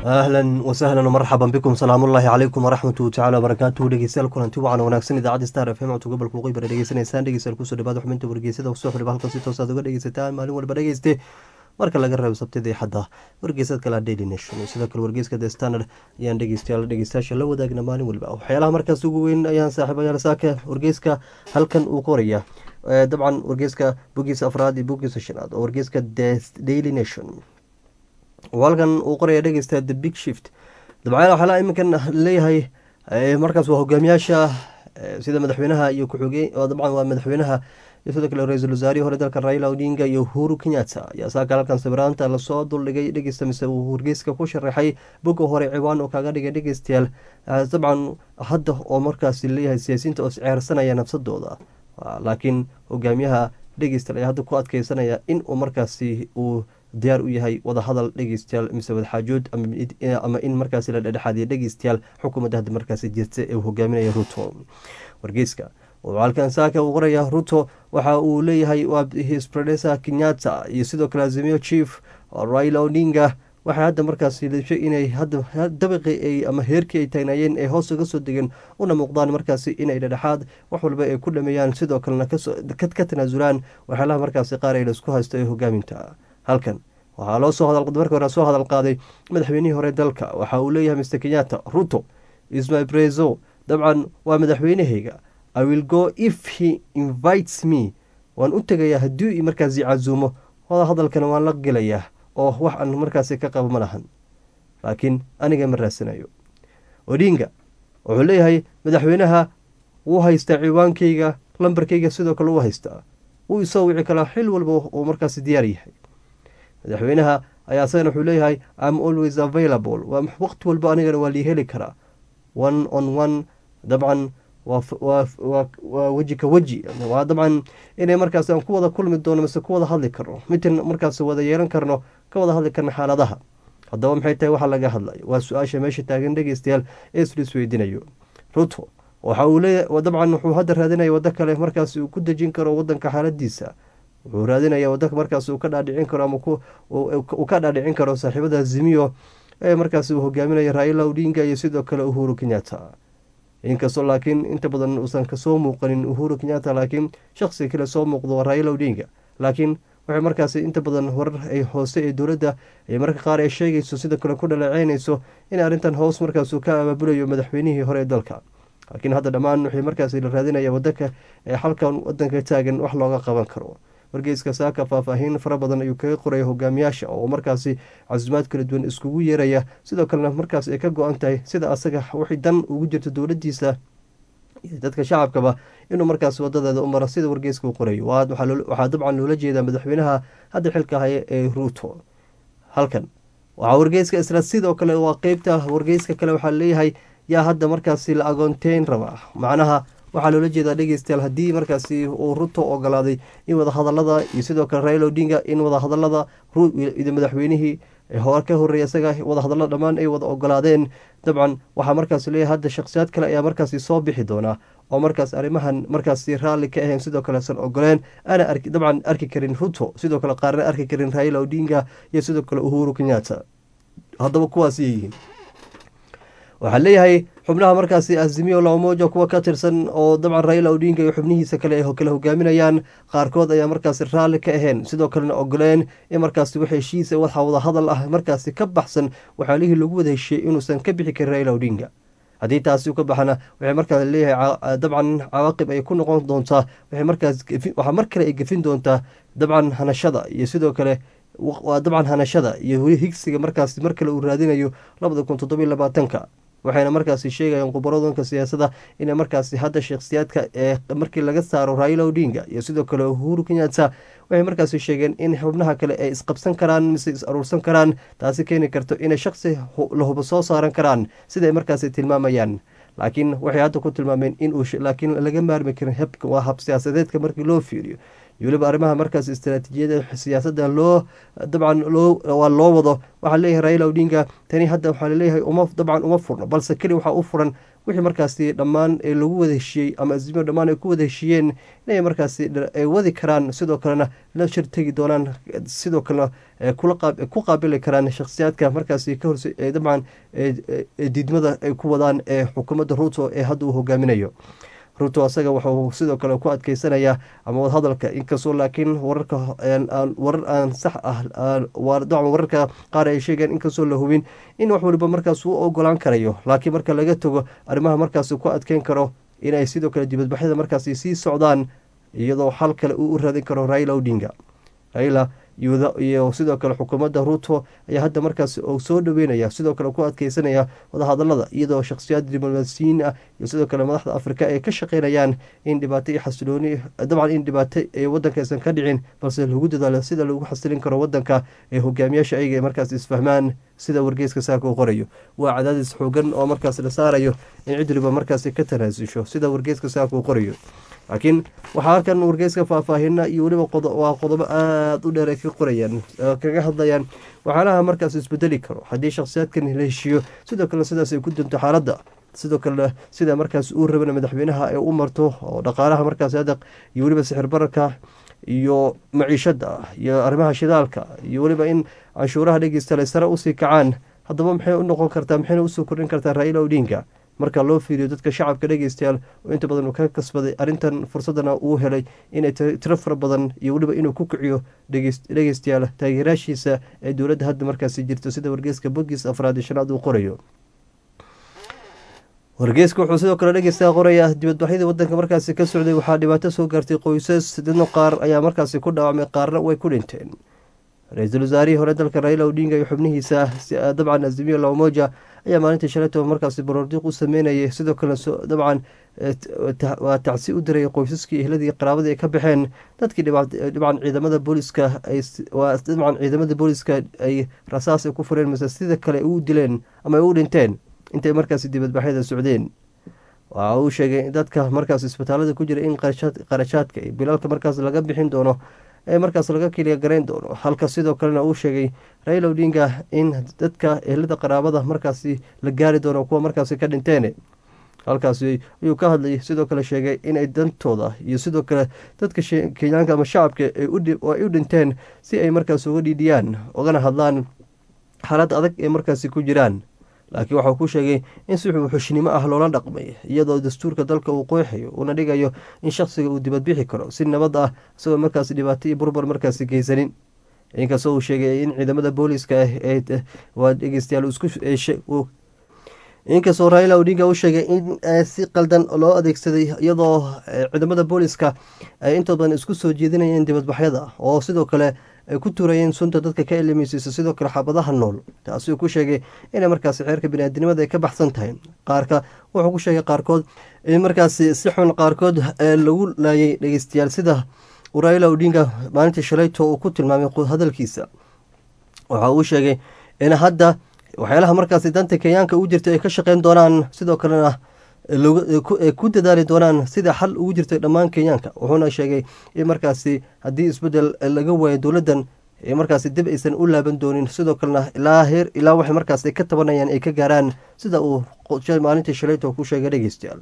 ahlan wasahlan marxaban bikum salaamullaahi calaykum waraxmatu tacala wabarakaatuhu dhegeystayaal kulanti wacan wanaagsan idaacadda star f m codka gobolka waqooyi bara dhegeysanaysaan dhegeystayaal kusoo dhawaada xubinta wargeysada usoo xidhiba halkan si toos aad uga dhegeysataan maalin walba dhegeyste marka laga reebo sabtida iyo xadda wargeysad kale daily nation iyo sidoo kale wargeyska the standard ayaan dhegeystayaal dhegeystayaasha la wadaagna maalin walba waxyaalaha markaas ugu weyn ayaan saaxiibayaal saaka wargeyska halkan uu qoraya dabcan wargeyska bogiisa afraad iyo bogiisa shanaad oo wargeyska the daily nation halkan uu qoraya dhegeysta the big shift dabcan waxaala iminkan leeyahay markaas waa hogaamiyaasha sida madaxweynaha iyo ku-xigeen dabcan waa madaxweynaha iyo sidoo kale ra-iisul wasaarihii hore dalka raila odinga iyo uhuru kenyatta ayaa saaka halkan sawiraanta lasoo duldhigay dhegeysta mise uu wargeyska ku sharaxay boga hore ciwaan oo kaga dhigay dhegeystayaal dabcan hadda oo markaas leeyahay siyaasiyiinta oo isceersanaya nafsadooda laakiin hogaamiyaha dhegeystayaal ayaa hadda ku adkeysanaya in uu markaasi uu diyaar u yahay wadahadal dhegeystayaal mise wadaxaajood ama in markaasi la dhedhexaadiya dhegeystayaal xukuumadda hadda markaasi jirta ee uu hogaaminaya ruto wargeyska halkan saaka uu qoraya ruto waxa uu leeyahay waa hisbredesa kenyatta iyo sidoo kale azimio chief raila odinga waxay hadda markaasi lishay inay hadda dabaqi ama heerkii ay taagnaayeen ee hoos uga soo degeen una muuqdaan markaasi inay dhedhexaad wax walba ay ku dhameeyaan sidoo kalena ka tanaasulaan waxyaalaha markaasi qaar ay laisku haysto ee hogaaminta halkan waxaa loo soo marka hore soo hadal qaaday madaxweynihii hore dalka waxa uu leeyahay mr kenyatta ruto ismy brezo dabcan waa madaxweynahayga i will go if he invites me waan u tegayaa haddii markaasi casuumo wada hadalkana waan la gelayaa oo wax aan markaasi ka qabo ma lahan laakiin aniga ma raadsanayo odinga wuxuu leeyahay madaxweynaha wuu haystaa ciwaankayga lambarkayga sidoo kale u haystaa wuu isoo wici karaa xil walba uu markaasi diyaar yahay madaxweynaha ayaa asagana wuxuu leeyahay im always available waa waqti walba anigana waa lii heli karaa one on one dabcan waa weji ka weji waa dabcan inay markaas aan ku wada kulmi doono mise ku wada hadli karno mitan markaas wada yeelan karno ka wada hadli karno xaaladaha haddaba maxay tahay waxaa laga hadlayo waa su-aasha meesha taagan dhegeystayaal ee islis weydiinayo ruto waxa uu leeya dabcan wuxuu hadda raadinaya waddo kale markaas uu ku dejin karo wadanka xaaladiisa wuxuu raadinaya waddanka markaas uu ka dhaadhicin karo ama uu ka dhaadhicin karo saaxiibada zimiyo ee markaas uu hogaaminaya raila odinga iyo sidoo kale uhuru kenyatta inkastoo laakiin inta badan uusan kasoo muuqanin uhuru kenyatta laakiin shaqsiga kale soo muuqdo raila odinga laakiin waxay markaas inta badan warar ay hoose ee dowladda ay marka qaar ay sheegayso sidoo kale ku dhaleeceynayso in arrintan hoos markaasuu ka abaabulayo madaxweynihii hore ee dalka laakiin hadda dhammaan waxay markaas la raadinaya wadanka ee halkan wadanka taagan wax looga qaban karo wargeyska saaka faahfaahin fara badan ayuu kaga qoraya hogaamiyaasha oo markaasi casumaad kala duwan iskugu yeeraya sidoo kalena markaas ay ka go-an tahay sida asaga waxay dan ugu jirto dowladiisa iyo dadka shacabkaba inuu markaas wadadeeda u maro sida wargeyska u qorayo waxaa dabcan loola jeedaa madaxweynaha hadda xilka haya ee ruuto halkan waxaa wargeyska isla sidoo kale waa qeybta wargeyska kale waxaa leeyahay yaa hadda markaasi la agoonteyn rabaa macnaha waxaa loola jeedaa dhegeystayaal haddii markaasi uu ruto ogolaaday in wadahadalada iyo sidoo kale raila odinga in wadahadalada madaxweynihii ka horeeya isaga wadahadalada dhammaan ay wada ogolaadeen dabcan waxaa markaas leeyahay hadda shakhsiyaad kale ayaa markaasi soo bixi doonaa oo markaas arrimahan markaasi raalli ka ahayn sidoo kale san ogoleen ana dabcan arki karin ruto sidoo kale qaarna arki karin raila odinga iyo sidoo kale uhuru kenyatta haddaba kuwaasay yihiin waxaa leeyahay xubnaha markaasi azimiyo lamoja kuwa ka tirsan oo dabcan raila odinga iyo xubnihiisa kale ay kala hogaaminayaan qaarkood ayaa markaasi raalli ka ahayn sidoo kalena ogoleen in markaasi wax heshiisa waxa wada hadal ah markaasi ka baxsan waxaalihii lagu wada heshiiyey inuusan ka bixi karin raila odinga haddii taasi ka baxana waxay markaas leeyahay dabcan cawaaqib ay ku noqon doontaa waxay markaas waxaa mar kale ay gefin doontaa dabcan hanashada iyo sidoo kale waa dabcan hanashada iyo weli higsiga markaasi mar kale uu raadinayo labada kun toddobiyo labaatanka waxayna markaasi sheegayaan khubaradanka siyaasadda inay markaasi hadda shakhsiyaadka ee markii laga saaro raila odinga iyo sidoo kale uhuru kenyatta waxay markaasi sheegeen in xubnaha kale ay isqabsan karaan mise is aruursan karaan taasi keeni karto inay shaksi la hubo soo saaran karaan siday markaasi tilmaamayaan laakiin waxay hadda ku tilmaameen in uu laakiin laga maarmi karin waa hab siyaasadeedka markii loo fiiriyo iyo weliba arrimaha markaas istaraatiijiyada siyaasadda loo dabcan loo waa loo wado waxaa leeyahay raila odinga tani hadda waxaa laleeyahay uma dabcan uma furno balse keli waxaa u furan wixii markaasi dhammaan lagu wada heshiiyey ama azimiyo dhammaan ay ku wada heshiiyeen inay markaasi ay wadi karaan sidoo kalena la shir tegi doonaan sidoo kalena ku qaabili karaan shakhsiyaadka markaasi ka horse dabcan diidmada ay ku wadaan ee xukuumadda ruuto ee hadda uu hogaaminayo ruto asaga wuxuu sidoo kale ku adkeysanayaa ama wadahadalka inkastoo laakiin wararka warar aan sax ah dacan wararka qaar ay sheegeen inkastoo la hubin in wax waliba markaas uu ogolaan karayo laakiin marka laga tago arrimaha markaas ku adkeyn karo inay sidoo kale dibadbaxyada markaasi sii socdaan iyadoo xal kale uu u raadin karo raila odinga raila iyo sidoo kale xukuumadda ruto ayaa hadda markaas soo dhaweynaya sidoo kale ku adkeysanaya wadahadalada iyadoo shakhsiyaad diblomaasiyiin ah iyo sidoo kale madaxda afrika ay ka shaqeynayaan in dhibaato iyo xasilooni dabcan in dhibaato ee wadanka aysan ka dhicin balse lagu dadaalo sida lagu xasilin karo wadanka ee hogaamiyaasha ayaga markaas isfahmaan sida wargeyska saaka uu qorayo waa cadaadis xoogan oo markaas la saarayo in cid waliba markaasi ka tanaasusho sida wargeyska saaka uu qorayo laakiin waxaa halkan wargeyska faahfaahina iyo weliba waa qodobo aada u dheer ay ka qorayaan kaga hadlayaan waxyaalaha markaas isbedeli karo haddii shakhsiyaadkan la heshiiyo sidoo kale sidaas ay ku danto xaaladda sidoo kale sida markaas uu rabana madaxweynaha ay u marto oo dhaqaalaha markaas adaq iyo weliba sixir bararka iyo maciishada iyo arrimaha shidaalka iyo weliba in canshuuraha dhegeystaale sare usii kacaan haddaba maxay u noqon kartaa maxayna usoo kordhin kartaa raila odinga marka loo fiiriyo dadka shacabka dhegeystayaal oo inta badan uu ka kasbaday arrintan fursadana uu helay inay tiro fara badan iyo weliba inuu ku kiciyo dhegeystayaal taageeraashiisa ee dowladda hadda markaasi jirto sida wargeyska bogiis afraad iyo shanaad uu qorayo wargeyska wuxuu sidoo kale dhegeystayaa qoraya dibadbaxyadii wadanka markaasi ka socday waxaa dhibaato soo gaartay qoysas dadna qaar ayaa markaasi ku dhaawacmay qaarna way ku dhinteen ra-iisul wasaarihii hore dalka raila odinga iyo xubnihiisa dabcan azimiyo lamoja ayaa maalintii shalayto markaasi baroordiiq u sameynayay sidoo kale dabcan waa tacsi u diray qoysaskii ehladii qaraabadii ay ka baxeen dadkii dabcan ciidamada booliska dabcan ciidamada booliska ay rasaas ay ku fureen mase sida kale u dileen ama ay u dhinteen intay markaasi dibadbaxyada socdeen waxa uu sheegay dadka markaas isbitaalada ku jira in qarashaadka iyo bilaalka markaas laga bixin doono ee markaas laga keliya garayn doono halka sidoo kalena uu sheegay raila odinga in dadka ehlada qaraabada markaasi la gaari doono kuwa markaasi ka dhinteen halkaasi ayuu ka hadlayay sidoo kale sheegay inay dantooda iyo sidoo kale dadka kenyaanka ama shacabka ay u dhinteen si ay markaas uga dhiidhiyaan ugana hadlaan xaalad adag ee markaasi ku jiraan laakiin waxau ku sheegay in si xushnimo ah loola dhaqmay iyadoo dastuurka dalka uu qooxayo uuna dhigayo in shakhsiga uu dibadbixi karo si nabad ah isagoo markaasi dhibaato iyo burbur markaasi geysanin inkastoo uu sheegay in ciidamada booliska waa dhegeystayaal inkastoo raila odinga u sheegay in si qaldan loo adeegsaday iyadoo ciidamada booliska ay intood badan isku soo jeedinayeen dibadbaxyada oo sidoo kale ay ku tuurayeen sunta dadka ka elimaysiisa sidoo kale xabadaha nool taasuu ku sheegay inay markaasi xeerka biniaadinimada ay ka baxsan tahay qaarka wuxuu ku sheegay qaarkood in markaasi si xun qaarkood lagu laayay dhegeystayaal sida raila odinga maalintii shalayto uu ku tilmaamay hadalkiisa waxa uu sheegay in hadda waxyaalaha markaasi danta kenyaanka u jirta ay ka shaqeyn doonaan sidoo kalena ku dadaali doonaan sida xal ugu jirtay dhammaan kenyaanka wuxuuna sheegay in markaasi haddii isbedel laga waayo dowladdan markaasi dib aysan u laaban doonin sidoo kalena ilaa heer ilaa waxay markaas ka tabanayaan ay ka gaaraan sida uu maalintii shalayto ku sheegay dhegeystayaal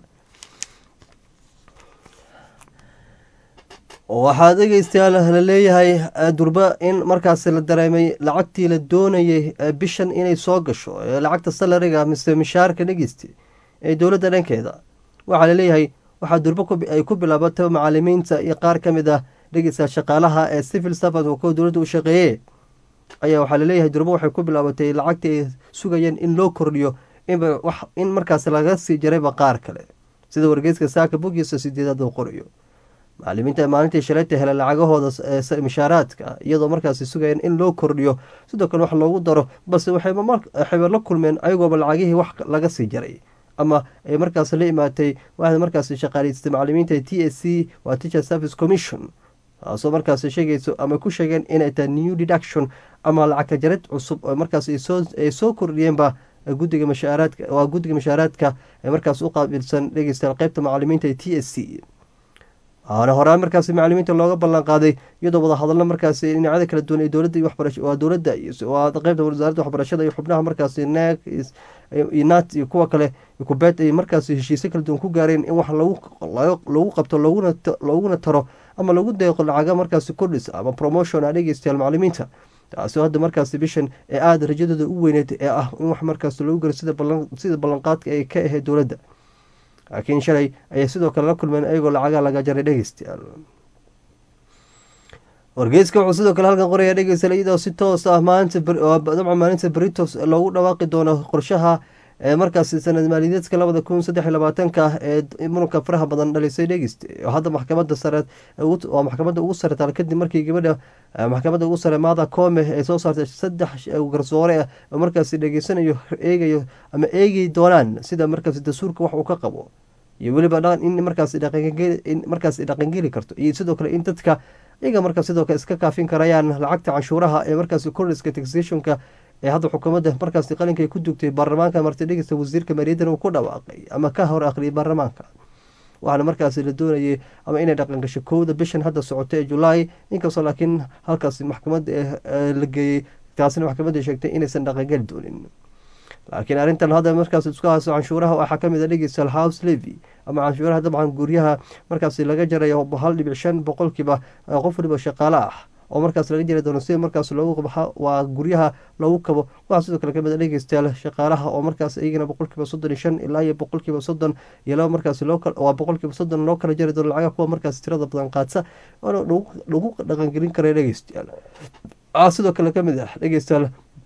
waxaa dhegeystayaal la leeyahay durba in markaasi la dareemay lacagtii la doonayay bishan inay soo gasho lacagta salariga mise mishaarka dhegeysta ee dowladda dhankeeda waxaa laleeyahay waxaa durbo ay ku bilaabatay macalimiinta iyo qaar ka mid ah dhegeysta shaqaalaha ee civil servant oo kuwa dowladda u shaqeeye ayaa waxaa laleeyahay durbo waxay ku bilaabatay lacagtii ay sugayeen in loo kordhiyo in markaas laga sii jarayba qaar kale sida wargeyska saaka bogiisa sideedaad uu qorayo macalimiinta maalintii shalayta hele lacagahooda mishaaraadka iyadoo markaasi sugayeen in loo kordhiyo sidoo kale wax loogu daro balse waxayba la kulmeen ayagooba lacagihii wax laga sii jaray ama ay markaas la imaatay waxay markaasi shaqaalaystay macalimiinta t s c waa teacher service commission taasoo markaas sheegayso ama ku sheegeen inay tahay new deduction ama lacagka jarad cusub oo markaas ay soo kordhiyeenba gudiga mashaaraadka waa guddiga mashaaraadka ee markaas u qaabilsan dhegeystayaal qeybta macalimiinta t s c waana horaan markaasi macalimiinta looga ballan qaaday iyadoo wadahadallo markaasi dhinacyada kala duwan ee dowladda iyo waxbarasho waa dowladda waa qeybta wasaaradda waxbarashada iyo xubnaha markaasi neeg nat iyo kuwa kale kubeet ay markaasi heshiisyo kala duwan ku gaareen in wax lagu qabto looguna taro ama lagu deeqo lacaga markaasi kordhis ama promotion a dhegeystayaal macalimiinta taasoo hadda markaasi bishan ee aada rajadooda u weyneed ee ah in wax markaas loogu garo sida ballanqaadka ay ka ahayd dowladda laakiin shalay ayay sidoo kale la kulmeen ayagoo lacagaa laga jaray dhegeystayaal wargeyska wuxuu sidoo kale halkan qoraya dhegeystayaal iyadoo si toos ah maalinta dabcan maalinta beritos loogu dhawaaqi doono qorshaha ee markaasi sanad maaliyadeedka labada kun saddex iyo labaatanka ee muranka faraha badan dhalisay dhegeyst hadda maxkamada sare waa maxkamadda ugu sare taal kadib markii gabadha maxkamadda ugu sare maada koome ay soo saartay saddex garsoore ah oo markaasi dhegeysanayo eegayo ama eegi doonaan sida markaasi dastuurka wax uu ka qabo iyo weliba in markaas markaas dhaqangeli karto iyo sidoo kale in dadka iyaga markaas sidoo kale iska kaafin karayaan lacagta canshuuraha ee markaasi cordiska taxationka ee hadda xukuumadda markaasi qalinka ay ku dugtay baarlamaanka marti dhegeysta wasiirka maaliyaddan uu ku dhawaaqay ama ka hor akhriyay baarlamaanka waxaana markaasi la doonayay ama inay dhaqan gasho kowda bishan hadda socota ee julaay inkastoo laakiin halkaasi maxkamadda la geeyey taasina maxkamadda sheegtay inaysan dhaqangeli doonin laakiin arrintan hadda markaas isku hayso canshuuraha waxaa kamid a dhegeystayaal house levy ama canshuuraha dabcan guryaha markaasi laga jarayo hal dhibic shan boqolkiiba qof waliba shaqaale ah oo markaas laga jari doono sida markaas loogu waa guryaha loogu kabo waxaa sidoo kale kamid a dhegeystayaal shaqaalaha oo markaas iyagana boqolkiiba soddon iyo shan ilaa iyo boqolkiiba soddon iyo laba markaas waa boqolkiiba soddon loo kala jari doono lacagaha kuwa markaas tirada badan qaadsa waana lagu dhaqangelin kara dhegeystayaal waxaa sidoo kale kamid ah dhegeystayaal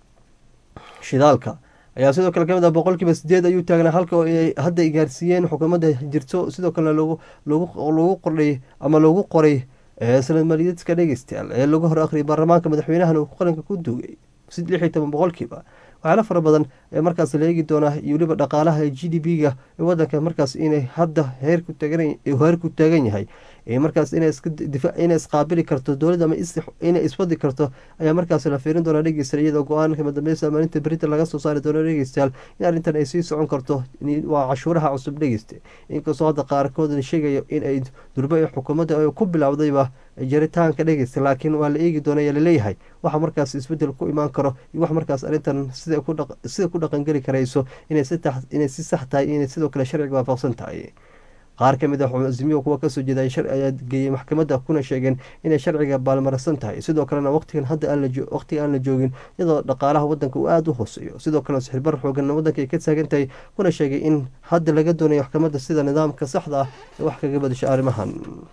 shidaalka ayaa sidoo kale kamid ah boqolkiiba sideed ayuu taagnaa halka hadda ay gaarsiiyeen xukuumadda jirto sidoo kalena logu qordhay ama loogu qoray sanad maaliyadeedka dhegeystayaal ee lagu hor akhriyay baarlamaanka madaxweynahan uu qaranka ku duugay lix iyo toban boqolkiiba waxyaala fara badan ee markaas la eegi doonaa iyo weliba dhaqaalaha ee g d p ga ee wadanka markaas inay hadda heerku heerku taagan yahay markaas inay isqaabili karto dowladda ama inay iswadi karto ayaa markaas la fiirin doonaa dhegeystayaal iyadoo go-aanka madambeysa maalinta berinta laga soo saari doono dhegeystayaal in arrintan ay sii socon karto waa cashuuraha cusub dhegeysta inkastoo hadda qaarkood la sheegayo in ay durba ee xukuumadda ku bilowdayba jaritaanka dhegeysta laakiin waa la eegi doona ayaa laleeyahay waxa markaas isbedel ku imaan karo iyo wax markaas arrintan sida ku dhaqangeli karayso inay si sax tahay inay sidoo kale sharciga waafaqsan tahay qaar ka mid ah azimiyo kuwa kasoo jeeda ayaa geeyey maxkamadda kuna sheegeen inay sharciga baalmarsan tahay sidoo kalena waqtigan hadda waqtiga aan la joogin iyadoo dhaqaalaha wadanka uu aada u hooseeyo sidoo kalena sixirbar xoogan wadanka ay ka taagan tahay kuna sheegay in hadda laga doonayo maxkamadda sida nidaamka saxda ah ee wax kaga badasho arrimahan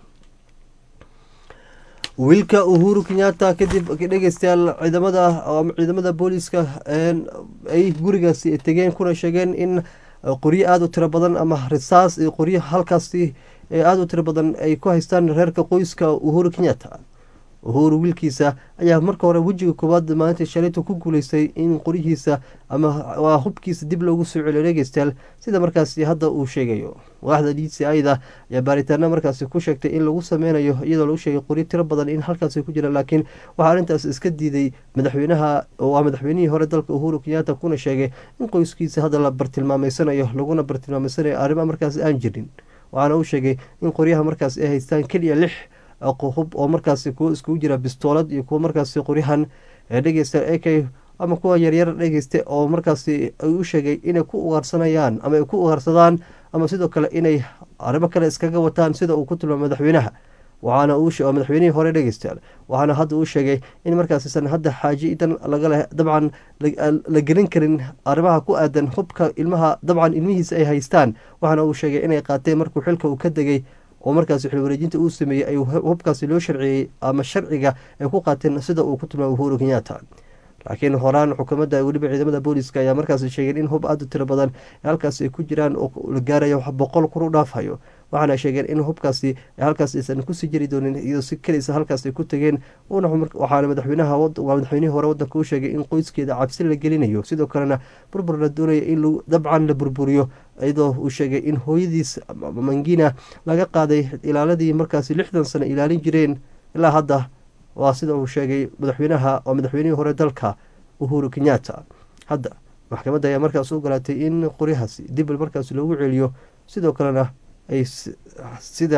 wiilka uhuru kenyatta kadib dhegeystayaal ciidamada ciidamada booliiska ay gurigaasi tegeen kuna sheegeen in qoryo aada u tiro badan ama risaas iyo qoryo halkaasi aada u tiro badan ay ku haystaan reerka qoyska uhuru kenyatta uhuru wiilkiisa ayaa marka hore wejiga koowaad maalinta shalayta ku guuleystay in qoryihiisa ama waa hubkiisa dib loogu soo celiyo dhegeystayaal sida markaasi hadda uu sheegayo waaxda d c ida ayaa baaritaano markaasi ku sheegtay in lagu sameynayo iyadoo lagu sheegay qoryo tiro badan in halkaasi ku jira laakiin waxaa arrintaas iska diiday madaxweynaha waa madaxweynihii hore dalka uhuru kenyatta kuna sheegay in qoyskiisa hadda la bartilmaameysanayo laguna bartilmaameysanayo arrimo markaasi aan jirin waxaana uu sheegay in qoryaha markaas ay haystaan keliya lix hub oo markaasi kuwo iskugu jira bistoolad iyo kuwo markaasi qoryahan dhegeysta ak ama kuwa yaryar dhegeysta oo markaasi ay u sheegay inay ku ugaarsanayaan ama ay ku ugaarsadaan ama sidoo kale inay arrimo kale iskaga wataan sida uu ku tilmaamay madaxweynaha waxaana uu madaxweynihii hore dhegeystayaal waxaana hadda uu sheegay in markaasisan hadda xaaji idan lagaleh dabcan la gelin karin arrimaha ku aadan hubka ilmaha dabcan ilmihiisa ay haystaan waxaana uu sheegay inay qaateen markuu xilka uu ka degay oo markaasi xilwareejinta uu sameeyey ay hubkaasi loo sharciyey ama sharciga ay ku qaateen sida uu ku tilmaamay uhuru kenyatta laakiin horaan xukuumadda weliba ciidamada booliiska ayaa markaasi sheegeen in hub aada u tiro badan halkaasi ay ku jiraan oo la gaarayo boqol kur u dhaafhayo waxaana sheegeen in hubkaasi halkaas aysan kusii jiri doonin iyadoo si kelisa halkaas ay ku tageen waxaana madaxweynaha waa madaxweynihii hore wadanka u sheegay in qoyskeeda cabsi la gelinayo sidoo kalena burbur la doonaya in dabcan la burburiyo iyadoo uu sheegay in hooyadiis mangina laga qaaday ilaaladii markaasi lixdan sano ilaalin jireen ilaa hadda waa sida uu sheegay madaxweynaha waa madaxweynihii hore dalka uhuru kenyatta hadda maxkamadda ayaa markaas u ogolaatay in qoryahaasi dib markaas loogu celiyo sidoo kalena ay sida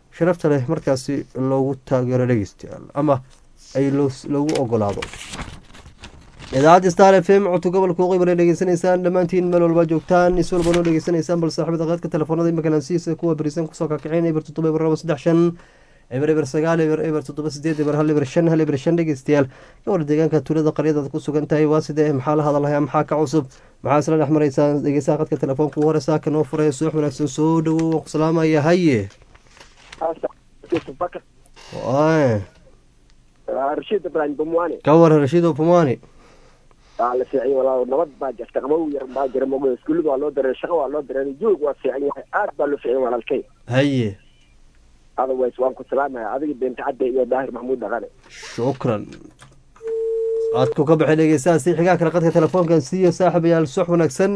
sharafta leh markaasi loogu taageero dhegeystayaal ama ay loogu ogolaado idaacadda star f m codka gobolka waqooyi dhegeysanaysaan dhammaantiin meel walba joogtaan is walba noo dhegeysanaysaan bal saaxibada qaadka telefoonada imakanansiisa kuwa berisan kusoo kakiceen eber toddoba eber laba saddex shan eber eber sagaal eber eber toddoba sideed eber hal eber shan hal eber shan dhegeystayaal gobol deegaanka tuulada qaryadaad ku sugan tahay waa sidee maxaa la hadalhayaa maxaa ka cusub maxaa isla dhex maraysaa dhegeysaha qadka telefoonka ugu hore saaka noo furaya suux wanaagsan soo dhawow waan ku salaamaya haye rashiid ibraahim bumwani ka waran rashiido bumwani waa la fiicay walaa nabad baa jirta qabow yar baa jira mogo iskuullada waa loo dareeray shaqo waa loo dareeray joog waa fiican yahay aad baa loo fiican walaalkay haye otherwise waan ku salaamaya adiga beenta cadde iyo daahir maxamuud dhaqane shukran aadku ka baxay dhegeystaha si xigaa kale qadka telefoonkan siiyo saaxiibayaal suux wanaagsan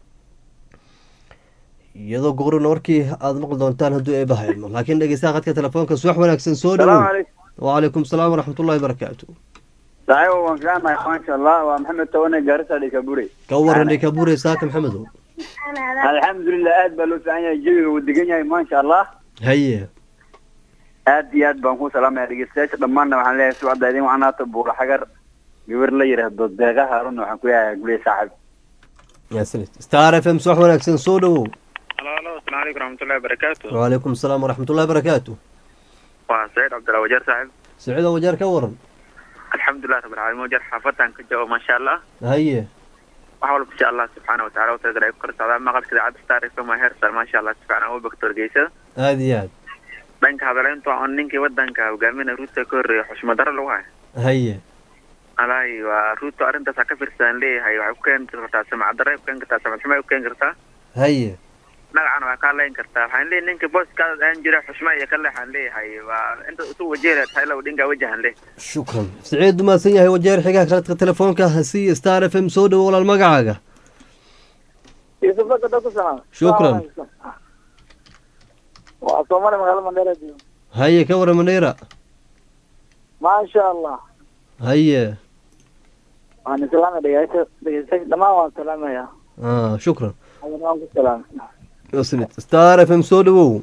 iyadoo goqrina warkii aada maqli doontaan hadduu eebaha ilmo laakiin dhegeystaha qadka telefoonka suux wanaagsan soo dhawow wacalaykum salaam waraxmatullahi barakaatu saaxiib waan fiicanahay maasha allah waa maxamed tawane gaarisa dhikabure ka waran dhikabure saaka maxamedow alxamdulilah aad baa loo fiican yahay jawiga uu degan yahay maasha allah haye aad iyo aad baan ku salaamaya dhegeystayaasha dhammaanna waxaan leeyahay sucda idin wacnaato buura xagar gabar la yidhaahdo deeqa haarun waxaan ku leeyahay guley saaxib star f m suux wanaagsan soo dhawow halo halo asalaamu calaykum raxmatullahi wabarakaatu wacalaykum asalaam waraxmatullahi barakaatu waa saciid cabdillah wajeer saaxib saciid wajeer ka waran alxamdulilah rabbilcaalamiin wajeer xaafadan ka jabo maasha allah haye wax walba insha allah subxaana watacala watagadar ay ku kala socdaan maqalka idaacadda star f m waa heer sar maasha allah si fiican ugu bagto wargeysada aada iyo aad dhanka hadaleynta on ninkii wadanka hogaaminaya ruuta ka horreeya xushmad daro lagu hayo haye alaahi waa ruuto arrintaas ha ka fiirsadaan leeyahay waxay ku keeni kartaa samacad darray ku keeni kartaa samad xumo ay ku keeni kartaa haye magacana waa kaa leyn kartaa waxaan leeyahay ninka booskaada aan jira xushma iyo ka leexaan leeyahay waa inta isu wajeela tahay law dhingaa wajahan leh shukran saciid umahadsan yahay wajeer xigaa qaladka telefoonka hasiiya star f m soo dhawo walaal magacaaga shukran waa soomali magaalada mandheera haye ka waran mandheera maasha allah haye waan islaamay dhegeysta dhegeystayaasha dhammaan waan salaamaya ah shukran adana waan ku salaamay wasnid star f m soo dhawow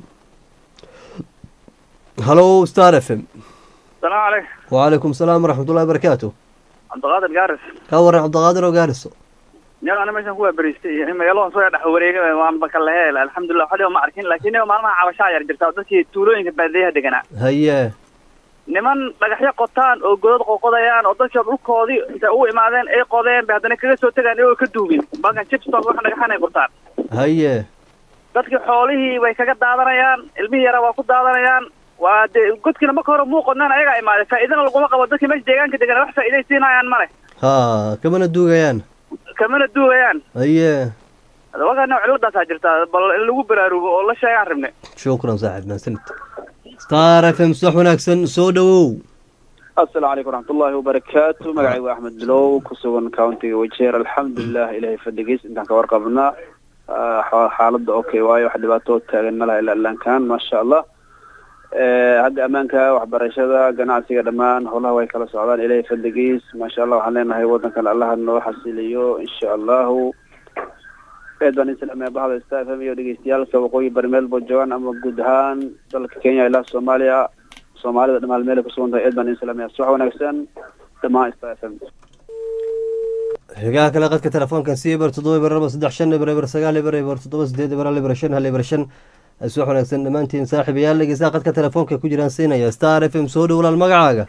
halo star f m salaamu calaykum wacalaykum salaam waraxmatullahi barakaatu cabdiqaadir gaaris ka waran cabdiqaadir oo gaariso nin ana meeshan kuwaa beriistay iyo magaalada soo dhex wareegay waanba ka laheel alxamdulilah waxba ma arkin laakiin niba maalmaha cabashaa yar jirta dadkii tuulooyinka baadiyaha deganaa haye niman dhagaxyo qotaan oo godad qoqodayaan oo dadka dhulkoodii intay ugu imaadeen ay qodeen bay haddana kaga soo tegaan iyagoo ka duugin balkan chipstock wax dhagaxan ay qortaan haye dadkii xoolihii way kaga daadanayaan ilmihii yara waa ku daadanayaan waa dee godkiina marka hore muu qodnaan ayagaa imaaday faa'iidana laguma qabo dadkii meesha deegaanka degan wax faa'iiday siinayaan male ha kamana duugayaan kamana duugayaan haye wakana ciladaasaa jirtaa bal in lagu baraarugo oo la sheegaan rabne shukran saaxib mahadsanid star f m subax wanaagsan soo dhawow asalaamu calaykum waraxmatullaahi wabarakaatu magacaygu waa axmed bilow ku sugan countiga wajeer alxamdulilah ilahay fadhigiis intaan ka warqabnaa xaaladda okay waayo wax dhibaato taagan malaha ilaa ilaankan maasha allah hadda ammaanka waxbarashada ganacsiga dhammaan howlaha way kala socdaan ilahay fadligiis maasha allah waxaan leenahay wadankan allaha noo xasiliyo insha allahu eed baan islaamaya bahda star f m iyo dhegeystayaalka waqooyi bari meel boo joogaan ama guud ahaan dalka kenya ilaa soomaaliya soomaalida dhamaal meel ay kusugan tahay eed baan islaamaya subax wanaagsan dhammaan star f m xigaha kale qadka telefoonkan si eber toddoba eber laba saddex shan eber eber sagaal eber eber toddoba sideed eber hal eber shan hal eber shan subax wanaagsan dhammaantiin saaxiibayaal dhegeystaha qadka telefoonka ku jiraan siinaya star f m soo dhow walaal magacaaga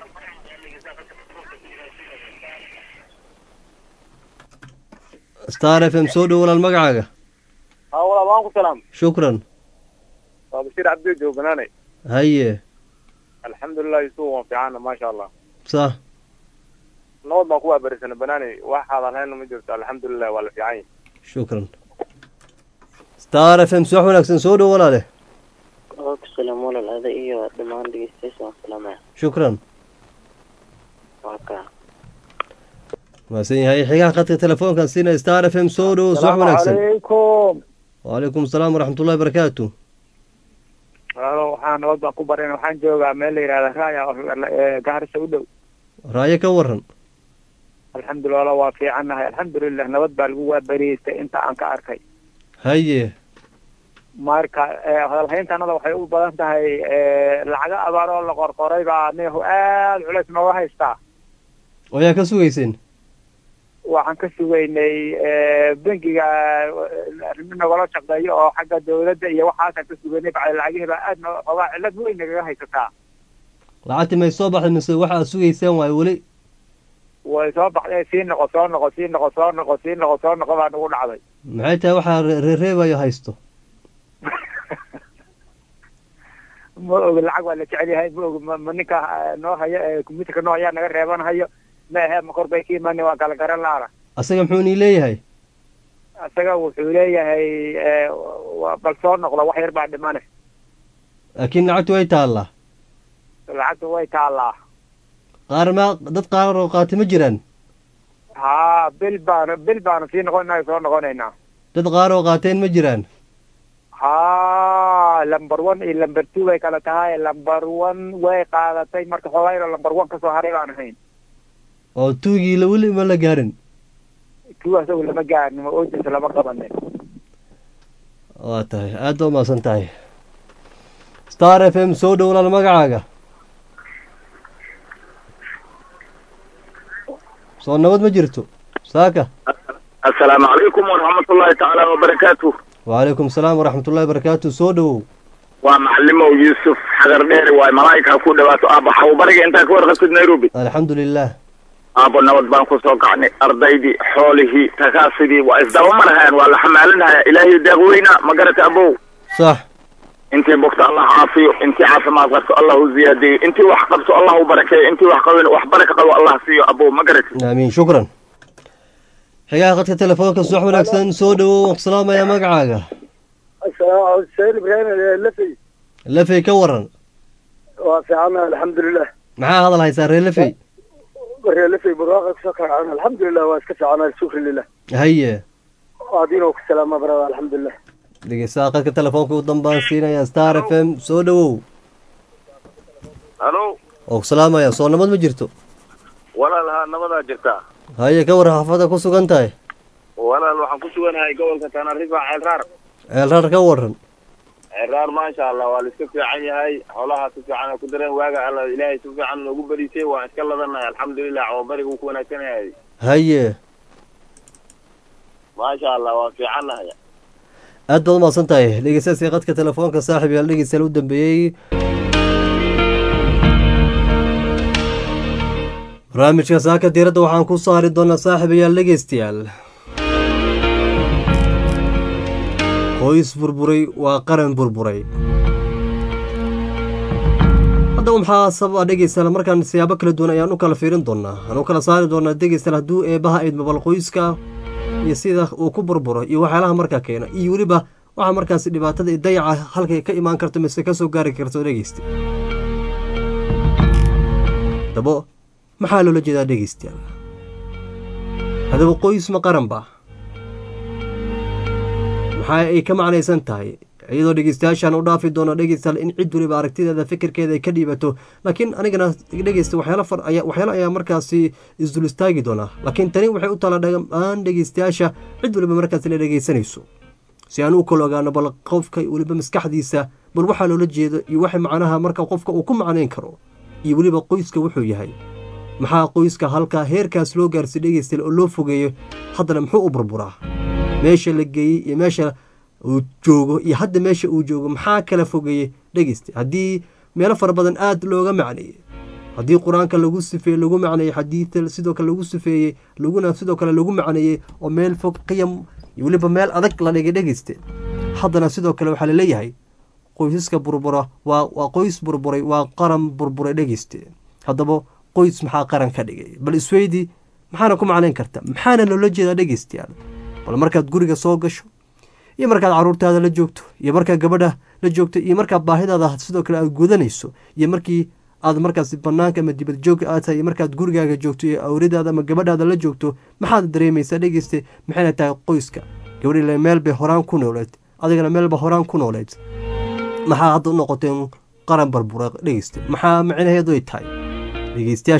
star f m soo dhow walaal magacaaga haa walaal waan ku salaam shukran waa bashiir cabdi jooganaane haye alxamdulilah yusuf waan fiicana maasha allah sa nabad baan ku waabarisana banaani waxaadan hayna ma jirto alxamdulilah waa la fiican yahay shukran star f m subax wanaagsan soo dhow walaale ku salaam walaal ada iyo dhammaan dhegeystayaasha waan salaamaya shukran waa kaa mahadsan yahay xigaha qadka telefoonkan siinaya star f m soo dhow subax wanaagsan calaykum wacalaykum asalaam waraxmatullahi barakaatu walaalo waxaan nabad baan ku bareen waxaan joogaa meel la yidhahda raaya ee gaarisa u dhow raayo ka waran alxamdulilah walaal waa fiicannahay alxamdulilah nabad baa lagu waabariyeystay inta aan ka arkay haye marka eh, hadalhayntanada waxay u badan tahay eh, lacago abaar oo la qorqoray baa neehu aada culays nooga haystaa oo yaa ka sugayseen waxaan ka sugaynay eh, bangiga eh, arrimo nagala shaqeeyo oo xagga dawladda iyo waxaasaan ka sugaynay bacda lacagihii baa aada noo xoogaa cillad weyn nagaga haysataa lacagti may soo baxday mise waxa aad sugayseen waayo weli way soo baxday sii noqo soo noqo sii noqo soo noqo sii noqo soo noqo baa nagu dhacday maxay tahay waxaa re- reereebayo haysto ma ogi lacag waa la jecel yahay ma ogi ma ma ninka eh, noo hayo ee computerka noo hayaa naga reeban hayo ma ahe ma kor bay ka imaani waa kala garan laana asaga muxuu nii leeyahay isaga wuxuu leeyahay eh, wa- bal soo noqdo wax yar baa dhimane laakiin lacagtu way taallaa lacagta way taallaa qaar ma dad qaar oo qaati ma jiraan haa bil baanu bil baanu sii noqonaa soo noqonaynaa dad qaar oo qaateen ma jiraan haa number one iyo number two bay kala tahay number one way qaadatay marka xoogaa yaroo number one kasoo haray baan ahayn oo tuugii la weli ma la gaarin two asagu lama gaarin ma oojis lama qabanin waa tahay aad baa umahadsan tahay star f m soo dhowlaal magacaaga soo nabad ma jirto saaka asalaamu calaykum waraxmatullaahi tacaala wabarakaatu wacalaykum asalaam waraxmatullahi barakaatu soo dhowow waa macalimow yuusuf xagar dheeri waay malaa'ika ku dhawaato aabba xawbariga intaa ka warqabtid nairobi alxamdu lilah aabbo nabad baan kusoo kacnay ardaydii xoolihii takaasidii waa isdaba marhayaan waa la xamaalinhaya ilaahay deeq weyna ma garata abow sax intii bogto allah caafiyo intii caafimaad qabto allah u ziyaadiyo intii wax qabto allah u barakeeyo intii wax qabin wax baraka qabo allah siiyo abow ma garati aamiin shukran xigaha khadka telefoonka subax wanaagsan soo dhowow waan ku salaamayaa magacaaga asalaam sayid ibraahim lafey lafey ka waran waa fiicana alxamdulilah maxaa hadal haysaa reer lafey waree lafey barwaaqa kusoo kacaan alxamdulilah waa iska fiicana shukri lilah haye adiinoo ku salaama barada alxamdulilah dhegeystaha khadka telefoonka u dambaan siinaya star f m soo dhowow halo oo ku salaamaya soo nabad ma jirto walaal haa nabadaa jirtaa haye ka war xaafada ku sugan tahay walaal waxaan ku suganahay gobolka tanarifa ceelraar ceelraar ka waran ceelraar maasha allah waa la iska fiican yahay xoolaha si fiican ku dareen waaga alla ilaahay si fiican noogu beriisay waan iska ladanahay alxamdulilah cawabariga uu ku wanaagsan yahay haye maasha allah waan fiicannahay aad baad umahadsan tahay dhegeystayaasii khadka telefoonka saaxib yaal dhegeystayaal u dambeeyey barnaamijka saaka diiradda waxaan ku saari doonaa saaxiibayaal dhegeystayaal qoys burburay waa qaran burburay haddaba maxaa sababa dhegeystayaal markaan siyaabo kala duwan ayaan u kala fiirin doonaa aan u kala saari doonaa dhegeystayaal hadduu eebaha eedma bal qoyska iyo sida uu ku burburo iyo waxyaalaha markaa keena iyo weliba waxaa markaasi dhibaatada iyo dayaca halkay ka imaan karto mise ka soo gaari karto dhegeysta haddaba maxaa loola jeedaa dhegeystayaal haddaba qoys ma qaran ba maxaa ay ka macnaysan tahay iyadoo dhegeystayaashaan u dhaafi doono dhegeystayaal in cid weliba aragtideeda fikirkeeda ay ka dhiibato laakiin anigana dhegeysta waxyaalo far ayaa waxyaalo ayaa markaasi isdul istaagi doonaa laakiin tani waxay u tala dhamaan dhegeystayaasha cid weliba markaasi la dhegeysanayso si aan u kala ogaano bal qofka weliba maskaxdiisa bal waxaa loola jeedo iyo waxa macnaha marka qofka uu ku macnayn karo iyo weliba qoyska wuxuu yahay maxaa qoyska halkaa heerkaas loo gaarsiy dhegeystayaal oo loo fogeeyo haddana muxuu u burburaa meesha la geeyey iyo meesha uu joogo iyo hadda meesha uu joogo maxaa kala fogeeyey dhegeysta haddii meelo fara badan aada looga macneeyey haddii qur-aanka lagu sifeeye lagu macneeyey xadiida sidoo kale lagu sifeeyey laguna sidoo kale lagu macneeyey oo meel fog qiyam iyo weliba meel adag la dhigay dhegeyste haddana sidoo kale waxaa laleeyahay qoysaska burbura waa waa qoys burburay waa qaran burburay dhegeyste haddaba qoys maxaa qaran ka dhigay bal isweydi maxaana ku macnayn karta maxaana loola jeedaa dhegeystayaal bal markaad guriga soo gasho iyo markaad caruurtaada la joogto iyo markaad gabadha la joogto iyo markaad baahidaada sidoo kale aad gudanayso iyo markii aad markaas banaanka ama dibad joog aad tahay iyo markaad gurigaaga joogto iyo awradaada ama gabadhaada la joogto maxaad dareemaysaa dhegeyste maxayna tahay qoyska gabadhile meel bay horaan ku nooleed adigana meelba horaan ku nooleed maxaa hadda u noqoteen qaran barbura dhegeyste maxaa micnaheedu ay tahay dhegeystayaasha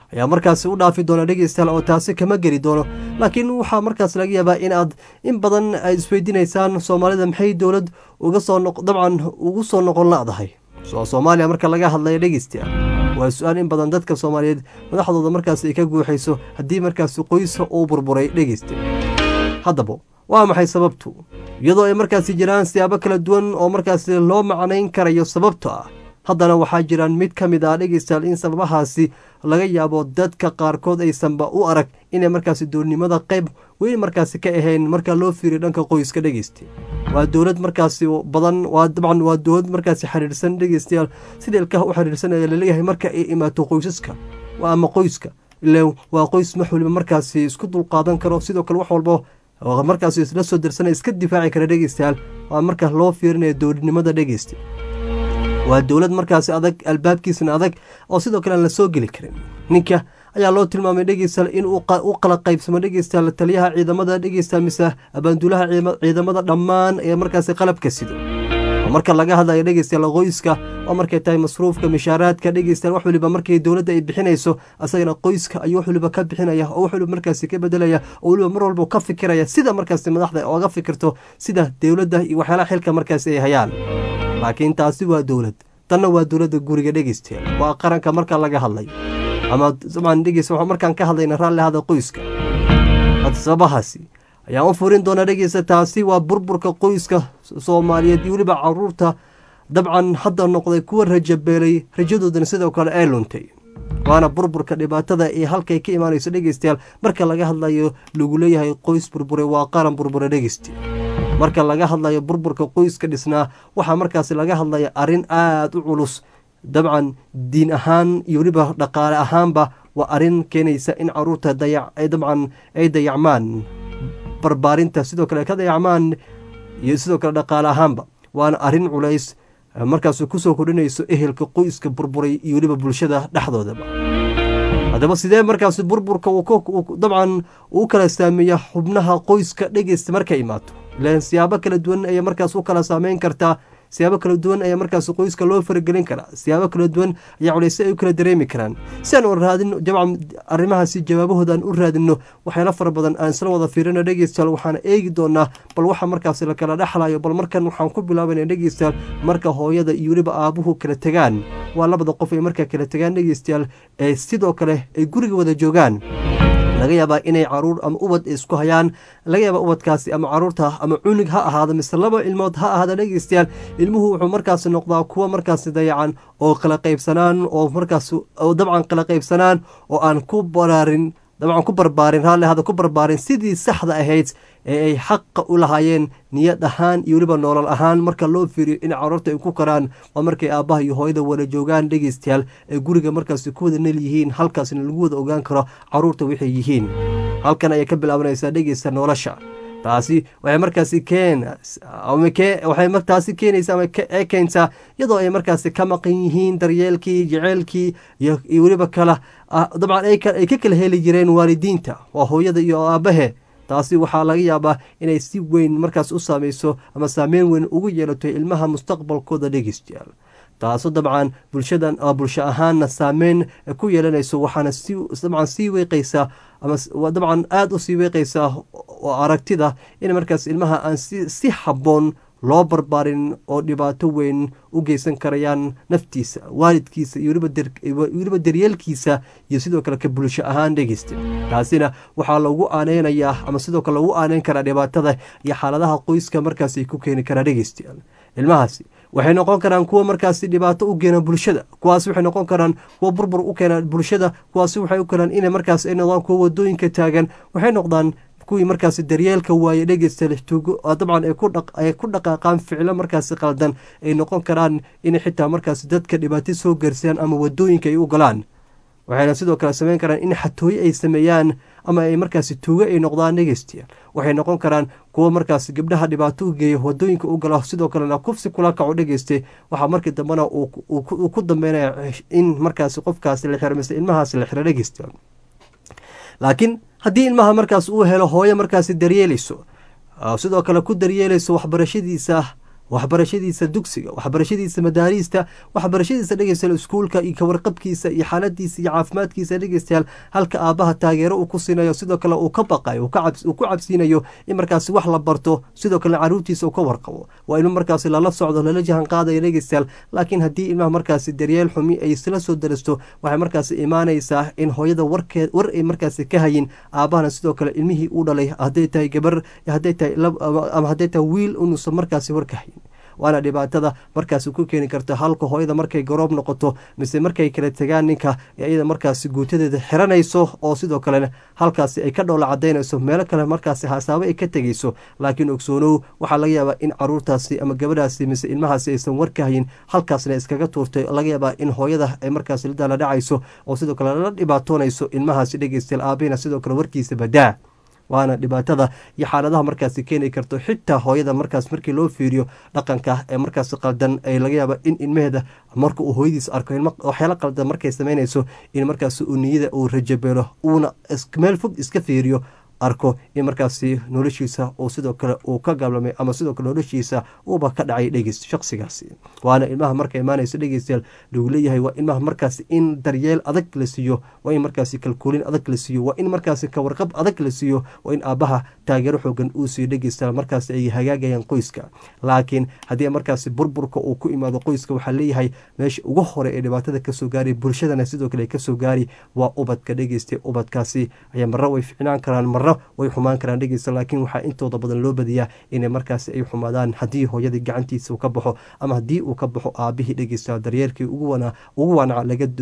ayaa markaasi u dhaafi doona dhegeystayaal oo taasi kama geli doono laakiin waxaa markaas laga yaabaa in aad in badan ay isweydiinaysaan soomaalida maxay dowlad uga soo noq dabcan ugu soo noqon la-dahay soo soomaaliya marka laga hadlaya dhegeystayaal waa su-aal in badan dadka soomaaliyeed madaxdooda markaas ay ka guuxayso haddii markaasi qoyska uu burburay dhegeysta haddaba waa maxay sababtu iyadoo ay markaasi jiraan siyaabo kala duwan oo markaasi loo macnayn karayo sababto ah haddana waxaa jiraan mid ka mid ah dhegeystayaal in sababahaasi laga yaabo dadka qaarkood aysanba u arag inay markaasi doornimada qayb weyn markaasi ka ahayn marka loo fiiriyo dhanka qoyska dhegeysta waa dowlad markaasi badan waa dabcan waa dowlad markaasi xiriirsan dhegeystayaal sida ilkaha u xiriirsan ayaa laleeyahay marka ay imaato qoysaska ama qoyska ilaan waa qoys wax waliba markaasi isku dulqaadan karo sidoo kale wax walba markaasi isla soo dirsana iska difaaci kara dhegeystayaal waa marka loo fiirinayo dowladnimada dhegeysta waa dowlad markaasi adag albaabkiisana adag oo sidoo kale aan la soo geli karin ninka ayaa loo tilmaamay dhegeystayaal in u qala qaybsamo dhegeystayaal taliyaha ciidamada dhegeystayaal mise abaanduulaha ciidamada dhammaan ee markaasi qalabka sido marka laga hadlayo dhegeystayaal qoyska waa markay tahay masruufka mishaaraadka dhegeystayaal wax waliba markay dowladda ay bixinayso asagana qoyska ayuu wax waliba ka bixinaya oo wax waliba markaasi ka bedelaya oo waliba mar walba ka fikiraya sida markaasi madaxda ooga fikirto sida dowladda iyo waxyaalaha xilka markaasi ay hayaan laakiin taasi waa dowlad tanna waa dowladda guriga dhegeystayaal waa qaranka marka laga hadlayo ama dabcan dhegeysta markaan ka hadlayna raalli hada qoyska sababahaasi ayaan u furin doonaa dhegeysta taasi waa burburka qoyska soomaaliyeed iyo weliba caruurta dabcan hadda noqday kuwa rajabeelay rajadoodana sidoo kale ay luntay waana burburka dhibaatada ee halkay ka imaanayso dhegeystayaal marka laga hadlayo lagu leeyahay qoys burbure waa qaran burbure dhegeysta marka laga hadlayo burburka qoyska dhisnaa waxaa markaasi laga hadlaya arrin aada u culus dabcan diin ahaan iyo weliba dhaqaale ahaanba waa arrin keenaysa in caruurta dabcan ay dayacmaan barbaarinta sidoo kale ka dayacmaan iyo sidoo kale dhaqaale ahaanba waana arrin culays markaas kusoo kordhinayso ehelka qoyska burburay iyo weliba bulshada dhexdoodaba haddaba sidee markaas burburka dabcan uu kala saameeya xubnaha qoyska dhegeysta markay imaato ilaan siyaabo kala duwan ayay markaas u kala saameyn kartaa siyaabo kala duwan ayaa markaas qoyska loo faragelin karaa siyaabo kala duwan ayaa culeyse ay u kala dareemi karaan si aan u raadin jabcan arrimahaasi jawaabahooda aan u raadino waxyaala fara badan aan isla wada fiirino dhegeystayaal waxaan eegi doonaa bal waxa markaas la kala dhexlayo bal markan waxaan ku bilaabayna dhegeystayaal marka hooyada iyo weliba aabuhu kala tegaan waa labada qof ay markaa kala tegaan dhegeystayaal ee sidoo kale ay guriga wada joogaan laga yaabaa inay caruur ama ubad isku hayaan laga yaabaa ubadkaasi ama caruurta ama cunug ha ahaado mise laba ilmood ha ahaada dhegeystayaal ilmuhu wuxuu markaasi noqdaa kuwa markaasi dayacan oo kala qaybsanaan oo markaas dabcan kala qaybsanaan oo aan ku baraarin dabcan ku barbaarin raalli hada ku barbaarin sidii saxda ahayd ee ay xaqa u lahaayeen niyad ahaan iyo weliba noolal ahaan marka loo fiiriyo in caruurta ay ku karaan waa markay aabbaha iyo hooyada wada joogaan dhegeystayaal ee guriga markaasi ku wada nel yihiin halkaasna lagu wada ogaan karo caruurta waxay yihiin halkan ayay ka bilaabanaysaa dhegeysta nolosha taasi waxay markaasi keenwaxay taasi keenaysa ama ee keentaa iyadoo ay markaasi ka maqan yihiin daryeelkii jeceylkii iyo weliba kala dabcan ay ka kala heli jireen waalidiinta waa hooyada iyo aabahe taasi waxaa laga yaabaa inay si weyn markaas u saameyso ama saameyn weyn ugu yeelato ilmaha mustaqbalkooda dhegeystayaal taaso dabcan bulshadan bulsho ahaanna saameyn ku yeelanayso waxaana dabcan sii weeqaysaa ama dabcan aada u sii weeqaysaa aragtida in markaas ilmaha aan si habboon loo barbaarin oo dhibaato weyn u geysan karayaan naftiisa waalidkiisa iyo weliba daryeelkiisa iyo sidoo kale ka bulsho ahaan dhegeysta taasina waxaa lagu aaneynayaa ama sidoo kale lagu aaneyn karaa dhibaatada iyo xaaladaha qoyska markaas ay ku keeni karaa dhegeystayaal ilmahaasi waxay noqon karaan kuwa markaasi dhibaato u keena bulshada kuwaasi waxay noqon karaan kuwa burbur u keena bulshada kuwaasi waxay u keenaan inay markaas ay noqdaan kuwa wadooyinka taagan waxay noqdaan kuwii markaasi daryeelka waaye dhegeysta lixtuugo dabcan ay ku dhaqaaqaan ficlo markaasi qaldan ay noqon karaan inay xitaa markaasi dadka dhibaato soo gaarsiiyaan ama wadooyinka ay u galaan waxayna sidoo kale sameyn karaan in xatooye ay sameeyaan ama ay markaasi tuugo ay noqdaan dhegeystayaal waxay noqon karaan kuwa markaasi gabdhaha dhibaato u geeya wadooyinka u gala sidoo kalena kufsi kula kaco dhegeystay waxaa markii dambena uu ku dambeynaya in markaasi qofkaasi la xiro mise ilmahaasi la xiro dhegeystayaal laakiin haddii ilmaha markaas uu helo hooyo markaasi daryeelayso sidoo kale ku daryeelayso waxbarashadiisa waxbarashadiisa dugsiga waxbarashadiisa madaariista waxbarashadiisa dhegeystayaal iskuulka iyo kawarqabkiisa iyo xaaladiisa iyo caafimaadkiisa dhegeystayaal halka aabaha taageero uu ku siinayo sidoo kale uu ka baqayo uu ku cabsiinayo in markaasi wax la barto sidoo kale caruurtiisa uu ka warqabo waa inuu markaasi lala socdo lala jahan qaadaya dhegeystayaal laakiin haddii ilmaha markaasi daryeel xumi ay isla soo darasto waxay markaasi imaanaysaa in hooyada warkeed war ay markaasi ka hayin aabahana sidoo kale ilmihii uu dhalay hadday tahay gabar hadday tahay ama hadday tahay wiil unuusan markaasi war ka hayin waana dhibaatada markaasi ku keeni karta halka hooyada markay garoob noqoto mise markay kala tegaan ninka iyada markaasi guutadeeda xiranayso oo sidoo kalena halkaasi ay ka dhoola cadaynayso meelo kale markaasi hasaabo ay ka tegeyso laakiin ogsoonow waxaa laga yaabaa in caruurtaasi ama gabadhaasi mise ilmahaasi aysan war ka hayin halkaasna iskaga tuurtay laga yaabaa in hooyada ay markaasi la dhacayso oo sidoo kale la dhibaatoonayso ilmahaasi dhegeystayaal aabihina sidoo kale warkiisa badaa waana dhibaatada iyo xaaladaha markaasi keeni karto xitaa hooyada markaas markii loo fiiriyo dhaqanka ee markaas qaldan ee laga yaaba in ilmaheeda marka uu hooyadiis arko waxyaala qaldan markay samaynayso in markaas uu niyada uu rajabeelo uuna meel fog iska fiiriyo arko in markaasi noloshiisa uu sidoo kale uu ka gablamay ama sidoo kale noloshiisa uuba ka dhacay dhegeys shaqsigaasi waana ilmaha marka imaanayso dhegeystayaal lagu leeyahay waa ilmaha markaasi in daryeel adag la siiyo waa in markaasi kalkuulin adag la siiyo waa in markaasi kawarqab adag la siiyo waa in aabaha taageero xoogan uu siiyo dhegeystayaal markaasi ay hagaagayaan qoyska laakiin haddii markaasi burburka uu ku imaado qoyska waxaa leeyahay meesha ugu hore ee dhibaatada kasoo gaari bulshadana sidoo kale kasoo gaari waa ubadka dhegeystay ubadkaasi ayaa marra way ficnaan karaan marra way xumaan karaan dhegeysta laakiin waxaa intooda badan loo badiyaa inay markaasi ay xumaadaan haddii hooyadii gacantiisa uu ka baxo ama haddii uu ka baxo aabihii dhegeysta daryeerkii ugu wanaca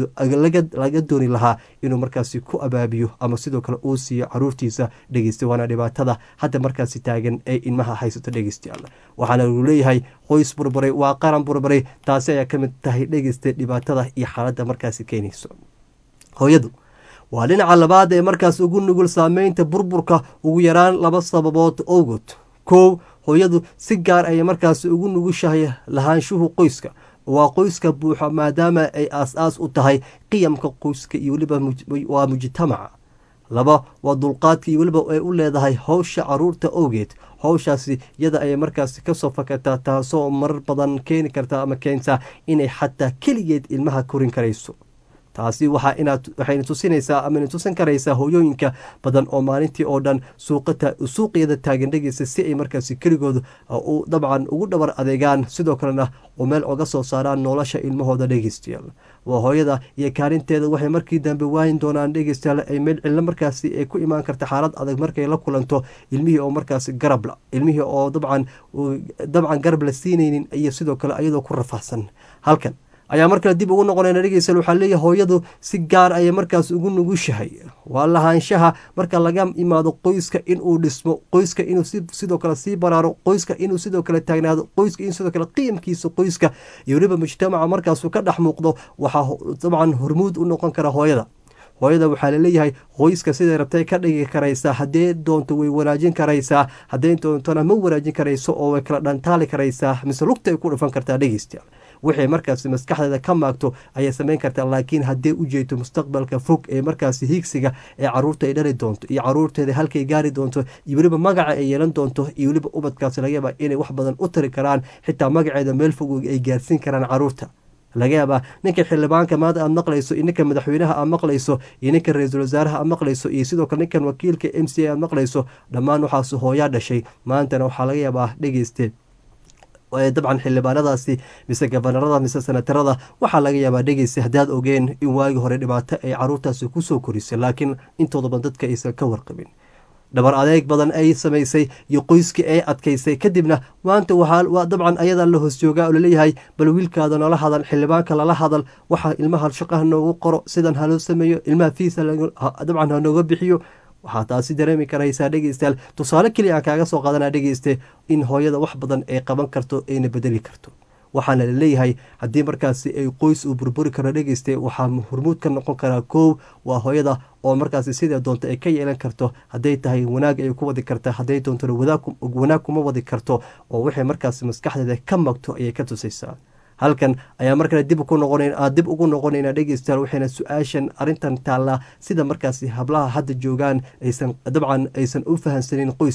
laga dooni lahaa inuu markaasi ku abaabiyo ama sidoo kale uu siiyo caruurtiisa dhegeysta waana dhibaatada hadda markaasi taagan ee ilmaha haysato dhegeystayaal waxaana lagu leeyahay qoys burburay waa qaran burburay taasi ayaa ka mid tahay dhegeysta dhibaatada iyo xaaladda markaasi keenayso hooyadu waa dhinaca labaad ee markaas ugu nugul saameynta burburka ugu yaraan laba sababood owgood kow hooyadu si gaar ayay markaas ugu nugushahay lahaanshuhu qoyska waa qoyska buuxa maadaama ay aas-aas u tahay qiyamka qoyska iyo weliba waa mujtamaca laba waa dulqaadka iyo weliba ay u leedahay howsha caruurta owgeed howshaasi iyada ayay markaasi kasoo fakataa taasoo marar badan keeni karta ama keentaa inay xataa keligeed ilmaha korin karayso taasi waxaa inaad waxayna tusinaysaa amana tusin karaysaa hooyooyinka badan oo maalintii oo dhan suuqyada taagan dhegeysa si ay markaasi keligooda dabcan ugu dhabar adeegaan sidoo kalena oo meel oga soo saaraan nolosha ilmahooda dhegeystayaal waa hooyada iyo kaalinteeda waxay markii dambe waayin doonaan dhegeystayaal ay meel cillo markaasi ay ku imaan karta xaalad adag markay la kulanto ilmihii oo markaasi garabla ilmihii oo dabcan dabcan garab la siinaynin iyo sidoo kale iyadoo ku rafaahsan halkan ayaa markale dib ugu noqonayna dhegeystayaal waxaa leeyahay hooyadu si gaar ayay markaas ugu nugushahay waa lahaanshaha marka laga imaado qoyska inuu dhismo qoyska inuu sidoo kale sii baraaro qoyska inuu sidoo kale taagnaado qoyska in sidoo kale qiyamkiisa qoyska iyo weliba mujtamaca markaasuu ka dhex muuqdo waxaa dabcan hormuud u noqon kara hooyada hooyada waxaa laleeyahay qoyska siday rabtay ka dhigi karaysaa haddee doonto way wanaajin karaysaa haddee doontona ma wanaajin karayso oo way kala dhantaali karaysaa mise lugta ay ku dhufan kartaa dhegeystayaal wixii markaasi maskaxdeeda ka maagto ayay samayn kartaa laakiin haddee u jeeto mustaqbalka fog ee markaasi hiigsiga ee caruurta ay dhali doonto iyo caruurteeda halkay gaari doonto iyo weliba magaca ay yeelan doonto iyo weliba ubadkaasi laga yaabaa inay wax badan u tari karaan xitaa magaceeda meel fog ay gaarsiin karaan caruurta laga yaabaa ninka xildhibaanka maanta aad maqlayso iyo ninka madaxweynaha aad maqlayso iyo ninka ra-iisul wasaaraha aad maqlayso iyo sidoo kale ninkan wakiilka m c a aad maqlayso dhammaan waxaas hooyaa dhashay maantana waxaa laga yaabaa dhegeyste dabcan xildhibaanadaasi mise gabanarada mise senatarada waxaa laga yaabaa dhegeysa haddaad ogeen in waagii hore dhibaato ay caruurtaasi kusoo korisay laakiin intooda badan dadka aysan ka warqabin dhabar adeeg badan ay samaysay iyo qoyskii ay adkaysay kadibna maanta waxaa dabcan ayadaa la hoos joogaa oo laleeyahay bal wiilkaada noola hadal xildhibaanka lala hadal waxaa ilmaha shaqaha noogu qoro sidan haloo sameeyo ilmaha fiisa dabcan hanooga bixiyo waxaa taasi dareemi karaysaa dhegeystayaal tusaale keliya aan kaaga soo qaadanaa dhegeyste in hooyada wax badan ay qaban karto ayna bedeli karto waxaana laleeyahay haddii markaasi ay qoys uu burburi karo dhegeyste waxaa hormuud ka noqon karaa koow waa hooyada oo markaasi sidee doonto ay ka yeelan karto hadday tahay wanaag ay ku wadi karta hadday doontona wanaag kuma wadi karto oo waxay markaasi maskaxdeeda ka magto ayay ka tusaysaa halkan ayaa markale dib ku noqon dib ugu noqonayna dhegeystayaal waxayna su-aashan arrintan taallaa sida markaasi hablaha hadda joogaan aysan dabcan aysan u fahamsanin qoyska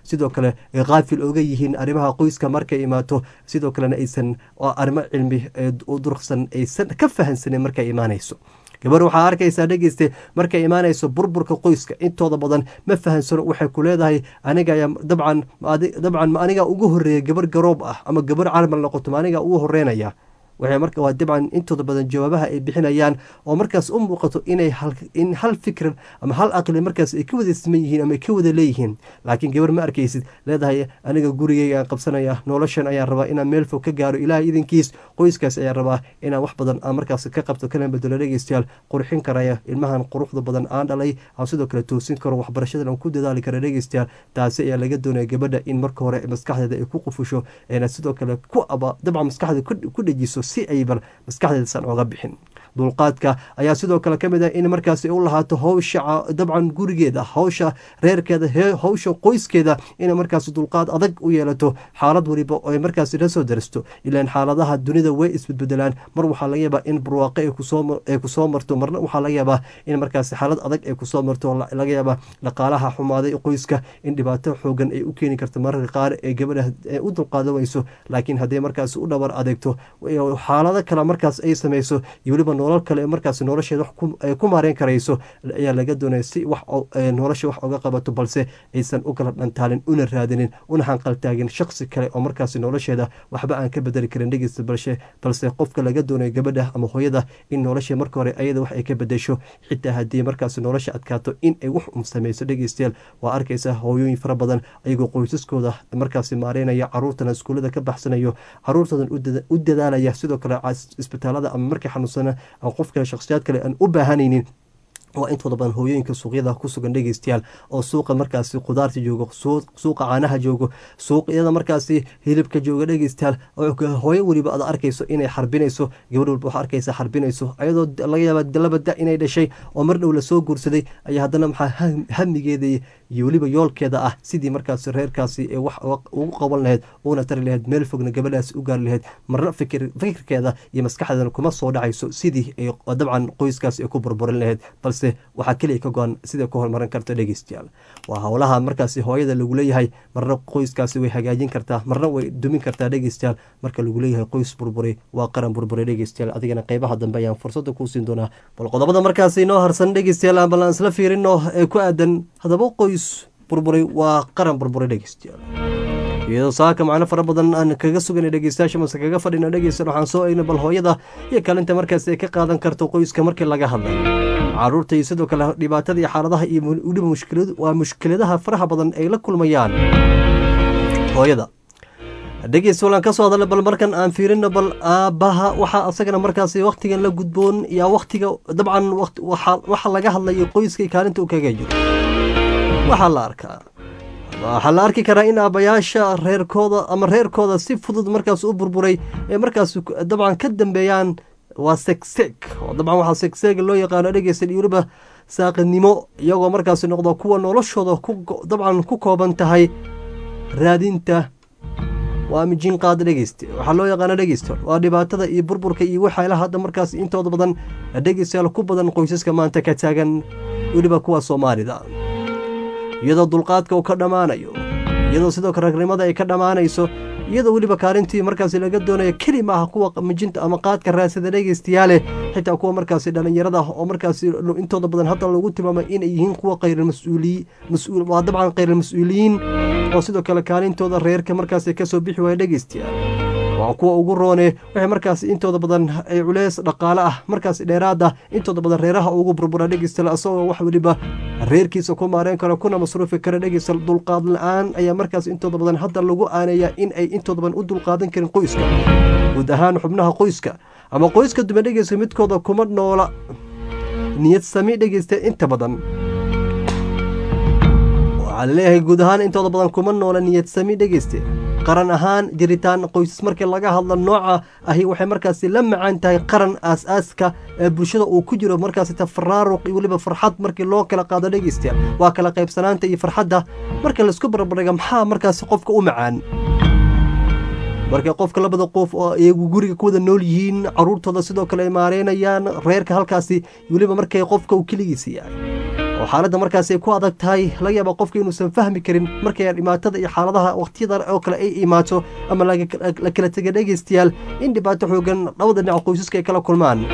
sidoo kale ay qaafil oga yihiin arrimaha qoyska markay imaato sidoo kalena aysan arrimo cilmi u durqsan aysan ka fahansanin markay imaanayso gabar waxaa arkaysaa dhegeyste markay imaanayso burburka qoyska intooda badan ma fahansano waxay ku leedahay aniga dabcan dabcan ma aniga ugu horeeya gabar garoob ah ama gabar carmal noqoto ma aniga ugu horeynaya waxay marka waa dabcan intooda badan jawaabaha ay bixinayaan oo markaas u muuqato inay in hal fikr ama hal aqli markaas ay ka wada siman yihiin ama ay ka wada leeyihiin laakiin gabar ma arkaysid leedahay aniga gurigeyga aan qabsanaya noloshan ayaan rabaa inaan meel fog ka gaaro ilaahay idinkiis qoyskaas ayaan rabaa inaan wax badan aan markaas ka qabto kana bedelo dhegeystayaal qurxin karaya ilmahan quruxda badan aan dhalay aan sidoo kale toosin karo waxbarashadan aan ku dadaali kara dhegeystayaal taasi ayaa laga doonaya gabadha in marka hore maskaxdeeda ay ku qufusho eena sidoo kale ku aba dabcan maskaxda ku dhejiso si ay bal maskaxdeedasan oga bixin dulqaadka ayaa sidoo kale ka mid ah in markaasi u lahaato howsha dabcan gurigeeda howsha reerkeeda howsha qoyskeeda inay markaasi dulqaad adag u yeelato xaalad waliba oo ay markaasi la soo daristo ilaan xaaladaha dunida way isbedbedelaan mar waxaa laga yaabaa in barwaaqo ay kusoo marto marna waxaa laga yaabaa in markaasi xaalad adag ay kusoo marto laga yaabaa dhaqaalaha xumaaday qoyska in dhibaato xoogan ay u keeni karto mararka qaar ee gabadha u dulqaadan weyso laakiin hadday markaasi u dhabar adeegto xaalado kale markaas ay sameyso iyo weliba nolol kale markaas nolosheeda ay ku maareyn karayso ayaa laga doonaya si wax nolosha wax oga qabato balse aysan u kala dhantaalin una raadinin una hanqaltaagin shaqsi kale oo markaas nolosheeda waxba aan ka bedeli karin dhegeysta balse balse qofka laga doonayo gabadha ama hooyada in nolosha marka hore ayada wax ay ka bedesho xitaa haddii markaas nolosha adkaato in ay wax um sameyso dhegeystayaal waa arkaysa hooyooyin fara badan ayagoo qoysaskooda markaasi maareynaya caruurtana iskuullada ka baxsanayo caruurtoodan u dadaalaya sidoo kale isbitaalada ama markay xanuunsana qof kale shakhsiyaad kale aan u baahanaynin waa intooda badan hooyooyinka suuqyada ku sugan dhegeystayaal oo suuqa markaasi khudaarta joogo suuqa caanaha joogo suuqyada markaasi hilibka jooga dhegeystayaal hooyo weliba aad arkayso inay xarbinayso gabadh walba waxaa arkaysa xarbinayso ayadoo laga yaaba laba da inay dhashay oo mar dhow lasoo guursaday ayaa haddana maxaa hamigeeda iyo weliba yoolkeeda ah sidii markaasi reerkaasi ee wax ugu qaban lahayd uuna tari lahayd meel fogna gabadhaasi u gaari lahayd marna fikirkeeda iyo maskaxdeedana kuma soo dhacayso sidii ay dabcan qoyskaasi ay ku burburin lahayd balse waxaa keliya ka go-an siday ku horumarin karto dhegeystayaal waa howlaha markaasi hooyada lagu leeyahay marna qoyskaasi way hagaajin kartaa marna way dumin kartaa dhegeystayaal marka lagu leeyahay qoys burburay waa qaran burburay dhegeystayaal adigana qeybaha dambe ayaan fursada kuu siin doonaa bal qodobada markaasi inoo harsan dhegeystayaal bal aan isla fiirino ee ku aadan hadaba qoys burburay waa qaran burburay dhegeystayaal iyadoo saaka macno fara badan aan kaga sugana dhegeystayaasha mase kaga fadhina dhegeysta waxaan soo eegna bal hooyada iyo kaalinta markaasi ay ka qaadan karto qoyska markii laga hadlay caruurta iyo sidoo kale dhibaatada iyo xaaladaha iyo weliba mushkilad waa mushkiladaha faraha badan ay la kulmayaan hooyada dhegeysta walaan ka soo hadalna bal markan aan fiirino bal aabbaha waxaa asagana markaasi wakhtigan la gudboon yaa wakhtiga dabcan waxa laga hadlayo qoyska kaalinta u kaga jiro waxaa la arkaa waxaa la arki karaa in aabbayaasha reerkooda ama reerkooda si fudud markaas u burburay ee markaas dabcan ka dambeeyaan waa segseg oo dabcan waxaa segseega loo yaqaano dhegeysta iyo weliba saaqidnimo iyagoo markaasi noqdo kuwa noloshooda dabcan ku kooban tahay raadinta waa mijin qaada dhegeyste waxaa loo yaqaana dhegeysta waa dhibaatada iyo burburka iyo waxaala hadda markaas intooda badan dhegeystayaal ku badan qoysaska maanta ka taagan weliba kuwa soomaalida iyadoo dulqaadka uu ka dhammaanayo iyadoo sidoo kale ragnimada ay ka dhammaanayso iyadoo weliba kaalintii markaasi laga doonayo keli maaha kuwa mijinta ama qaadka raadsada dhegeystayaale xitaa kuwa markaasi dhallinyarada oo markaasi intooda badan hadda lagu tilmaamay inay yihiin kuwa khayramasuuliyi mas-uul waa dabcan khayral-mas-uuliyiin oo sidoo kale kaalintooda reerka markaasi kasoo bixi waaya dhegeystayaal waa kuwa ugu roone waxay markaasi intooda badan ay culeys dhaqaale ah markaasi dheeraada intooda badan reeraha ugu burbura dhegeystayaal asagoo wax weliba reerkiisa ku maareen karo kuna masruufi kara dhegeysta dulqaad la-aan ayaa markaas intooda badan hadda lagu aaneeyaa in ay intooda badan u dulqaadan karin qoyska guud ahaan xubnaha qoyska ama qoyska dume dhegeysta midkooda kuma noola niyad sami dhegeysta inta badan waxaa laleeyahay guud ahaan intooda badan kuma noola niyad sami dhegeyste qaran ahaan jiritaan qoysas markii laga hadlo nooca ahi waxay markaasi la macaan tahay qaran aas-aaska ee bulshada uu ku jiro markaasi tafaraaruq iyo weliba farxad markii loo kala qaado dhegeystayaal waa kala qaybsanaanta iyo farxadda marka laisku barbardhiga maxaa markaasi qofka u macaan markay qofka labada qof oo iyagu guriga ku wada nool yihiin caruurtooda sidoo kale ay maareynayaan reerka halkaasi weliba markay qofka uu keligiisa yahay oo xaaladda markaasi ay ku adag tahay laga yaaba qofka inuusan fahmi karin markay dhibaatada iyo xaaladaha waqtiyada oo kale ay imaato ama la kala tega dhegeystayaal in dhibaato xoogan labada dhinac qoysaska ay kala kulmaan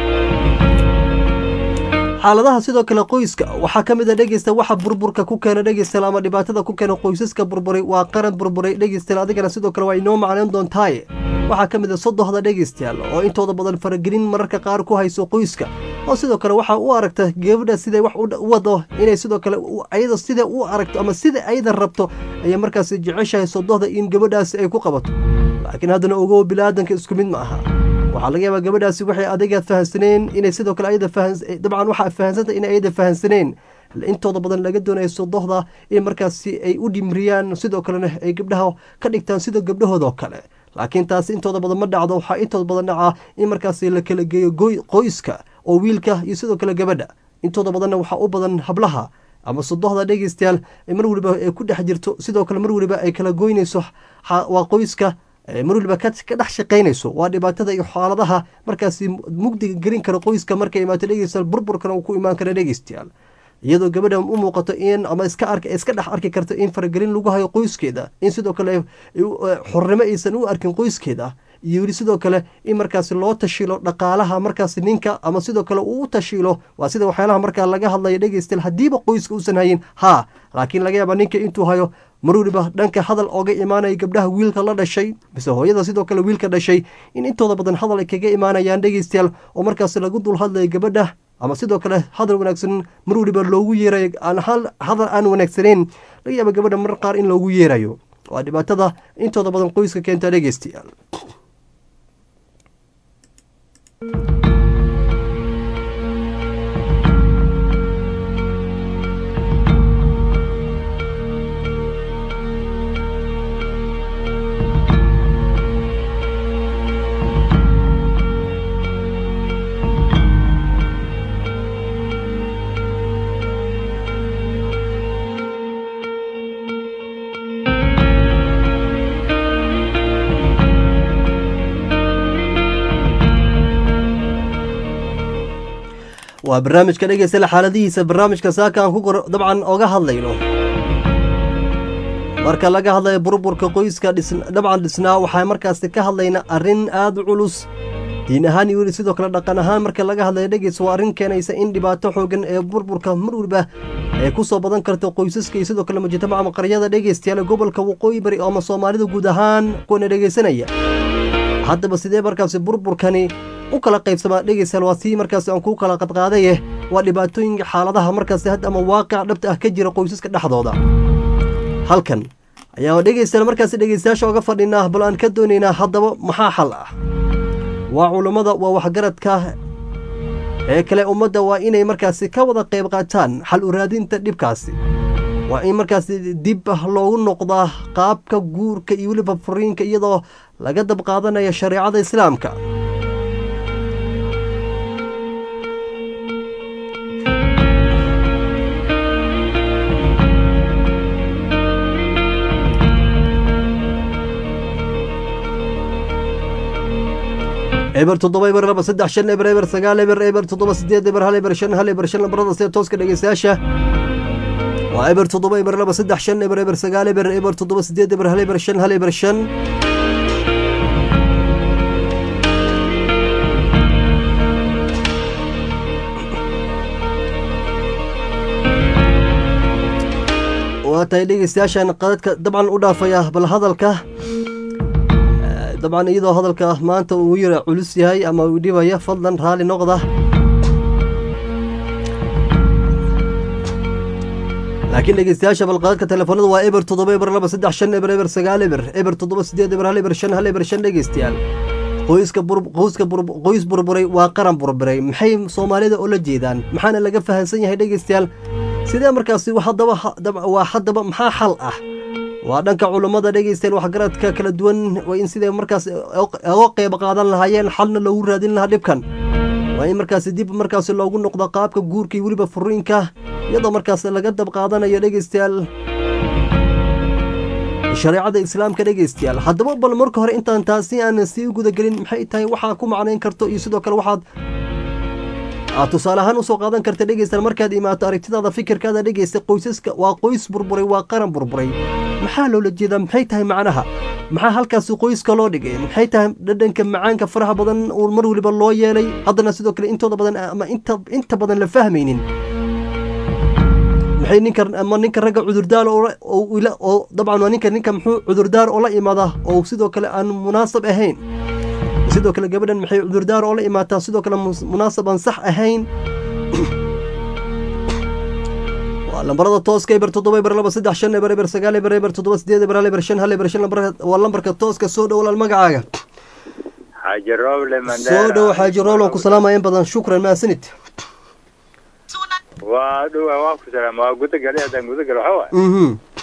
xaaladaha sidoo kale qoyska waxaa ka mid a dhegeysta waxa burburka ku keena dhegeystayaal ama dhibaatada ku keena qoysaska burburay waa qaran burburay dhegeystayaal adigana sidoo kale waa inoo macneyn doontaaye waxaa ka mid a sodohda dhegeystayaal oo intooda badan faragelin mararka qaar ku hayso qoyska oo sidoo kale waxaa u aragta gabadha siday wax u wado inay sidoo kale ayada sida u aragto ama sida ayada rabto ayay markaasi jeceshahay sodohda in gabadhaasi ay ku qabato laakiin haddana ogow bilaadanka isku mid ma aha waxaa laga yaabaa gabadhaasi waxay adiga fahansaneen inay sidoo kale ayada dabcan waxaa fahansanta inay ayada fahansaneen intooda badan laga doonayo sodohda in markaasi ay u dhimriyaan sidoo kalena ay gabdhaha ka dhigtaan sida gabdhahoodao kale laakiin taasi intooda badan ma dhacdo waxaa intooda badan dhacaa in markaasi la kala geeyo qoyska oo wiilka iyo sidoo kale gabadha intooda badanna waxaa u badan hablaha ama sodohda dhegeystayaal mar weliba ay ku dhex jirto sidoo kale mar weliba ay kala goynayso waa qoyska mar waliba ka dhex shaqaynayso waa dhibaatada iyo xaaladaha markaasi mugdiga gelin kara qoyska markay imaato dhegeystayaal burburkana uu ku imaan kara dhegeystayaal iyadoo gabadha u muuqato in ama iska ark iska dhex arki karto in faragelin lagu hayo qoyskeeda in sidoo kale xornimo aysan u arkin qoyskeeda iyo weli sidoo kale in markaasi loo tashiilo dhaqaalaha markaasi ninka ama sidoo kale uu u tashiilo waa sida waxyaalaha markaa laga hadlayo dhegeystayaal haddiiba qoyska uusan hayin haa laakiin laga yaaba ninka intuu hayo mar weliba dhanka hadal ooga imaanaya gabdhaha wiilka la dhashay mise hooyada sidoo kale wiilka dhashay in intooda badan hadal ay kaga imaanayaan dhegeystayaal oo markaasi lagu dul hadlayo gabadha ama sidoo kale hadal wanaagsan mar weliba loogu yeerayo hadal aan wanaagsaneyn laga yaaba gabadha mar qaar in loogu yeerayo waa dhibaatada intooda badan qoyska keenta dhegeystayaal waa barnaamijka dhegeysta xaaladihiisa barnaamijka saaka aan ku dabcan oga hadlayno marka laga hadlayo burburka qoyska dabcan dhisnaa waxaa markaasi ka hadlayna arrin aada u culus diin ahaan iyo weli sidoo kale dhaqan ahaan marka laga hadlayo dhegeys waa arrin keenaysa in dhibaato xoogan ee burburka mar weliba ay ku soo badan karto qoysaska iyo sidoo kale mujtamaca maqaryada dhegeystayaal gobolka waqooyi bari ama soomaalida guud ahaan kuwana dhegeysanaya haddaba sidee markaasi burburkani u kala qaybsamaa dhegeystayaal waa sii markaasi aan kuu kala qadqaadaye waa dhibaatooyinka xaaladaha markaasi had ama waaqic dhabta ah ka jira qoysaska dhexdooda halkan ayaa dhegeystayaal markaasi dhegeystayaasha oga fadhinaa bal aan ka doonaynaa haddaba maxaa xal ah waa culummada waa waxgaradka ee kale ummadda waa inay markaasi ka wada qayb qaataan xal u raadinta dhibkaasi waa in markaasi dib loogu noqdaa qaabka guurka iyo weliba furiinka iyadoo laga dab qaadanayo shareecada islaamka eber toddoba eber laba saddex shan eber eber sagaal eber eber toddoba sideed eber hal eber shan hal eber shan lambarada sida tooska dhegeystayaasha waa eber toddoba eber laba saddex shan eber eber sagaal eber eber toddoba sideed eber hal eber shan hal eber shan waa tahay dhegeystayaashan qadadka dabcan u dhaafaya bal hadalka dabcan iyadoo hadalka maanta uu yara culus yahay ama uu dhibaya fadlan raali noqda laakiin dhegeystayaasha balqaadka telefoonada waa eber toddoba eber laba saddex shan eber eber sagaal eber eber toddoba sideed eber hal eber shan hal eber shan dhegeystayaal qoyska qoyska qoys burburay waa qaran burburay maxay soomaalida oo la jeedaan maxaana laga fahansan yahay dhegeystayaal sidee markaasi haddaba waa haddaba maxaa xal ah waa dhanka culummada dhegeystayaal waxgaradka kala duwan waa in siday markaas oga qeyb qaadan lahaayeen xalna loogu raadin lahaa dhibkan waa in markaasi dib markaasi loogu noqdo qaabka guurka iyo weliba furiinka iyadoo markaas laga dab qaadanayo dhegeystayaal shareecada islaamka dhegeystayaal haddaba bal marka hore intaan taasi aan sii gudagelin maxay tahay waxaa ku macnayn karto iyo sidoo kale waxaad aad tusaale ahaan usoo qaadan karta dhegeysta markaad imaato aragtidaada fikirkaada dhegeysta qoysaska waa qoys burburay waa qaran burburay maxaa loola jeedaa maxay tahay macnaha maxaa halkaasi qoyska loo dhigay maxay tahay dhadhanka macaanka faraha badan uu mar weliba loo yeelay haddana sidoo kale intooda badan ama inta inta badan la fahmaynin maxay ninka ama ninka ragga cudurdaar oo oo ila- oo dabcan waa ninka ninka muxuu cudurdaar oo la imaada oo sidoo kale aan munaasab ahayn sidoo kale gabadhan maxay cudurdaar oo la imaataa sidoo kale mus- munaasab aan sax ahayn waa lambarada tooska eber toddoba eber laba saddex shan eber eber sagaal eber eber toddoba sideed eber hal eber shan hal eber shan lambarka waa lambarka tooska soo dhow walaal magacaaga xaaji roble soo dhow xaaji roolo ku salaamaya in badan shukran mahadsanid waa dhowa waa ku salaam waa gudagali haddaan gudagal waxa waay mhm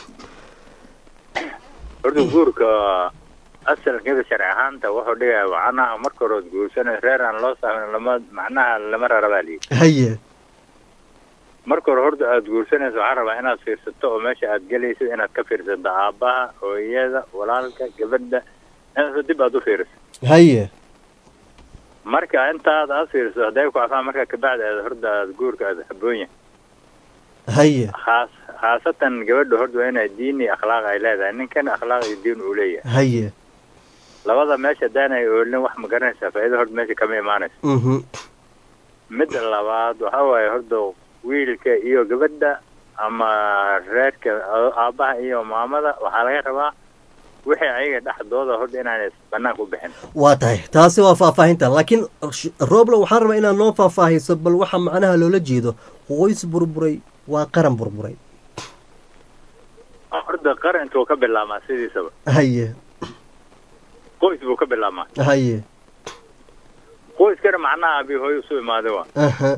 horta guurka asalkeeda sharci ahaanta wuxuu dhigaya macnaha marka hore ood guursanay reer aan loo saamin lama macnaha lama rarabaa liyi haye marka hore horta aad guursanayso waxaan rabaa inaad fiirsato oo meesha aad gelaysid inaad ka fiirsato aabbaha hooyada walaalka gabadha inaad dib aad u fiiriso haye marka intaad aad fiiriso hadday ku afaan marka kabacdi aad horta aad guurka aad habboon yahay haye khaas khaasatan gabadha horta waa inay diin iyo akhlaaq ay leedahay ninkan akhlaaq iyo diin uu leeyahay haye labada meesha haddaanay oolin wax ma garanaysaa faa'iido horta meesha kama imaanayso mhm midda labaad waxa waaye horta wiilka iyo gabadha ama reerka a- aabbaha iyo maamada waxaa laga rabaa wixii ayaga dhexdooda horta inaanay banaanka u bixin waa tahay taasi waa faahfaahinta laakiin sh- rooblo waxaan rabaa inaad noo faahfaahiso bal waxa macnaha loola jeedo qoys burburay waa qaran burburay horta qaran intuu ka bilaabmaa sidiisaba haye qoys buu ka bilaabmaa haye qoyskana macnaha abi hooyo isu imaaday waa aha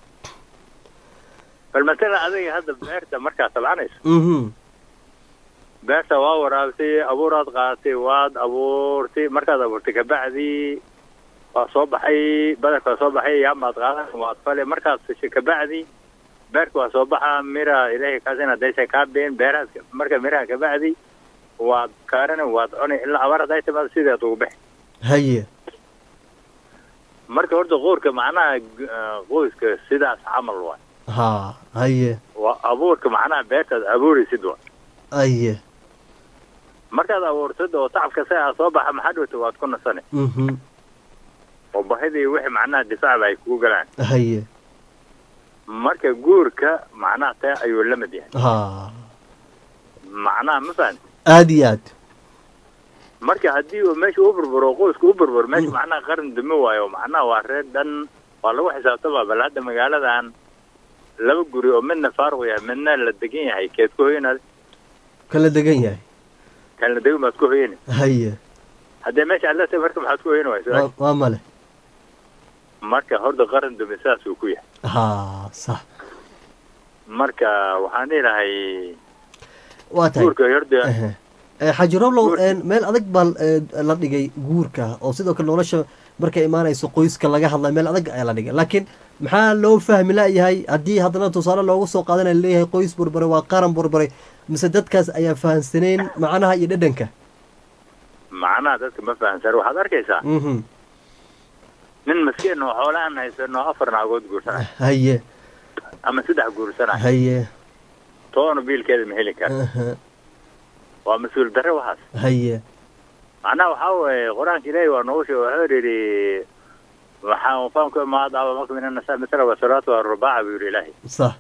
bal matala adiga hadda beerta markaad tabcanayso mhm beerta waa waraabtay abuuraad qaadatay waad abuurtay markaad abuurtay kabacdii waa soo baxay badarka waa soo baxay yaamaad qaadan waad fale markaad fashay kabacdi beerka waa soo baxa mira ilaahay kaasina daysa kaa been beerahaas marka miraha kabacdi waad kaarani waad cuni ilaa abaar hadday timaado sideed ugu bixi haye marka horta qoorka macnaha gu- eh, qoyska sidaas camal waay ha haye waa abuurka macnaha beertaad abuuraysid waay haye markaad abuurtid oo tacabka si aa soo baxa maxaa dhowta waad ku nasani mhm oo bahidii wixii macnaha difaacba ay kugu galaan haye marka guurka macnaha tee ayuu la mid yahay ha macnaha ma fahanti aad iyo aad marka haddii uu meesha u burburo qoyska u burburo meesha macnaha qaran dumi waayo macnaha waa reer dhan waa lagu xisaabtama bal hadda magaaladan laba guri oo midna faaruq yahay midna la degan yahay keed ku hoyanaad kala degan yahay kan la degan baad ku hoyani haye haddee meesha aad leetahay marka maxaad ku hoyani wayso waa- waa male marka horta qaran dumi saas uu ku yahay ha sax marka waxaan dhihi lahay waa tahay guurka horta Ehe. Eh, xaaji roblow een, meel adag baa eh, la dhigay guurka oo sidoo kale nolosha markay imaanayso qoyska laga hadlay meel adag ayaa la dhigay laakiin maxaa loo fahmi layahay haddii haddana tusaale loogu soo qaadanaya leeyahay qoys burburay waa qaran burburay mise dadkaas ayaa fahansaneyn macnaha iyo dhadhanka macnaha dadka ma fahansan waxaad arkaysaa mhm nin maskiin oo xoole aan haysano afar naagood guursanay haye ama saddex guursanay haye toona biilkeeda ma heli kara aha, waa mas-uul darre waxaas haye macnaha waxaa weeye qur-aanka ilaahi waa noogu sheegay wuxuu yidhi waxaan fahamku imaada aba marka min anasa misra wasalaatu arubaaca buu yidhi ilaahi sax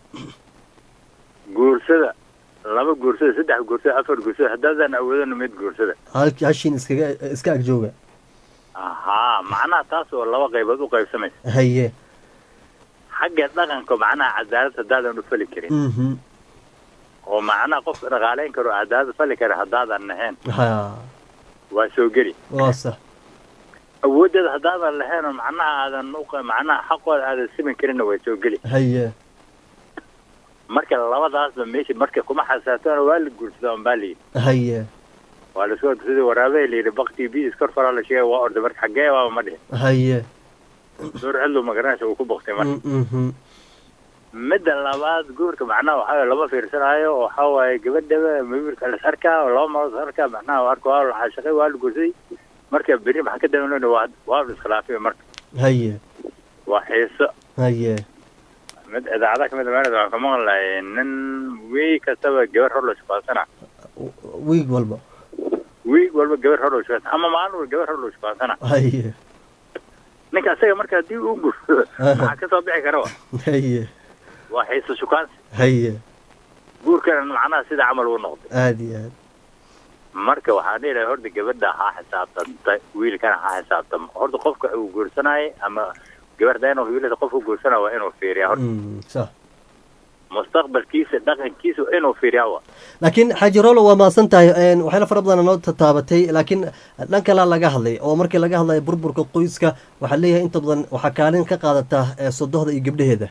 guursada laba guursada saddex guursada afar guursada haddaadan awoodana mid guursada halkii hashiin iskaga iska agjooga ahaa macnaha taas oo laba qaybood u qaybsamaysa haye xagga dhaqanka macnaha cadaalad haddaadan u fali karin mhm oo macnaha qofka dhaqaalayn karo cadaalad fali kara haddaadan lahayn ha waa soo geli waa sax awoodeeda haddaadan lahayn oo macnaha aadan u macnaha xaqooda aadan simin karinna way soo geli haye marka labadaasba meesha marka kuma xasaabtana waa la guursadaa unbaa la yidhi haye waa la soo sidii waraabe la yidhi bakti bi iskor faraa la sheegay waa orday marka xaggee waaba ma dhihin haye door cidlu magaranaysa uu ku baktay marka mhm midda labaad guurka macnaha waxaa waye lama fiirsanaayo oo waxaa waaye gabadhaba wiilka las arkaa oo laba marood is arkaa macnaha arka waa la xashaqay waa la guursaday marka beri maxaa ka dambeyn waa waa la iskhilaafay marka haye waa xiiso haye mid idaacada kamid a waxaan ka maqli lahay nin wiig kastaba gabar hor loo shukaasana wiig walba wiig walba gabar hor loo shukaasana ama maalin walba gabar hor loo shukaasana haye ninka asaga marka haddii uu guursado maxaa kasoo bixi kara wa haye waa xiisa shukaansi haye guurkana macnaha sida camal uu noqday aada iyo aad marka waxaan dhihi lahay horta gabadha ha xisaabtanta wiilkana ha xisaabtama horta qofka uu guursanaayo ama gabadha inuu wiilada qofku guursanaa waa inuu fiiriyaa horta Mm, sax mustaqbalkiisa dhaqankiisa waa inuu fiiriyaa wa laakiin xaaji rolo waa mahadsan tahay een, waxyaala fara badan noo tataabatay laakiin dhan kalea laga hadlay oo markii laga hadlayo burburka qoyska waxaa leeyahay inta badan waxaa kaalin ka qaadataa ee sodohda iyo gabdhaheeda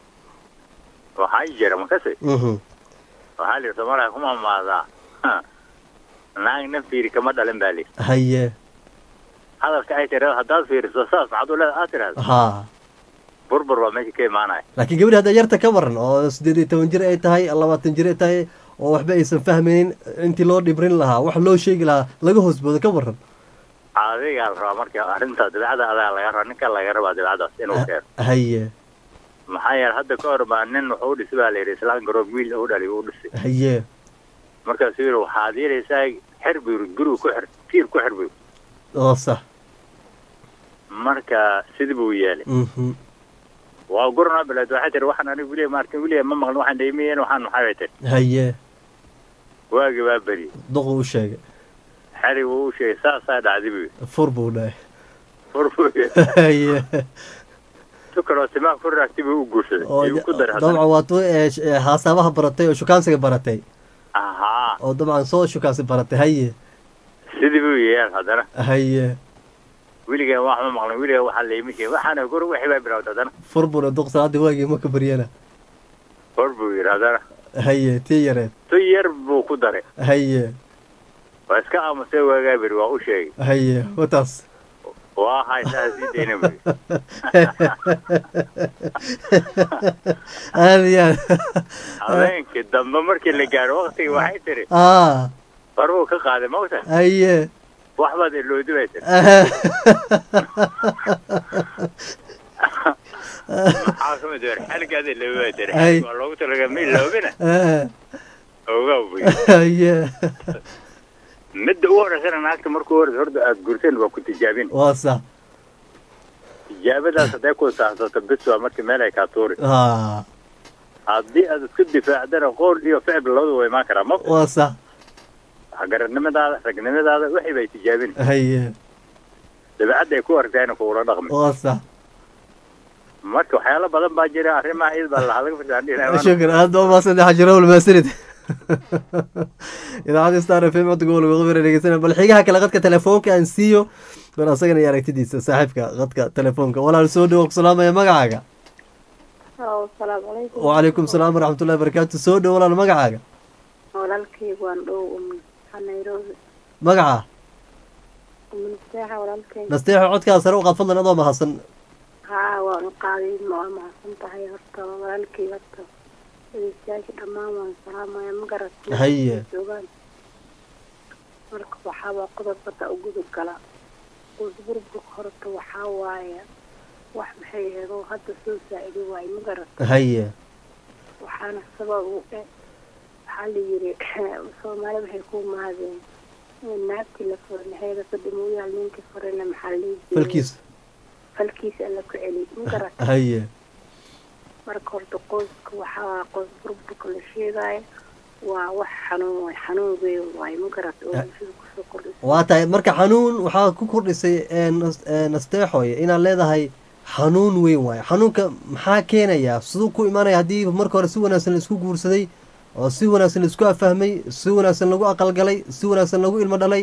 waxaa jira makase Mhm. waxaa la yidhi soomaaliya kuma amaadaa naag nin fiiri kama dhalin baa lihi haye hadalka ay tiri haddaad fiiriso saas maxaad u leeda aad tidhahda haa burbur baa meesha ka imaanaya laakiin gabadhi hadda yarta ka waran oo siddeed iyo toban jir ay tahay labaatan jir ay tahay oo waxba aysan fahmaynin intii loo dhibrin lahaa wax loo sheegi lahaa laga hoosboodo ka waran adigaa la rabaa marka arrinta dabeecada adaa laga rabaa ninka laga rabaa dabeecadaas inuu keeno haye maxaa yeele hadda ka hor baa nin wuxuu u dhisay baa la yidhi islaan garoob wiil u dhali u dhisay haye markaasuu yidhi waxaad yeelaysaa xer buu yidhi guriga ku xir tiir ku xir buu yidhi. oo sax marka sidii buu yeelay Mhm. waa gurna bilaad waxay tiri waxaan anigu weliya maartin weliya ma maqlin waxaan dhaymayeen waxaan maxay bay tiri haye waagi waa beriyey duqu u sheegay xeri wuu u sheegay saasaa dhacday buu yidhi fur buu dhahay fur buu yidhi haye tukaloo timaha ku raagtay buu u guursaday oo iyuu ku daray haddana dabcan waa tu ee sh- ee haasabaha baratay oo shukaansiga baratay ahaa oo dabcan soo shukaansi baratay haye sidii buu yeel haddana haye weligaa wax ma maqlin weligaa waxaa layma sheegin waxaana gur wixii baa bilowday haddana fur buuna duq salaadii waagii maka baryana fur buu yidhi haddana haye tii yareed tu yar buu ku daray haye waa iska aamusay waagaa beri waa u sheegay haye wataas waa haysaa sii dayna buu yidhi aada iyo aad habeenkii dambe markii la gaaro waktigii waxay tiri ah faruu ka qaaday mawta haye wax baad iloodi bay tiri maxaa ka mid weer xalgaada iloobi bay tiri Ay. waa loogu talaga ma iloobina Ah, ogaa buu yidhi haye midda u horeysana naagta markuu horeysa horta aad guurteen waa ku tijaabin waa sax tijaabadaas hadday ku saahsato bis waa markii meel ay kaa tuuri ah haddii aad isku difaacdana qool iyo ficil labadu waa imaan karaa ma waa sax garanimadaada ragnimadaada wixii bay tijaabin haye dabeecadda ay ku argtayna kugula dhaqmi waa sax marka waxyaalo badan baa jira arrimaha iyad baa lahaa laga firdaan shukran aad baa umahadsan tahay xaji rawl maasanid idaacadda star f m codka gobolka qobir dhegeysana bal xigaha kale qadka telefoonka aan siiyo bal asagana iyo aragtidiisa saaxiibka qadka telefoonka walaal soo dhowo ku salaamaya magacaaga asalaamu calaykum wacalaykum salaam waraxmatullahi barakaatu soo dhowo walaal magacaaga walaalkaygu waan dhow umin nairobi magaca uminseexa walaalkayga nasteexo codkaa sare u qaad fadlan adoo mahadsan haa waan u qaaday waa mahadsan tahay horta walaalkay horta dhegeystayaasha dhammaan waan salaamaya ma garat Haye. joogaan marka waxaa waa qodob badda u gudub gala burburka horta waxaa waaye wax maxay ahayd oo hadda soo saa'idi waaye ma garat haye waxaana sabab u eh waxaa la yiri soomaali waxay ku mahadeen naagtii la furay maxayda fadhimooyaal ninkii furayna maxaa la dhihi jiray falkiis falkiisa alla ku celi ma garat haye marka horta qoyska waxaa qoys burburka la sheegaayo waa wax xanuun waay xanuun weyn waaye ma garat oo bulshada kusoo kordhisa waa tahay marka xanuun waxaa ku kordhisay ee nas- ee nasteexoy inaad leedahay xanuun weyn waayo xanuunka maxaa keenayaa siduu ku imaanaya haddii marka hore si wanaagsan la isku guursaday oo si wanaagsan la isku afahmay si wanaagsan lagu aqalgalay si wanaagsan lagu ilmo dhalay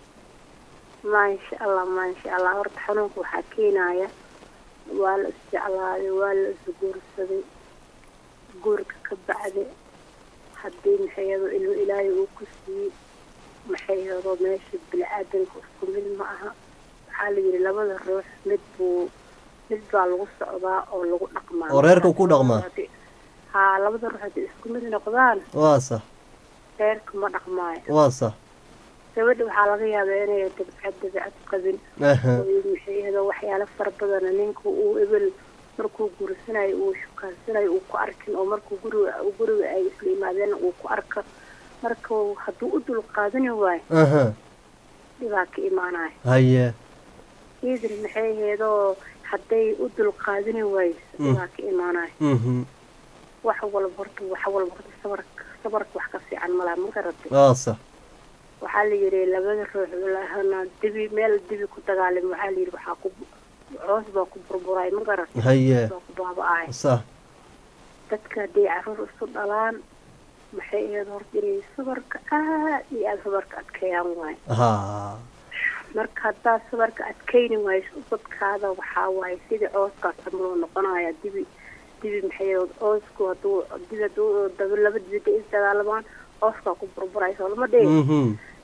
maasha allah maasha allah horta xanuunka waxaa keenaya waa la isjeclaaday waa la isguursaday guurka ka bacde haddii maxayado ilmo ilaahay uu ku siiyey maxayado meesha bini-aadanka isku mid ma aha waxaa la yidhi labada ruux mid buu mid baa lagu socdaa oo lagu dhaqmaa oo reerka ku dhaqmaa haa labada ruux hadday isku mid noqdaan waa sax reerka ma dhaqmaayo waa sax gabadha waxaa laga yaabaa inay dabcad dabcad qabin aha oo maxay ahdo waxyaalo fara badana ninka uu ebel markuu guursanayo uu shukaansanayo uu ku arkin oo markuu guriga guriga ay isla yimaadeen uu ku arko marka hadduu u dulqaadani waayo aha dhibaa ka imaanayo haye idin maxay aheedoo hadday u dulqaadani wayso Mm. dhibaa ka imaanayo mhm wax walba horta wax walba horta sabarka sabarka wax ka fiican malaa ma garatay waa sax waxaa la yidhi labada ruux lahana dibi meel dibi ku dagaalami waxaa la yidhi waxaa ku coos baa ku burburay ma garatay Haye. baa ku baaba'ay sax dadka hadday caruur isu dhalaan maxay ahayd horta inay sabarka aad iyo aada sabarka adkeeyaan waayo ha marka haddaad sabarka adkeyni wayso ubadkaada waxaa waaye sidii cooskaas camaloo noqonaya dibi dibi maxay ahayd coosku hadduu dibi hadduu daba laba dibi hadday isdagaalamaan cooskaa ku burburayso lama dhihi mhm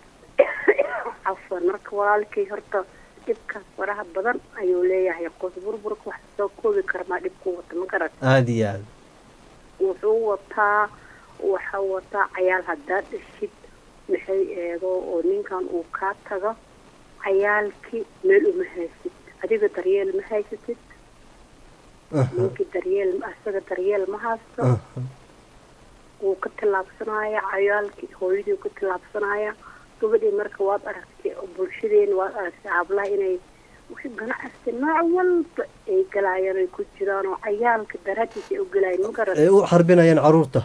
cafwan marka walaalkay horta dhibkaas faraha badan ayuu leeyahay qoos burburka wax soo koobi karmaa dhibku wata ma garat aada iyo aada wuxuu wataa waxaa wataa cayaal haddaad dhashid maxay eedo oo ninkan uu kaa tago cayaalkii meel uma haysid adiga daryeel ma haysatid ninkii daryeel asaga daryeel ma haysto wuu ka tillaabsanaya cayaalkii hooyadii ka tillaabsanaya gabadhii marka waad aragtay oo bulshadeena waad aragtay hablaha inay ganacsi nooc walba ay galayaan ay ku jiraan oo cayaalka daraadiisa ay u galayaan ma garan ay u xarbinayaan caruurta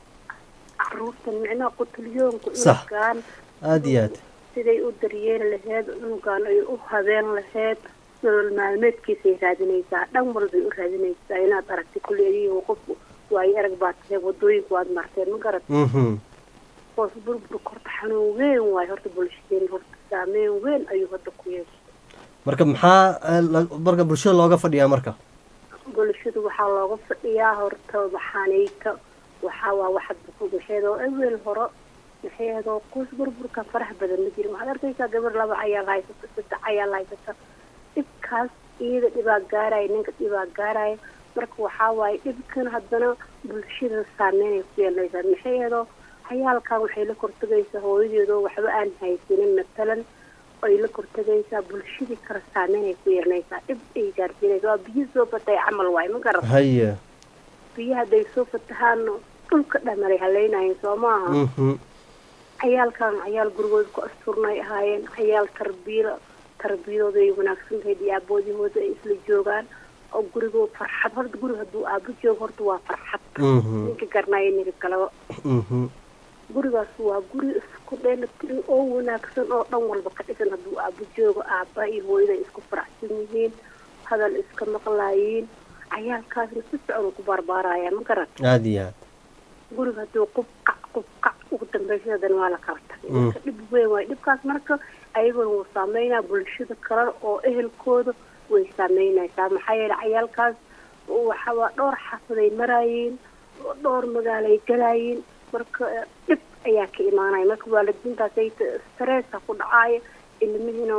caruurta micnaha qutulyoonku Sax. inugaan aada iyo aada siday u daryeeli laheyd cunugan ay u habeen laheyd nolol maalmeedkiisay raadinaysaa dhan walbay u raadinaysaa inaad aragtay kulli adiga qofku waayo arag baa tahay wadooyinka waad marteen ma garat mhm hoos burburka horta xanuun weyn waayo horta bulshadeen horta saameyn weyn ayuu hadda ku yeeshay marka maxaa eh, la- marka bulshada looga fadhiyaa marka bulshadu waxaa looga fadhiyaa horta maxaanayta waxaa waa waxad maxeedoo ewel horo maxeedoo qoys burburka faraha badan ma jirin waxaad arkaysaa gabar laba cayaal haysata saddex cayaal haysata dhibkaas iyada dhibaa gaaraya ninka dhibaa gaaraya marka waxaa waaye dhibkan haddana bulshada saameynay ku yeelanaysaa maxeedoo cayaalkan waxay la kortagaysaa hooyadeedoo waxba aan haysanin matalan ay la kortagaysaa bulshadii kale saameynay ku yeelanaysaa dhib ay gaarsiinaysa waa biyo soo fatay camal waaye ma garan haye biyo hadday soo fatahaan dhulka dhamalay haleynayen soo maaha mhm cayaalkan cayaal gurigooda ku asturnay ahaayeen cayaal tarbiya tarbiyadooda ay wanaagsan tahay iyo aaboodihooda ay isla joogaan oo gurigoo farxad horta guriga hadduu aabo joogo horta waa farxad Mhm. ninka garnaayo ninka kaleba mhm gurigaas waa guri isku dheelatiran oo wanaagsan oo dhan walba ka dhisan hadduu aabo joogo aabba iyo hooyada ay isku faraxsan yihiin hadal iska maqlaayiin cayaalkaasna si socon ku barbaaraya ma garan aada iyo aada guriga hadduu qubqac qubqac ugu dambaysa haddana waa la kala tagay Mm. marka dhib weyn waayo dhibkaas marka ayaguna wuu saameynaa bulshada kale oo ehelkooda way saameynaysaa maxaa yeele cayaalkaas waxa waa dhowr xaafaday maraayeen oo dhowr magaalay galaayeen marka eh, dhib ayaa ka imaanaya marka waalidiintaasay stressa ku dhacaayo ilmihiina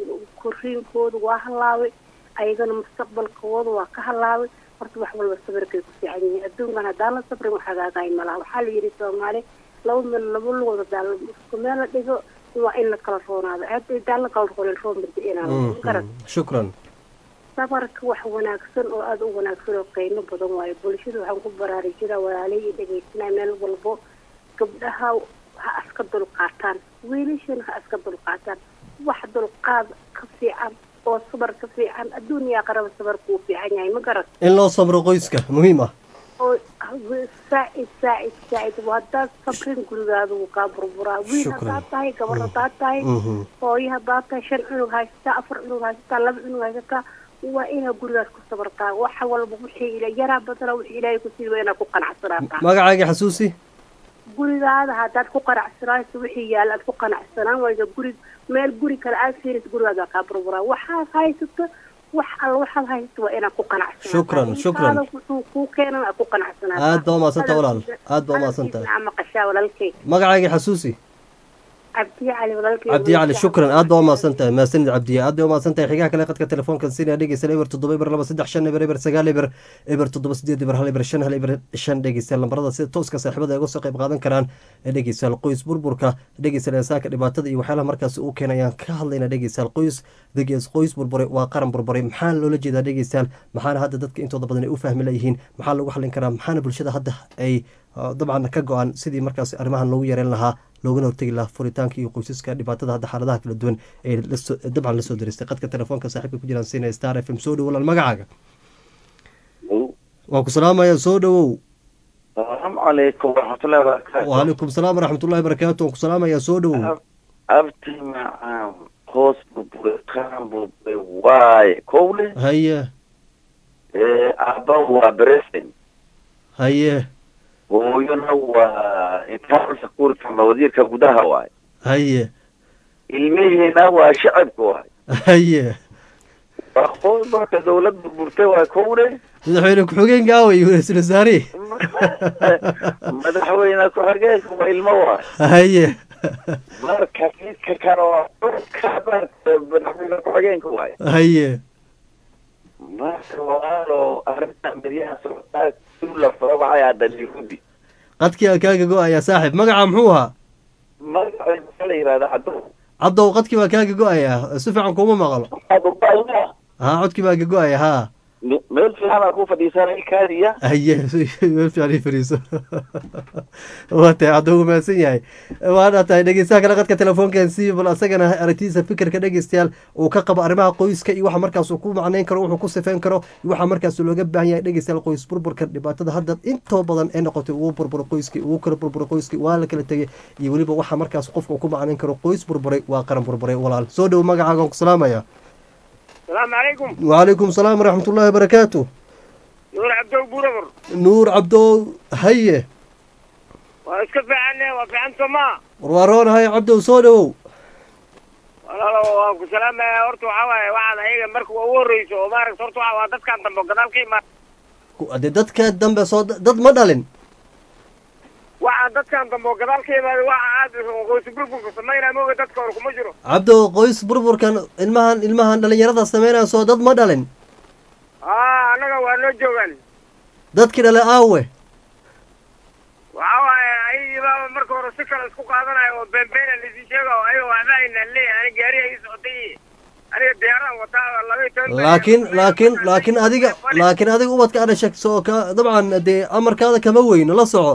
koriinkooda waa halaabay ayagana mustaqbalkooda waa ka halaabay horta wax walba sabirkay ku fiican yihiin adduunkan haddaan la sabrin wax hagaagaay malaha waxaa la yidhi soomaali laba meel laba lugood hadaa isku meel la dhigo waa in la kala roonaado hadda haddaan la kala roonin roon bada inaan garan mhm shukran sabarka wax wanaagsan oo aada u wanaagsan oo qiimo badan waayo bulshada waxaan ku baraarujinaa walaalay iyo dhegaysanaa meel walbo gabdhaha ha iska dulqaataan wiilashana ha iska dulqaataan wax dulqaad ka fiican oo sabar ka fiican adduuniya qaraba sabarku uu fiican yahay ma garan in loo sabro qoyska muhiim ah oo saacid saacid saacid waa haddaad sabrin gurigaada wuu kaa burburaa wiil Shukran. haddaad tahay gabar haddaad tahay Mhm. hooyo haddaad tahay shan cunug haysataa afar cunug haysataa laba cunug haysataa waa inaad gurigaas ku sabartaa waxa walba wixii ila yaraa badana wixii ilaahay ku siiba inaad ku qanacsanaataa magacaaga xasuusi gurigaada haddaad ku qanacsanaato wixii yaalla aad ku qanacsanaan waydo guri meel guri kale aad fiirisa gurigaada waa kaa burburaa waxaad haysato wax alla waxaad haysato waa inaad ku qanacsanaataa Shukran, shukran. Intaada wuxuu kuu keenan aad ku qanacsanaataa aad baa umaadsanta walaal aad baa umaadsanta Hadalkiisna ama qashaa walaalkay magacaaga xasuusi cabdiye cali walaalkay cabdiye cali shukran aad baa umahadsan tahay mahadsanid cabdiye aad bay umahadsan tahay xigaha kale qadka telefoonkan sinaa dhegeysan eber toddoba eber laba saddex shan eber eber sagaal eber eber toddoba sideed eber hal eber shan hal eber shan dhegeystayaal lambarada sida tooska saaxiibada ay uga soo qayb qaadan karaan ee dhegeystayaal qoys burburka dhegeystayaal insaanka dhibaatada iyo waxyaalaha markaasi uu keenay ayaan ka hadlayna dhegeystayaal qoys degeys qoys burburay waa qaran burburay maxaa loola jeedaa dhegeystayaal maxaana hadda dadka intooda badan ay u fahmi layihiin maxaa lagu xallin karaa maxaana bulshada hadda ay uh, dabcan ka go-an sidii markaas arrimahan loogu yareyn lahaa loogana hortegi lahaa furitaanka iyo qoysaska dhibaatada hadda xaaladaha kala duwan ee lasoo- dabcan lasoo diristay qadka telefoonka saaxiibka ku jiraan siinaya star f m soo dhowo walaal magacaaga waan ku salaamaya soo dhowow السلام عليكم ورحمة الله وبركاته وعليكم السلام ورحمة الله وبركاته waan ku salaamaya soo dhowow أبتي مع قوس ببركان بواي كولي haye أبا وبرسن haye hooyana waa imtixaan sakuurka mawadiirka gudaha waay haye ilmihiina waa shacabka waay haye waa qoys marka dawladda burburtay waa kowle madaxweyne ku-xigeenka aaway ra-iisul wasaare madaxweyne ku-xigeenka waa ilmo waay haye marka midka kale waa dhulka marka madaxweyne ku-xigeenka waay haye marka walaalo arrinta midyaha socdaa la farabacay hadda yahuudi qadkii aa kaaga go-ayaa saaxiib magaca muxuu ahaa magaceeda maxaa la yidhahdaa caddo caddow qadkii baa kaaga go-ayaa si fiican kuma maqlo haa codkii baa ka go-aya haa meel fiican aa ku fadhiisanay kaadiya haye meel fiican ii fadhiiso waa tahay caddow mahadsan yahay waana tahay dhegeystaha kale qadka telefoonkan si bal asagana aragtidiisa fikirka dhegeystayaal uu ka qabo arrimaha qoyska iyo waxa markaas uu ku macneyn karo wuxuu ku sifeyn karo iyo waxa markaas looga baahan yahay dhegeystayaal qoys burburka dhibaatada hadda intoo badan ee noqotay ugu burburo qoyskii ugu kala burburo qoyskii waa la kala tegay iyo weliba waxa markaas qofka uu ku macneyn karo qoys burburay waa qaran burburay walaal soo dhow magacaaga aan ku salaamaya السلام عليكم وعليكم السلام ورحمة الله وبركاته نور عبدو بوربر نور عبدو هيه واسكت عنه وفي عن سما warwaroon hay cabdow soo dhowow walaalo waan ku salaamaya horta waxaa waaye waxaad ayaga marka ugu horreyso oo maaragta horta waxa waa dadkan dambe oo gadaal ka imaada dee dadka dambe soo dad ma dhalin waxaa dadkan dambe oo gadaal ka imaada waxa aad qoysi burburka samaynaya mooga dadka hore kuma jiro cabdow qoys burburkan ilmahan ilmahan dhalinyarada sameynaya soo dad ma dhalin aa annaga waa noo joogaan dadkii dhale aawe waxaa waaye ayagiiba marka hore si kale isku qaadanayo oo beenbeena laisii sheega oo ayaga waxba aynaan leeyahay ani gaariga ii socotay aniga diyaaraan wataa laba iyo toban laakiin laakiin laakiin adiga laakiin adiga ubadka adha shegso oo ka dabcan dee amarkaada kama weyno la soco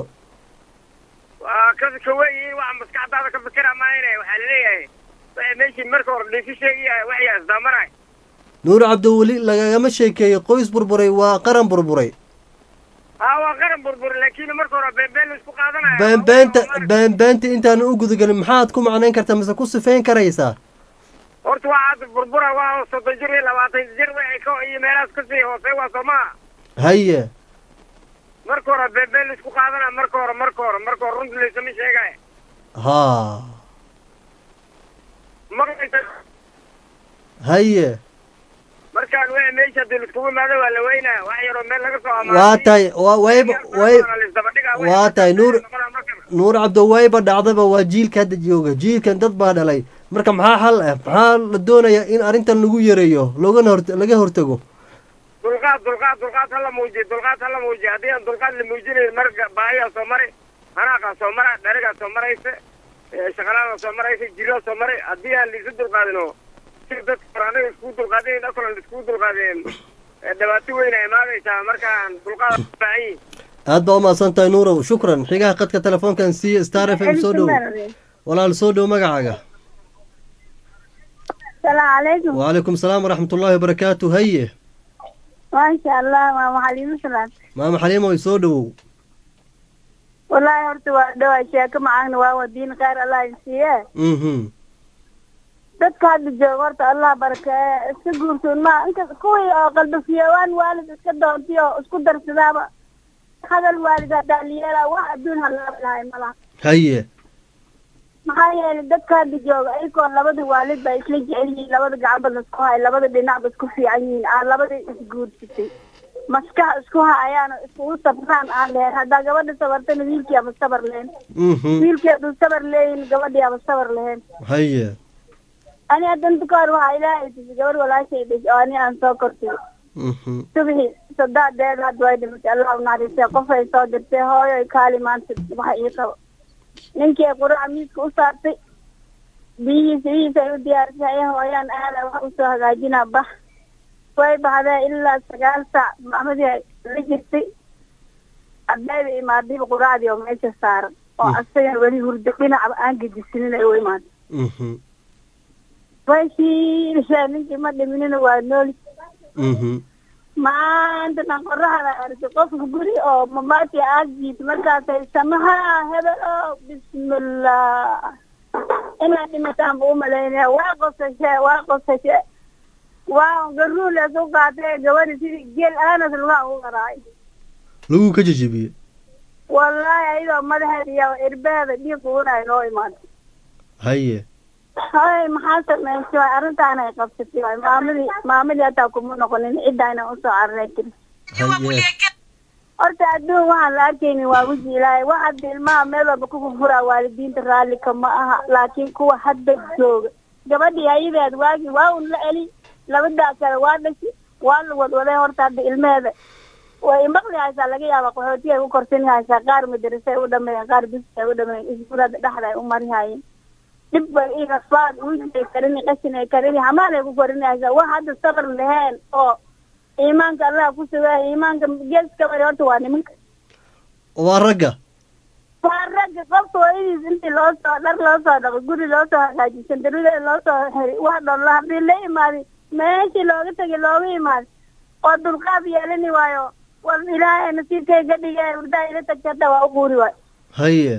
waa ka ka weyihiin waxa maskaxdaada ka fikira maayne waxaa laleeyahay waxay meeshii marka hore dhiisi sheegayahay waxyaa isdaamanay nuur cabdow weli lagagama sheekeeyey qoys burburay waa qaran burburay haa waa qaran burbur laakiin marka hore beenbeen la isku qaadanayo beenbeenta beenbeenta intaanan u gudagelin maxaad ku macnayn kartaa mise ku sifeyn karaysaa horta waxaad burbura waa soddon jir iyo labaatan jir waxay ka iyo meelahaas kasii hoosey waa soomaa haye marka hore beenbeen la isku qaadana marka hore marka hore marka hore runta laysama sheegaya haa maqlaysa haye markaan wixii meesha hadii laiskugu imaado waa la weynaya wax yaroo meel laga soo waa tahay wa wayba way waa tahay nuur nuur cabdo wayba dhacdaba waa jiilka hadda jooga jiilkan dad baa dhalay marka maxaa xal ah maxaa la doonayaa in arrintan lagu yareeyo loogana hor laga hortago dulqaad dulqaad dulqaad hala muujiyo dulqaad hala muujiyo haddii aan dulqaad la muujinayn marka baahiyaa soo mari hanaaqa soo mara dharigaa soo maraysa shaqalaada soo maraysa jiraa soo maray haddii aan laisu dulqaadino si dadka hore anaga iskugu dulqaadin akolan iskugu dulqaadeen dhibaato weyna imaadaysaa markaan dulqaad u baahan yihin aad baa umahadsan tahay nuurow shukran xigaha qadka telefoonkan siiye star f m soo dhow walaal soo dhow magacaaga السلام عليكم وعليكم السلام ورحمة الله وبركاته هيه ما شاء الله ماما حليمة سلام maama xaliimo way soo dhowow والله horta waa dhawaa sheeko macaagna waa wadiin khayr allah insiiye mhm dadka hadda jooga horta allah barakeeye iska guursoon ma inka kuwii oo qalbafiyowaan waalid iska doontay oo isku darsadaaba hadal waalid haddaa liyeela wax adduun halaaba lahay malaha haye maxaa yeelay dadka hadda jooga ayagoo labada waalid ba isla jecel yihiin labada gacanba laisku hay labada dhinacba isku fiican yihiin aan labada isguursatay maskax isku hayaan oo iskugu sabraan aan lehen haddaa gabadha sabartana wiilkii aba sabar lehen mhm wiilkii hadduu sabar leeyin gabadhii aba sabar lehen haye ani haddan dukaar waxaa ilaahay tusay gabar walaashay dhashay oo ani aan soo kortay mhm subixi sadaadeed hadda way dhimatay allah u naxariistay qofay soo dirtay hooyoy kaali maanta waxa ii qabo ninkii ay quraca miiska u saartay biyihiisa biyihiisa ay u diyaarisay ay hooyaan aada wax usoo hagaajinaa bax way baxdee ilaa sagaal saac maxmadii ay la jirtay ardayda imaadiba quraacdii oo meesha saaran oo asagan weli hurdo dhinacba aan gedisinin ay u imaatay mhm way shiilishaa ninkii ma dhiminina waa nooli mhm maanta dhan qoraxda arki qofka guri oo mamaati aagjiis markaasay samaha hebel oo bismillah inaad dhimataan ba umalaynaya waa qosashe waa qosashe waa garuules u qaatay gabadhi sidii geel aanas lugaa ugu qaraay lagu ka jejebiyey wallaahi ayadoo madaxeeda iyo irbeeda dhiig ugunay noo imaatay haye hay maxaa samaysay waay arrintaana ay qabsatay waay maamadii maamadii hataa kuma noqonin cidda inaan usoo cararay tiri haye horta adduun waxaan la arkaynin waa weji ilaahay wax hadda ilmaha meel walba ku furfuraa waalidiinta raallika ma aha laakiin kuwa hadda jooga gabadhii ayadeed waagi waa un la eli labadaa kale waa dhashi waa la wadwaday horta hadda ilmeheeda way imaqli haysaa laga yaaba qaxootiga ay ku korsani haysaa qaar madarasay u dhameeyeen qaar biska ay u dhameeyeen iskuulada dhexda ay u mari hayeen dhib bay i rasbaad uujay karini qashin ay karini hamaal ay ku korini haysaa wax hadda sabar laheen oo iimaanka allah ku sugaya iimaanka geeska mari horta waa nimanka waa ragga waa ragga qofka hooyadiis intii loo soo dhar loo soo dhaqo guri loo soo hagaajisan darida loo soo xiri wax dhan la haddii la imaaday meeshii looga tegay looga imaaday oo dulqaad yeelani waayo war ilaahay nasiibkayga dhigay hurdaa ila tagta hadda waa u quuri waayo haye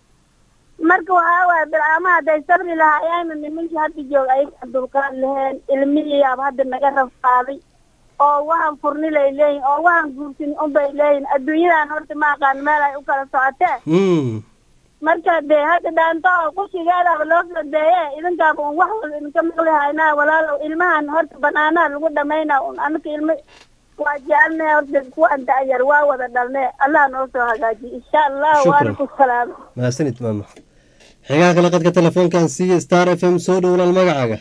marka waxaa waaya bilcaamaha hadday sabri lahaayeen nimankii hadda jooga ayaga dulqaad laheen ilmihiiyaaba hadda naga rafaaday oo waxaan furnilay leeyihin oo waxaan guursin unbay leeyihin adduunyadan horta ma aqaan meel ay u kala socotee mm marka dee hadda dhaanto oo qushigeedaba loo fadeeye idinkaaba un wax walba idinka maqli haynaa walaalow ilmahan horta banaanaha lagu dhamaynaa un anaka ilmo waa jecelnahe horta kuwaan da'yar waa wada dhalne allah noo soo hagaajiye insha allah Shukran. waana ku salaama mahadsanid maama xigaha kale qadka telefoonkan siiya star f m soo dhowlaal magacaaga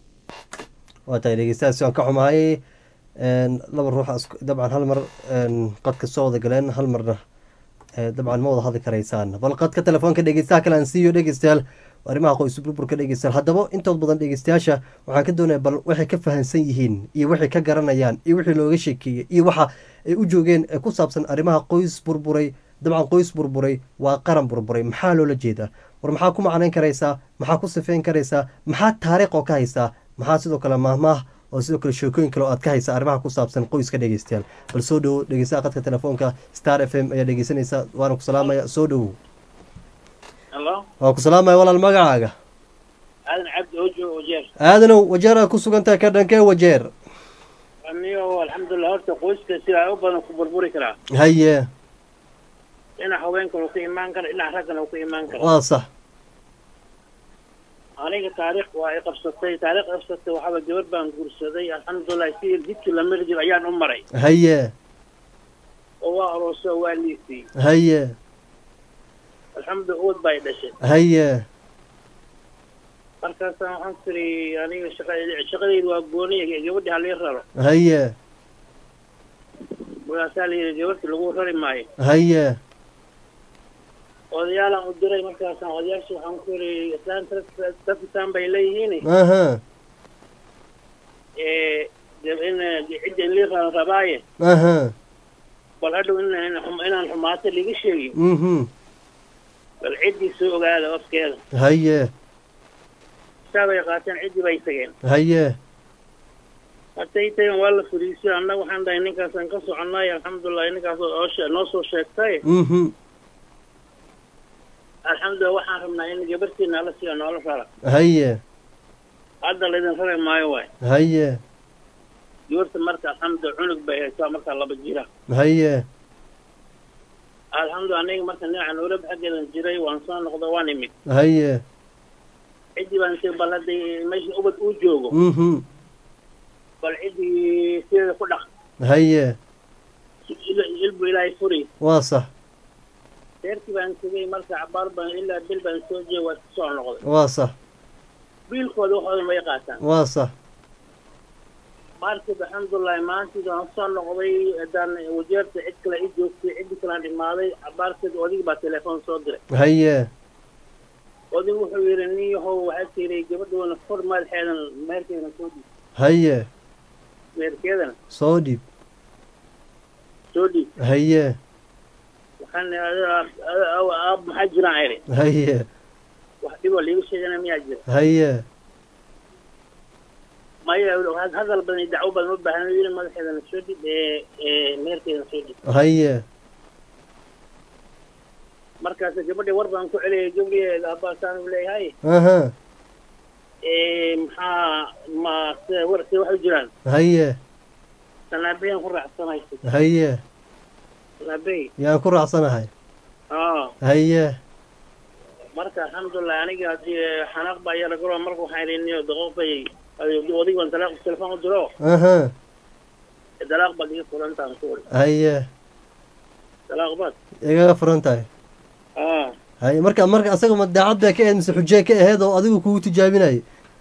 waa tahay dhegeystayaas waan ka xumahay een, laba ruux isku- dabcan hal mar een, qadka soo wada galeen hal marna ee, dabcan ma wada hadli karaysaan bal qadka telefoonka dhegeystaha kale aan siiyo dhegeystayaal arrimaha qoys burburka dhegeystayaal haddaba intood badan dhegeystayaasha waxaan ka doonaya bal waxay ka fahansan yihiin iyo waxay ka garanayaan iyo wixii looga sheekeeyey iyo waxa ay u joogeen ee ku saabsan arrimaha qoys burburay dabcan qoys burburay waa qaran burburay maxaa loola jeedaa war maxaa ku macnayn karaysaa maxaa ku sifeyn karaysaa maxaa taariikh oo ka haysaa maxaa sidoo kale maahmaah oo sidoo kale sheekooyin kale oo aad ka haysaa arrimaha ku saabsan qoyska dhegeystayaal bal soo dhowo dhegeystaha qadka telefoonka star f m ayaa dhegeysanaysa waana ku salaamaya soo dhowow halo waa ku salaamaya walaal magacaaga aadan cabdi ojo wajeer aadanow wajeeraad ku sugantahay ka dhankee wajeer anigo alxamdulilah horta qoyska sidaa u badan ku burburi karaa haye dhinac haweenkan uu ka imaan kara dhinac raggan uu ka imaan kara waa sax aniga taariikh waa i qabsatay taariikh qabsatay waxaaba gabar baan guursaday alxamdulilah si jidkii la mari jiro ayaan u maray haye oo waa aroosay oo waa liisay haye alxamdu uwad baa i dhashay haye markaasaan waxaan tiri aniga shaqadeyda shaqadeyda waa gooniya gabadhi halii raro haye markaasaa la yidhi gabadhii lagu rari maayo haye odayaalaan u diray markaasaan odayaasha waxaan ku yidhi islaan tafitaan bay leeyihiin aha ee de- in cidda in lii ra- rabaaye aha bal hadhow in in xum- inaan xumaato liga sheegin mhm bal ciddii soo ogaada afkeeda haye saa bay qaateen ciddii bay tageen haye martay tageen waa la fariisiyo annaga waxaan dhahay ninkaasaan ka soconnay alxamdulilah ninkaas oo shee- noo soo sheegtay mhm alxamdulilah waxaan rabnaa in gabartiina ala siiyo noola rara haye hadda laydin rari maayo waay haye gabarta marka alxamdulilah cunug bay haysaa markaa laba jira haye alxamdulilah aniga marka dhinaca noolab xaggeedan jiray waan soo noqdo waan imid haye ciddii baan tii bal hadday meesha ubad uu joogo mhm bal ciddii sideeda ku dhaq haye ilbu ilaahay furi waa sax reerkii baan tegey marka cabaar baan ilaa bil baan soo jeey waa iska soo noqday waa sax biilkooda waxoodan way qaataan waa sax markib alxamdulilahi maantii waan soo noqday haddaan wajeerta cid kale i joogtay ciddi kalaan imaaday cabaarkeed odigi baa telefoon soo diray haye odig wuxuu yidhi nin yahow waxaa tiray gabadhoona fur madaxeedan meherkeedana soo dhiib haye meherkeedana soo dhiib soo dhiib haye waxaan aab maxaa jiraan iri haye wax dhiboo liiga sheegana miyaa jira haye maya hadal badan iyo dacwo badan u baahan yidhi madaxeedana soo dhib ee ee meherkeedana soo dhib haye markaas gabadhii war baan ku celiyay gabdhiheeda abbaasaanu leeyahay aha ee maxaa ma se warkii waxay jiraan haye sanaabeyaan ku raacsanaysa haye sanaabey yaan ku raacsanahay aa haye marka alxamdulilah aniga hadii xanaaq baa yara garo marka waxaan idhi niyo daqooq bay odig baan dalaaq telefoon u diro aha dalaaq baad iga furantaan ku uri haye dalaaq baad igaga furan tahay aa haye marka marka asaga ma daacad bay ka ahayd mise xujee ka ahayd oo adigu kugu tijaabinayay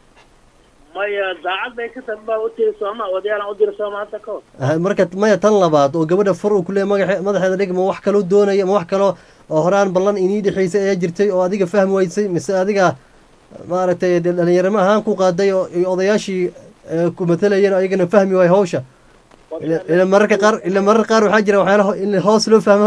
maya daacad bay ka tahay baa u tiri sooma odayaalan u diri sooma hadda kahor Ha- marka maya tan labaad oo gabadha fur uu kuleeyahy magaxe madaxeeda dhig ma wax kaloo doonaya ma wax kaloo oo horaan ballan inii dhexaysay ayaa jirtay oo adiga fahmi waysay mise adiga maaragtay dee dhalinyarimo ahaan ku qaaday oo iyo odayaashii ee, ku matalayeen oo ayagana fahmi waay hawsha ila ila mararka qaar ila mararka qaar waxaa jira waxyaala ho- in hoos loo fahmo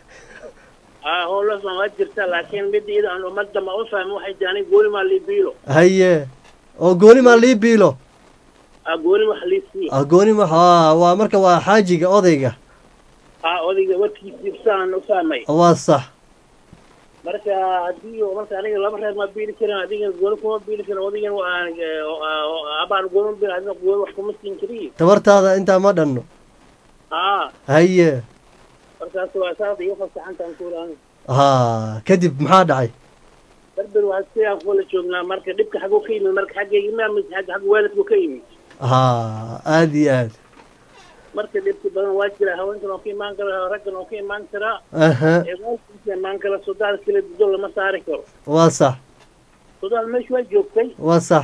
aa howlasban waa jirta laakiin mid iyada aan ummadda ma u fahmin waxay tiri aniga gooni maa lii biilo haye oo gooni maa lii biilo aa gooni wax lii sii ah gooni ma haa waa marka waa xaajiga odayga aa odayga warkiisii saan u fahmay waa sax marka haddii marka aniga laba reer ma biili karin adiga gooni kuma biili karin odigan waan abaan gooni biil adiga gooni wax kuma siin kariyo tabartaada intaa ma dhanno aa haye markaas waa saas iga fasaxantaan kuuri aniga haa kadib maxaa dhacay berber waa sidaan kuwala joognaa marka dhibka xaguu ka yimid marka xaggayga ma mid xagga xagga waalidku ka yimid haa aad iyo aad marka dhibki badan waa jira haweenkan oo ka imaan kara raggan oo ka imaan karaa aha ee waalidkiisa imaan kara sodaal kala dido lama saari karo waa sax sodaal meesha waa joogtay waa sax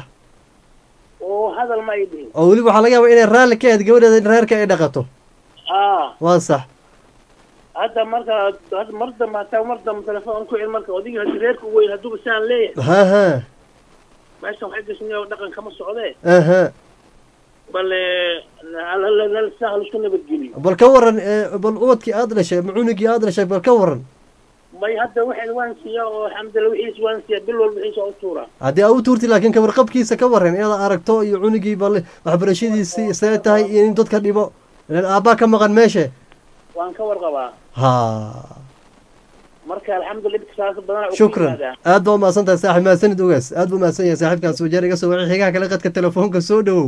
oo hadal ma ay dhihin oo weliba waxaa laga yaabaa inay raalli ka ahayd gabadheeda in reerka ay dhaqato aa waa sax hadda marka hadda mar dambe hataa mar dambe telefoon ku cel marka odigi hadii reerka u weyn hadduuba saan leeyahay ha ha meeshan waxay gashnay oo dhaqan kama socdee aha bale nal saa halisku nabadgeliyo bal ka waran ee, bal ubadkii aad dhashay ama cunugii aad dhashay bal ka waran may hadda waxaad waan siiya oo alxamdulillah wixiis waan siiya bil walba wixiis waa u tuuraa haddii aa u tuurti laakiin kawarqabkiisa ka waran inaad aragto iyo cunugii bal waxbarashadiisii see tahay iyo in dadka dhibo ilan aabbaa ka maqan meeshe waan ka warqabaa ha marka alxamdulillah dhibka saas badan shukran aad baa umahadsan tahay saaxib mahadsanid ogaas aad buu umahadsan yahay saaxiibkaas wajeer iga soo wacay xigaha kale qadka telefoonka soo dhowow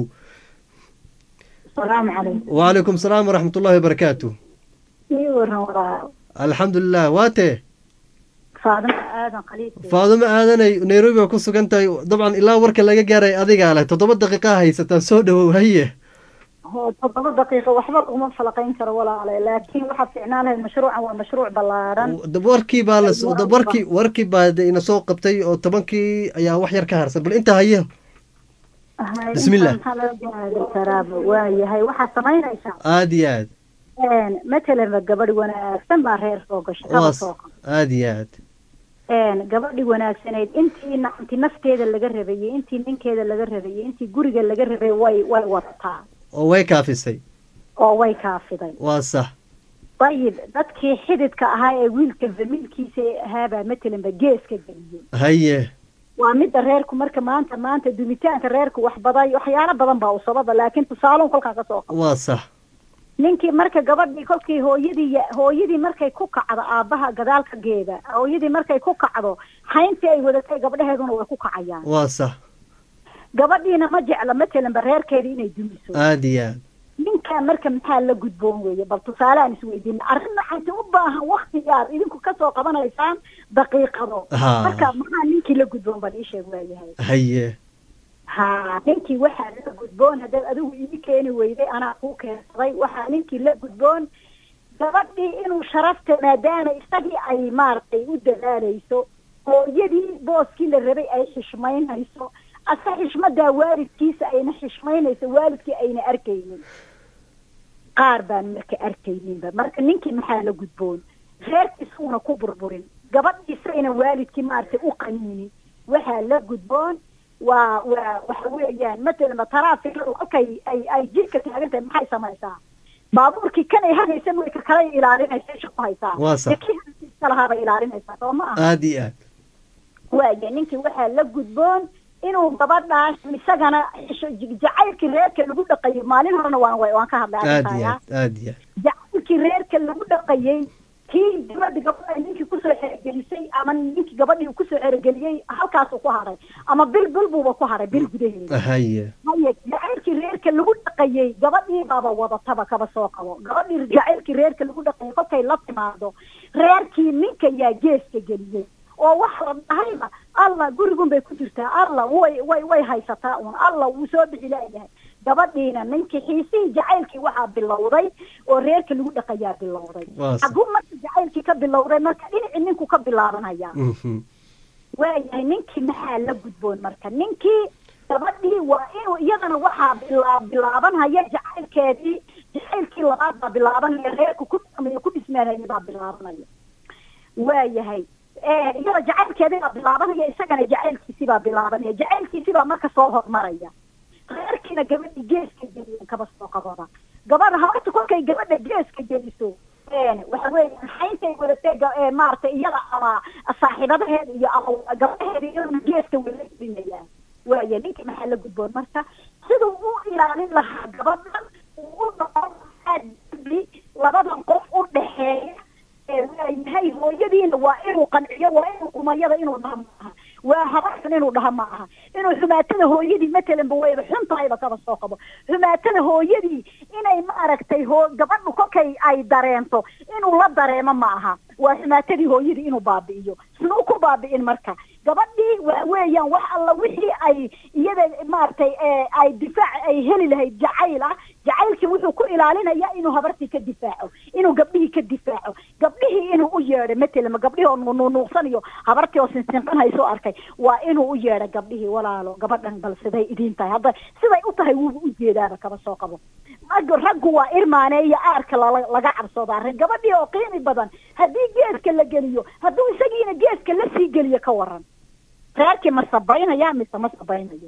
السلام عليكم وعليكم السلام ورحمة الله وبركاته ii waran walaa الحمد لله waate faadimo aadan khaliid faadumo aadanay nairobi waa ku sugan tahay dabcan ilaa warka laga gaaray adigaa leh toddoba daqiiqa haysataa soo dhowow haye hoo toddoba daqiiqo waxba laguma falaqayn karo walaale laakiin waxaa fiicnaan lahayd mashruucan waa mashruuc ballaaran dab warkii baa la dab warkii warkii baa de ina soo qabtay oo tobankii ayaa wax yar ka harsan bal intaa haye Hay, Bismillah. inta maxaa laga gaari karaaba waa yahay waxaad samaynaysaa aad iyo aad Een, matalan gabadh wanaagsan baa reer soo gashay kaba waas soo aad iyo aad een gabadhii wanaagsanayd intii na- intii nafteeda laga rabayey intii ninkeeda laga rabayey intii guriga laga rabay way way wadataa oo way kaafisay oo way kaafiday waa sax dayib dadkii xididka ahaa ee wiilka famiilkiisa ahaabaa matalanba geeska geliyey haye waa midda reerku marka maanta maanta dumitaanka reerku wax baday waxyaalo badan baa usababa laakiin tusaalon kolkaa kasoo qaba waa sax ninkii marka gabadhii kolkii hooyadii ya- hooyadii markay ku kacdo aabbaha gadaalka geeda hooyadii markay ku kacdo hayntii ay wadatay gabdhaheeduna way ku kacayaan waa sax gabadhiina ma jecla matalanba reerkeedii inay dumiso aad iyo aad ninkaa marka maxaa la gudboon weeye bal tusaale aan isweydiina arrin maxayse u baahan wakti yaar idinku kasoo qabanaysaan daqiiqado Haa. marka maxaa ninkii la gudboon bal ii sheeg waayahay haye ha ninkii waxaa la gudboon haddaad adigu ii keeni weyday anaa kuu keensaday waxaa ninkii la gudboon gabadhii inuu sharafta maadaama isagii ay maaragtay u dadaalayso hooyadii booskii la rabay ay xishmaynayso ase xishmadaa waalidkiisa ayna xishmaynayso waalidkii ayna arkaynin qaar baan marka arkayninba marka ninkii maxaa la gudboon reerkiisa una ku burburin gabadhiisayna waalidkii maaragtay u qaniinin waxaa la gudboon waa waa waxa weeyaan matalan taraafikadu kolkay ay ay jidka taagan tahay maxay samaysaa baabuurkii kan ay hagaysan way ka kale ilaalinaysa isha ku haysaa Waa sax. Dee kii hagaysa lahaabay ilaalinaysaa soo ma aha aada iyo aad waaya ninkii waxaa la gudboon inuu gabadhaas isagana xisho- jacaylkii reerka lagu dhaqayay maalin horena waan waan ka hadlay aada iyo arrintaaya. aad aada iyo aad jacaylkii reerka lagu dhaqayay kii gabadhi gabadha ninkii kusoo xerogelisay ama ninkii gabadhii uu kusoo xerogeliyey halkaasuu ku hadhay ama bil bil buuba ku hadhay bil gudaheeda haye haye jacaylkii reerka lagu dhaqayay gabadhii baaba wadataba kaba soo qabo gabadhii jacaylkii reerka lagu dhaqayay kolkay la timaado reerkii ninka yaa geeska geliyey oo waxa la dhahayba alla gurigun bay ku jirtaa alla way way way haysataa un alla wuu soo bixi laayahay gabadhiina ninkii xiisihii jacaylkii waxaa bilowday oo reerka lagu dhaqayaa bilowday Waa sax. hadduu marka jacaylkii ka bilowday marka dhinacii ninku ka bilaabanaya Mhm. waayahay ninkii maxaa la gudboon marka ninkii gabadhii waa inuu iyadana waxaa bilaa bilaabanhaya jacaylkeedii jacaylkii labaad baa bilaabanaya reerka ku dhaqmaya ku dhismaanaya baa bilaabanaya waayahay Eh, iyada jacaylkeedii baa bilaabanaya isagana jacaylkiisii baa bilaabanaya jacaylkiisii baa marka soo hormaraya reerkiina gabadhii geeska geliyan kaba soo qabada gabadha habarta kolkay gabadha geeska geliso een, waxa weeyaan xayntay wadatay ga- ee, maaragtay iyada ama saaxiibadaheeda iyo ama gabadhaheeda iyaduna geeska wala gelinayaan waaya ninkii maxaa la gudboon marka siduu u ilaalin lahaa gabadhan uu u noqon lahaa dembi labadan qof u dhexeeya ee waayahay hooyadiina waa inuu qanciyo waa inuu kumayada inuu dhaha maaha waa habartan inuu dhaha ma aha inuu xumaatada hooyadii matalanba wayba xun tahayba kaba soo qabo xumaatada hooyadii inay maaragtay hoo gabadhu kolkay ay dareento inuu la dareemo ma aha waa xumaatadii hooyadii inuu baabi'iyo sinuu ku baabi'in marka gabadhii waxa weeyaan wax alla wixii ay iyada maaragtay ee, ay difaac ay heli lahayd jacayl ah jacaylkii wuxuu ku ilaalinayaa inuu habartii ka difaaco inuu gabdhihii ka difaaco gabdhihii inuu u yeedho matalan gabdhihii oo nuunuuqsanayo habartii oo sinsinqan hayso arkay waa inuu u yeedho gabdhihii walaalo gabadhan bal siday idiin tahay hadda siday u tahay wuuba u jeedaaba kaba soo qabo raggu raggu waa irmaane iyo aarka lala- laga cabsoodaa rag gabadhii oo qiimi badan haddii geeska la geliyo hadduu isagiina geeska la sii geliyo ka waran reerkii ma sabaynaya mise ma sabaynayo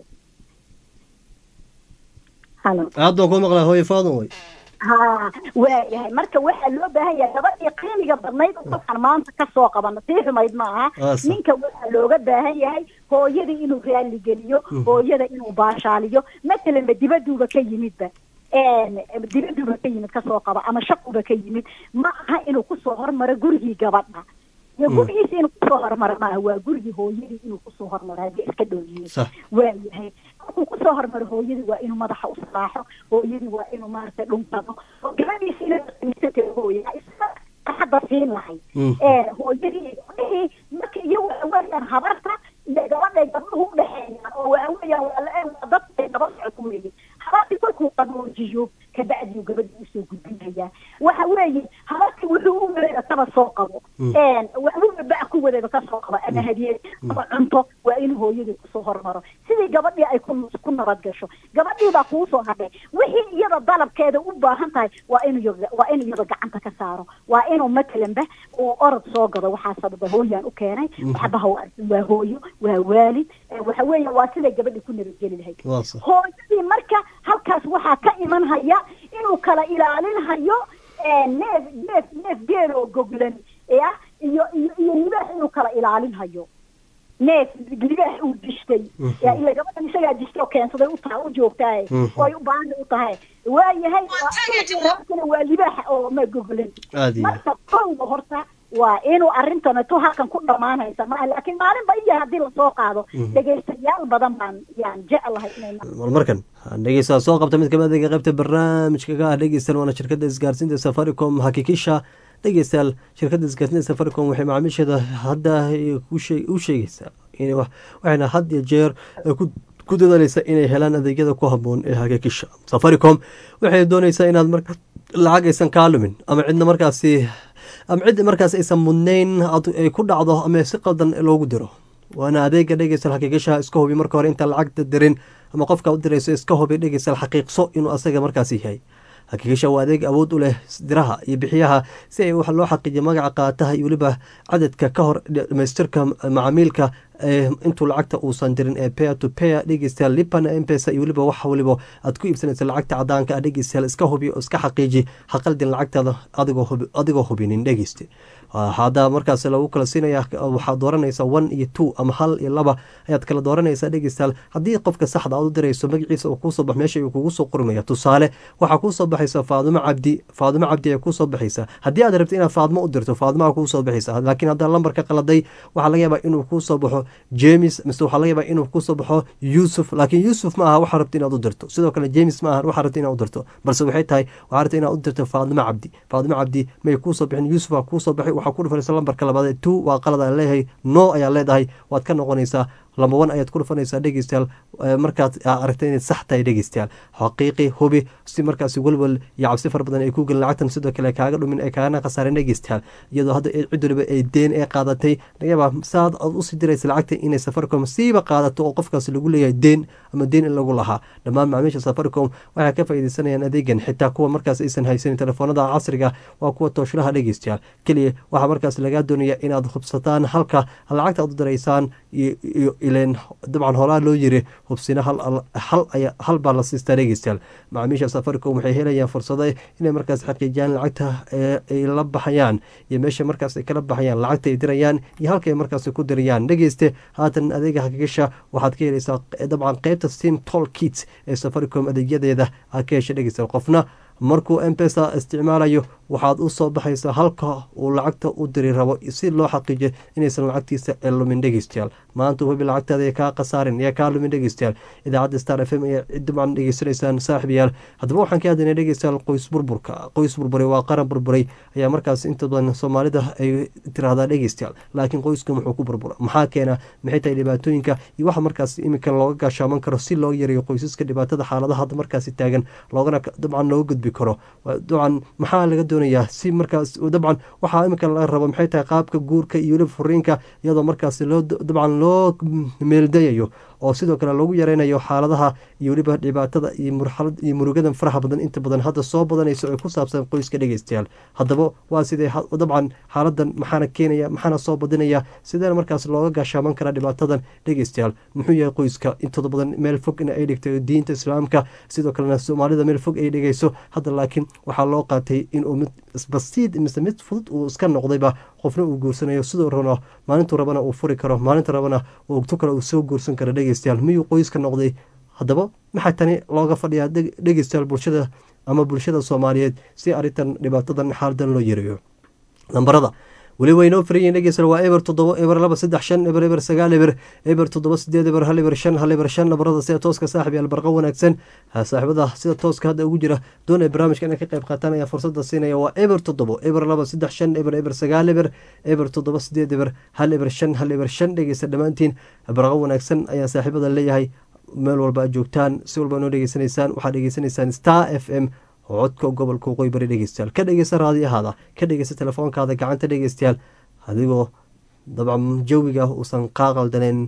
halo aada baan kuu maqlaa hooye faadan way ha waayahay marka waxaa loo baahan yahay gabadhii qiimiga badnayd oo kolkaan maanta kasoo qabano sii xumayd ma aha Aa, sax. ninka waxaa looga baahan yahay hooyadii inuu raali geliyo Mhm. hooyada inuu baashaaliyo matalanba dibaduuba ka yimidba een, dibaduuba ka yimid kasoo qaba ama shaquba ka yimid ma aha inuu kusoo hormaro gurigii gabadha iyo Mm. gurigiisa inuu kusoo hormaro maaha waa gurigii hooyadii inuu kusoo hormaro haddii iska dhow yihiin sax waayahay markuu kusoo hormaro hooyadii waa inuu madaxa u salaaxo hooyadii waa inuu maaragtay dhunkado oo gabadhiisa ina qiimisatay hooya isaga hadda siin lahay Mm. ee hooyadii gabdhihii marka iyo waxa weeyaan habarta iyo gabadhay gabdhuhu u dhexeeyaan oo waxa weeyaan waa la waa dadkay gaba socod weeye habartii kolkuu qaboojiyo kabacdii gabadhii usoo gudbinayaa waxa weeye habartii wuxuu u wareega kaba soo qabo Mm. een waxbuu ba ku wareega ka soo qabo ama hadiyad ama cunto waa inuu hooyadii kusoo hormaro sidii gabadhii ay ku ku nabad gasho gabadhii baa kuu soo hadhay wixii iyada dalabkeeda u baahan tahay waa inuu iyada- waa inuu iyada gacanta ka saaro waa inuu matalanba uu orod soo gado waxaa sababa hooyaan u keenay Mhm. waxbaha waa waa hooyo waa waalid ee waxa weeye waa siday gabadhii ku nabadgeli lahayd waa sax hooyadii marka halkaas waxaa ka iman haya inuu kala ilaalin hayo ee, neef neef neef geel oo goglan ya iyo iyo iyo libaax inuu kala ilaalin hayo neef libaax uu dishtay Mhm. ya ila gabadhan isagaa dishtay oo keensaday u tahay u joogtahay Mhm. oo ay u baahan u tahay waayahay reerkana waa libaax oo ma goglan aada iyo aad marka kowda horta waa inuu arrintan tu halkan ku dhamaanaysa maaha laakiin maalinba iya haddii lasoo qaado Mhm. dhegaystayaal badan baan yaan jeclahay inay mal markan dhegeysta soo qabta mid kamid ah qaybta barnaamijka ka ah dhegeystan waana shirkadda isgaarsiinta safaricom hakikisha dhegeystayaal shirkadda isgaarsiinta safaricom waxay macaamiisheeda hadda ku shee- u sheegaysaa in wax- waxayna had iyo jeer ku ku dadaaleysa inay helaan adeegyada ku haboon ee hakikisha safaricom waxay dooneysaa inaad marka lacag aysan kaa lumin ama cidna markaasi ama cid markaas aysan mudnayn ay ku dhacdo ama si qaldan loogu diro waana adeega dhegeysal xaqiiqishaha iska hubi marka hore intaan lacagta dirin ama qofka u dirayso iska hubi dhegeysal xaqiiqso inuu asaga markaas yahay xaqiiqisha waa adeeg awood u leh diraha iyo bixiyaha si ay wax loo xaqiijiyo magaca qaataha iyo weliba cadadka ka hor dhamaystirka macaamiilka intuu lacagta uusan dirin ee pair to pair dhegeystayaal lipana mpesa iyo weliba wax waliba aad ku iibsanaysa lacagta cadaanka ah dhegeystayaal iska hubi oo iska xaqiiji haqaldin lacagtaada adigoo hubinin dhegeyste hadda markaas lagu kala siinaya waxaad dooranaysaa one iyo two ama hal iyo laba ayaad kala dooranaysaa dhegeystayaal haddii qofka saxda aad u dirayso magaciisa uu kuusoo bax meesha uu kugu soo qormaya tusaale waxaa kuusoo baxaysa faadumo cabdi faadumo cabdi ayaa kuusoo baxaysa haddii aad rabto inaad faadmo u dirto faadmaa kuusoo baxaysa laakiin haddaa lambarka qaladay waxaa laga yaabaa inuu kuusoo baxo james mise waxaa laga yaabaa inuu kusoo baxo yuusuf laakiin yuusuf ma aha waxaa rabta inaad u dirto sidoo kale james ma aha waxaa rabta inaad u dirto balse waxay tahay waxaa rabta inaad u dirto faadimo cabdi faadimo cabdi may kuusoo bixin yuusuf aa kuusoo baxay waxaa ku dhufanaysa lambarka labaad ee two waa qalad aan leeyahay no ayaa leedahay waad ka noqonaysaa lamba wan ayaad ku dhufanaysaa dhegeystayaal markaad aragta inayd sax tahay dhegeystayaal xaqiiqi hubi si markaasi welwel iyo cabsi fara badan ay ku gelin lacagtan sidoo kale kaaga dhumin ay kaagana khasaareen dhegeystayaal iyadoo hadda cid waliba ay deen ee qaadatay laga yaabaa saad aad usii diraysa lacagta inay safaricom siiba qaadato oo qofkaasi lagu leeyahay deen ama deen in lagu lahaa dhammaan macaamiisha safaricom waxay ka faa'iideysanayaan adeegan xitaa kuwa markaas aysan haysanin telefoonada casriga waa kuwa tooshlaha dhegeystayaal keliya waxaa markaas lagaa doonaya inaad hubsataan halka lacagta aad u diraysaan iyo ileen dabcan hoolaa loo yiri hubsina hal baa la siistaa dhegeystayaal macaamiisha safaricom waxay helayaan fursado inay markaas xaqiijiyaan lacagta ay la baxayaan iyo meesha markaas ay kala baxayaan lacagta ay dirayaan iyo halka ay markaas ku dirayaan dhegeyste haatan adeega xaqiiqisha waxaad ka helaysaa dabcan qeybta sim tol kits ee safaricom adeegyadeeda aad ka hesha dhegeystayaal qofna markuu mpesa isticmaalayo waxaad u soo baxaysaa halka uu lacagta u diri rabo si loo xaqiijiyo inaysan lacagtiisa lumin dhegeystayaal maanta hubi lacagtaada ee kaa khasaarin ee kaa lumin dhegeystayaal idaacadda star f m ayaa dabcan dhegeysanaysaan saaxiibayaal haddaba waxaan ka hadlaynay dhegeystayaal qoys burburka qoys burburay waa qaran burburay ayaa markaas inta badan soomaalida ay tiraahdaa dhegeystayaal laakiin qoyska muxuu ku burbura maxaa keena maxay tahay dhibaatooyinka iyo waxa markaas iminka looga gaashaaman karo si loo yareeyo qoysaska dhibaatada xaaladaha hadda markaasi taagan loogana dabcan looga gudbi karo dabcan maxaa laga doonayaa si markaas dabcan waxaa iminka laga rabo maxay tahay qaabka guurka iyo weliba furiinka iyadoo markaas loo dabcan loo meeldayayo oo sidoo kale lagu yareynayo xaaladaha iyo weliba dhibaatada iyo murxalad iyo murugadan faraha badan inta badan hadda soo badanayso ee ku saabsan qoyska dhegeystayaal haddaba waa sidee dabcan xaaladan maxaana keenaya maxaana soo badinaya sideena markaas looga gaashaaman karaa dhibaatadan dhegeystayaal muxuu yahay qoyska intooda badan meel fog in ay dhigto diinta islaamka sidoo kalena soomaalida meel fog ay dhigayso hadda laakiin waxaa loo qaatay inuu mid basiid mise mid fudud uu iska noqdayba qofna uu guursanayo sidoo rano maalintuu rabana uu furi karo maalinta rabana tu kale uu soo guursan karo dhegeystayaal miyuu qoyska noqday haddaba maxaa tani looga fadhiyaa dhegeystayaal bulshada ama bulshada soomaaliyeed si arrintan dhibaatadan xaaladan loo yareeyo lambarada weli waynoo farayiin dhegeystayaal waa eber toddoba eber laba saddex shan eber eber sagaal eber eber toddoba sideed eber hal eber shan hal eber shan nabarada sida tooska saaxib yaal barqa wanaagsan saaxiibada sida tooska hadda ugu jira doonaya barnaamijka inay ka qayb qaataan ayaa fursada siinaya waa eber toddobo eber laba saddex shan eber eber sagaal eber eber toddoba sideed eber hal eber shan hal eber shan dhegeysta dhammaantiin barqa wanaagsan ayaa saaxiibada leeyahay meel walba aad joogtaan si walba noo dhegeysanaysaan waxaad dhegeysanaysaan star f m codka gobolka waqooyi bari dhegeystayaal ka dhegeysta raadiyahaada ka dhegeysta telefoonkaada gacanta dhegeystayaal adigoo dabcan jawiga uusan qaaqaldaneen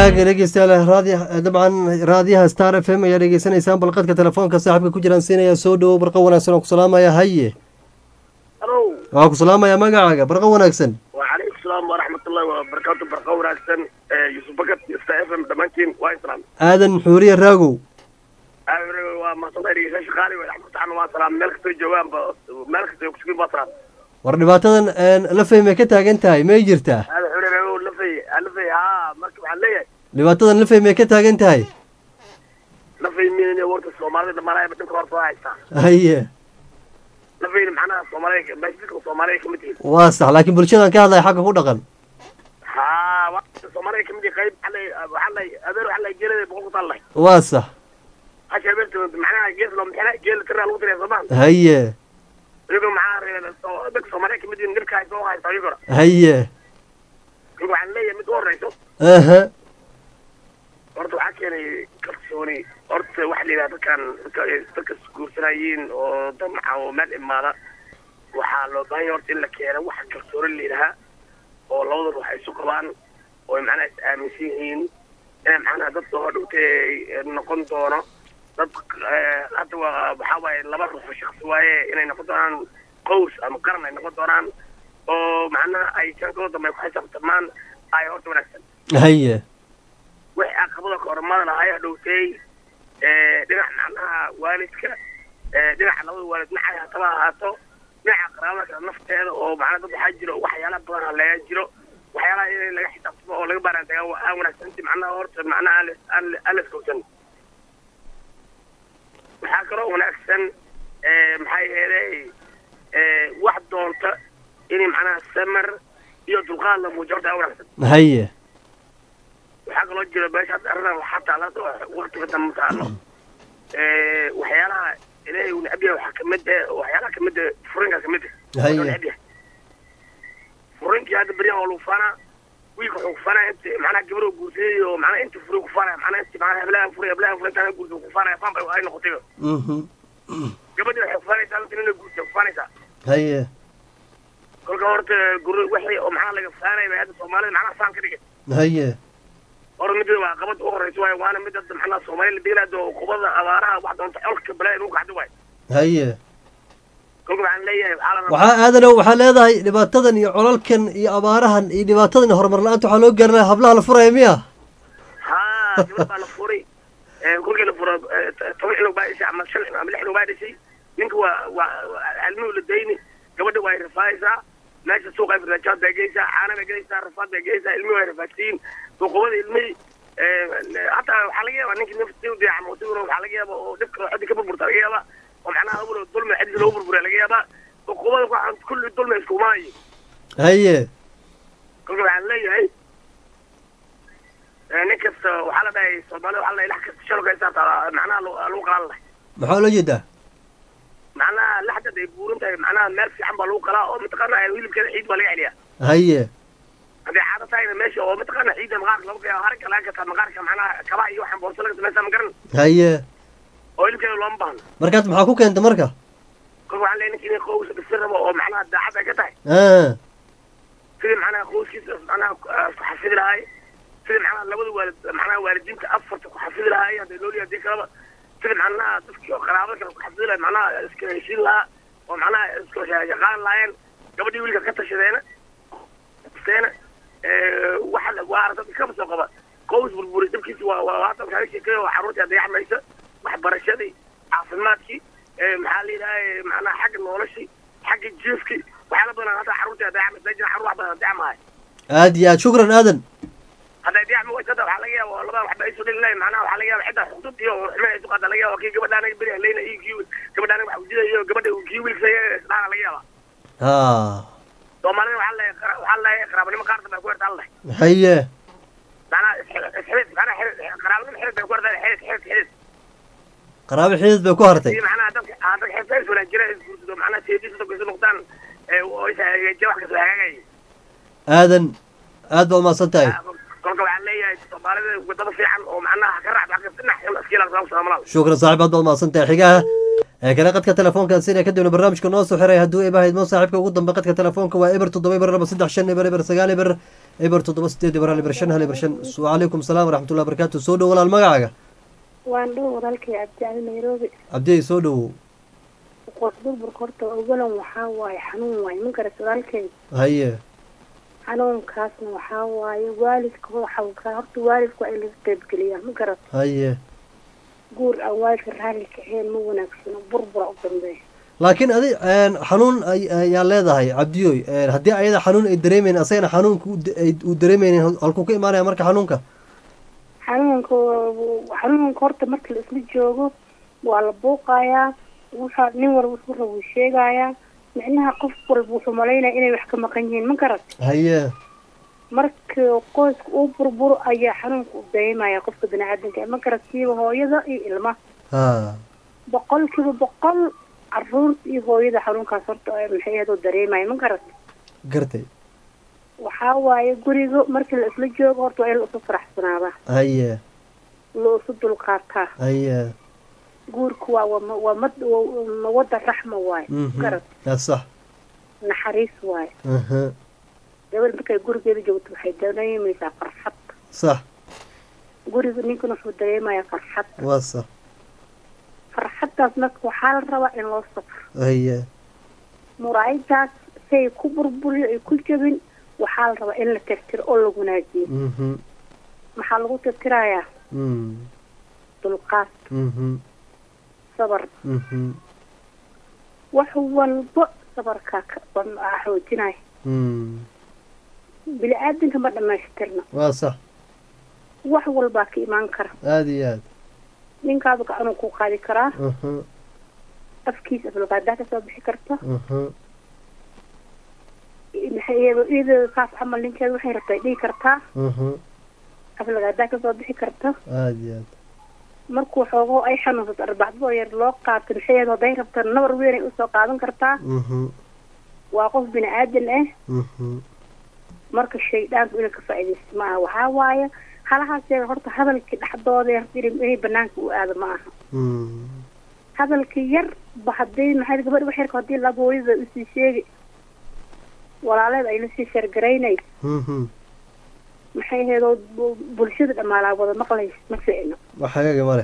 hagaaga dhegeystayaal raadiya dabcan raadiyaha star f m ayaa dhegeysanaysaan balqadka telefoonka saaxiibka ku jiraan siinaya soo dhowow barqa wanaagsan oo ku salaamaya haye halo waa ku salaamaya magacaaga barqa wanaagsan وعليكم السلام ورحمة الله وبركاته برقة وراسن يوسف بكت يستا اف ام دمانتين وايسلام aadan xuuriye raagow وما صدق لي شيخ خالي ورحمة الله وسلام ملك تو جوان ملك تو كسكين بصران war dhibaatadan la fahmay ka taagan tahay may jirtaa هذا حولي لو لفي لفي ها مركب عليا dhibaatadan la fahmay ka taagan tahay لفي مين ورد الصومالي لما لا يبدو كورت وايسا haye لفي معناها الصومالي باش تلك الصومالي كمتي waa sax laakiin bulshadan ka hadlaya xagga ku dhaqan ها وقت الصومالي كمتي قريب علي علي أدرو علي جيل بقول طلع waa sax عشان بنت معناها جيل لو محنا جيل ترى الوطن يا زمان haye يقول معاه دك الصومالي كمتي نركع يسوي هاي طريقة haye يقول عن لي مد وريتو aha horta waxaa keenay kalsooni horta waxa la yidhahda dadkan dadka isguursanaayiin oo damaca oo meel imaada waxaa loo baahan yahay horta in la keeno waxa kalsooni la yidhahaa oo labada ruux ay isu qabaan oo ay macnaha is aaminsan yihiin inay macnaha dad soo hodhowtay noqon doono dad eh, hadda waa waxaa waaye laba ruux oo shaksi waaye inay noqon doonaan qows ama qaran ay noqon doonaan oo macnaha ay jankooda dambe ku xisaabtamaan ay horta wanaagsan haye wixii caqabada kormada lahay hadhowtay dhinac macnaha waalidka eh, dhinaca labada waalid macay hataba ahaato dhinaca qaraabada kale nafteeda oo macnaha dad waxaa jiro waxyaala badan haleeya jiro waxyaalaha in laga xisaabtamo oo laga baaraantagaa waa aan wanaagsanti macnaha horta macnaha aan la- aan la- aan la iskowsan waxaa kaloo wanaagsan eh, maxaa yeelay eh, wax doonta in macnaha samar iyo dulqaad la muujiyo horta aan wanaagsan haye waxaa kaloo jira meesha hadda arrintan xataa la waqtiga dambe taalo Eh, waxyaalaha ilaahay uu necab yahay waxaa kamid eh waxyaalaha kamid eh furinka kamid eh Haye. Wuxuu necab yahay furinkii hadda beryahan waa lagu faanaa wiilka wuxuu kufaanaya inta macnaha gabar uu guursaday oo macnaha inta furi kufaanaya macnaha inta macnaha heblahan furi heblahan furi intaan guursa kufaanaya faan bay ay noqotay mhm gabadhi waxay kufaanaysaa inta nina guursa kufaanaysaa haye kolka horta guri wixii oo macnaha laga faanaya bay hadda soomaalida macnaha faan ka dhigay haye hore mid waa qabad u horeysa waayo waana mid hadda macnaha soomaali la deelaado qubada abaaraha wax doonta colka balaa inuu kacdo waayo haye kolka waxaan leeyahay waxaa la rabaa waxaa aadanow waxaa leedahay dhibaatadan iyo colalkan iyo abaarahan iyo dhibaatadan iyo horumar la-aanta waxaa loo garanaya hablaha la furaya miya haa gabadh baa la furay Eh, kolkii la furo eh, t- toban xilog baa dhashay ama shan ama lix xilog baa dhashay ninka waa waa waa cilmuhu la dayni gabadha waa rafaayaysaa meesha suuqa ay fardajaad bay geysaa caana bay gelaysaa rafaad bay geysaa ilmihi waa rafaadsiin suuqubada ilmihii eh, hataa waxaa laga yaabaa ninka naftii u diyaca mootiguna waxaa laga yaabaa oo dhibka xoddi ka burburta laga yaabaa oo macnaha awlo dulmi xadiisa loogu burburiya laga yaabaa suuqubada waxaan kulli dulmi iskumaayo haye kolka waxaan leeyahay eh, nin kasta waxaa la dhahay soomaalida waxaa la dhahay lax kasta shalka isaabta macnaha lagu lagu qalan lahay maxaa loo jeedaa macnaha laxdad ay buuran tahay macnaha meel fiican baa lagu qalaa oo mataqaana hilibkeeda ciid baa laga celiyaa haye hadday caado tahayna meesha oo mataqaana ciidda maqaarka lagu qeeyo haragga laga gataa maqaarka macnaha kabaha iyo waxaan boorso laga samaysaa ma garan haye oo hilibkeeda looma baahno markaas maxaa ku keenta marka kolka waxaan leeyahay ninka inay qows dhisi rabo oo macnaha daacad ay ka tahay ah sidii macnaha qowskiisa macnaha ah, ku xafidi lahaay sidii macnaha labada waalid macnaha waalidiinta afarta ku xafidi lahaay hadday looliya hadii kalaba sidii macnaha dadkii oo qaraabada kale ku xafidi lahay macnaha iska heshiin lahaa oo macnaha iska yaqaan lahaayeen gabadhii wiilka ka tashadeena seena waxa la waa aragtay kaba soo qaba qows burburi dabkiisi waa waa hadda waxaa ka sheekeeya waa carruurtii dayaxmaysa waxbarashadii caafimaadkii eh, maxaa la yidhahay macnaha xagga noloshii xagga jiifkii waxyaala badan hadda carruurtii dayaxmaysa jira carruur wax badan dayacmahay aad iyo aad shukran aadan hadday dayacma waysa hadda waxaa laga yaaba oo labada waxba isu dhili lahayn macnaha waxaa laga yaaba cidda xuduud iyo xumeyn ay duqaada laga yaaba kii gabadha anaga beri haleyna iyo kii gabadha anaga wax ujidayo gabadha kii wiilka isdhaana laga yaaba ha soomaalida waxaa la waxaa la qaraabanimo qaar dambe ay ku hertaan leh haye macnaha isxidid macnaha xidid qaraabanimo xidid bay ku hertaan xidid xidid xidid qaraabo xidid bay ku hartay si macnaha dadka ah, dadka xididka is wanaajira isguursado macnaha seediisa dadka isu noqdaan ee oo is hagaajiya wax kasta hagaagaya aadan aad baa umahadsan tahay kolka waxaan leeyahay soomaalida wadada fiican oo macnaha ka raacda wax kasta dhinac iskiila soomaalida shukran saaxib aad baad umahadsan tahay xigaha ee kale qadka telefoonka sina kadibna barnaamijka noo soo xiray hadduu ibahayd mo saaxiibka ugu dambe qadka telefoonka waa eber toddoba eber laba saddex shan eber eber sagaal eber eber toddoba sideed eber hal eber shan hal eber shan wacalaykum salaam waraxmatullahi wabarakaatu soo dhow walaal magacaaga waan dhow walaalkay cabdicali nairobi cabdiyey soo dhowow qof burburka horta ogolan waxaa waaye xanuun waaye ma garat walaalkay haye xanuunkaasna waxaa waaye waalidka waxa horta waalidka waa in laga qaybgeliyaa ma garat haye guur aan waalidka raalli kaceen ma wanaagsano burbura u dambeeya laakiin adi xanuun ay- ayaa leedahay cabdiyoy haddii ayada xanuun ay dareemeyn asagana xanuunka uu da- ay- uu dareemeynin halkuu ka imaanaya marka xanuunka xanuunka xanuunka horta marka la isla joogo waa la buuqayaa wuxa nin walba wuxuu raba wuu sheegayaa micnaha qof walba wuxuu malaynaya inay wax ka maqan yihiin ma garat haye marka qoyska uu burburo ayaa xanuunka u dareemaya qofka biniaadanka ma garat siiba hooyada iyo ilmaha ha boqolkiiba boqol caruurta iyo hooyada xanuunkaas horta ay maxay ahayd oo dareemaya ma garat gartay waxaa waaye guriga markii la isla joogo horta waa in la isu faraxsanaada haye la isu dulqaataa haye guurka waa waa waa mad waa mawada raxma waaye mhm garat yaa sax naxariis waaye aha gabadh markay gurigeeda joogto waxay dareemaysaa farxad sax guriga ninkana wuxuu dareemayaa farxad waa sax farxaddaas marka waxaa la rabaa in loo safro haye muraayadaas si ay ku burburiyo ay ku jabin waxaa la rabaa in la tirtiro oo la wanaajiyo mhm maxaa lagu tirtirayaa mm dulqaad mhm sabar mhm wax walba sabarkaa ka ban- aa xoojinaya mm bini aadanka ma dhamaystirna waa sax wax walbaa ka imaan kara aada iyo aad ninkaadu gacanuu ku qaadi karaa aha afkiisa aflagaadaa kasoo bixi karta aha maxay iyado iyada saas camal ninkeeda waxay rabtay dhihi kartaa aha aflagaadaa kasoo bixi karta aada iyo aad markuu xoogo ay xanuunsato arbacdadoo yar loo qaato maxay iyado hadday rabta nabar weyn ay usoo qaadan kartaa mhm waa qof bini aadan ah mhm marka shaydaanku inay ka faa'iidaysto ma aha waxaa waaye halahaas yeer horta hadalkii dhexdooda yar inay inay banaanka u aado ma aha mm hadalkii yar ba haddii maxay gabadh wax yarka haddii laba hooyada usii sheegi walaaleeda ay lasii shargaraynay mhm maxay ahaydoo bu- bulshada dhamaalaa wada maqlays ma ficno wax hagaaga ma leh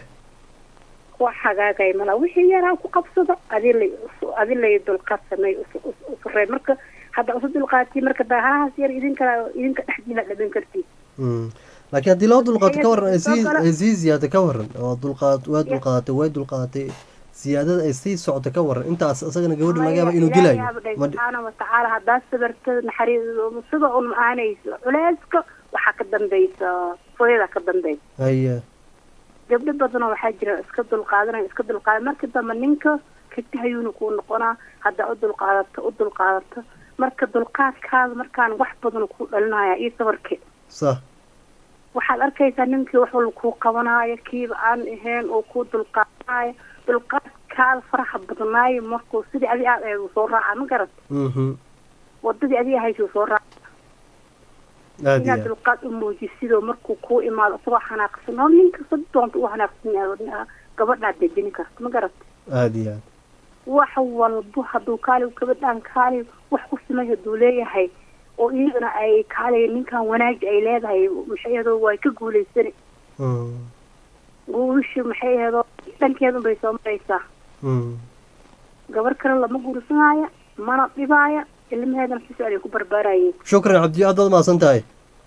wax hagaagay mala wixii yaraa ku qabsado adi lay adi lay dulqaad sameey usurey marka hadda usu dulqaati marka dahahaas yar idinka idinka dhexdiina dhaban kartiin mm laakiin haddii loo dulqaato ka waran ay sii Soo kale- ay sii ziyaado ka waran oo dulqaad waa dulqaadatay way dulqaadatay siyaadada ay sii socoto ka waran intaas isagana gabadha laga yaaba inuu dilayo ma dhi- subxaana watacaala haddaad sabirta naxariis sida un aanayso culeyska waxaa ka dambaysa fooyada ka dambaysa haye gabdho badanoo waxaa jira iska dulqaadanaya iska dulqaadan marka dambe ninka katahayuuna kuu noqonaa haddaa u dulqaadato u dulqaadato marka dulqaadkaada markaan wax badan ku dhalinaya iyo sabarke sax waxaad arkaysaa ninkii wax walba kuu qabanaayo kiiba aan ahayn oo kuu dulqaadanayo dulqaadkaada faraxa badnaayo markuu sidii adi aad ahayd uu soo raaca ma garat mhm wadadii adi ahayd uu soo raaca aada iyo inaad aad dulqaad u muujisidoo markuu kuu imaado isagoo xanaaqsan hor ninka sad doonta u xanaaqsan yahay gabadhaad dejini karta ma garat aada iyo aad wax walbo hadduu kaali gabadhaan kaali wax ku simay hadduu leeyahay oo iyadana ay kaali ninkan wanaaji ay leedahay maxay ahdo way ka guulaysani mm guulasha maxay ahdo dhankeedun bay soo maraysaa mm gabar kale lama guursanaayo mana dhibaaya ilmaheedana si socday ku barbaarayeen shukran cabdiyo aad baad mahadsan tahay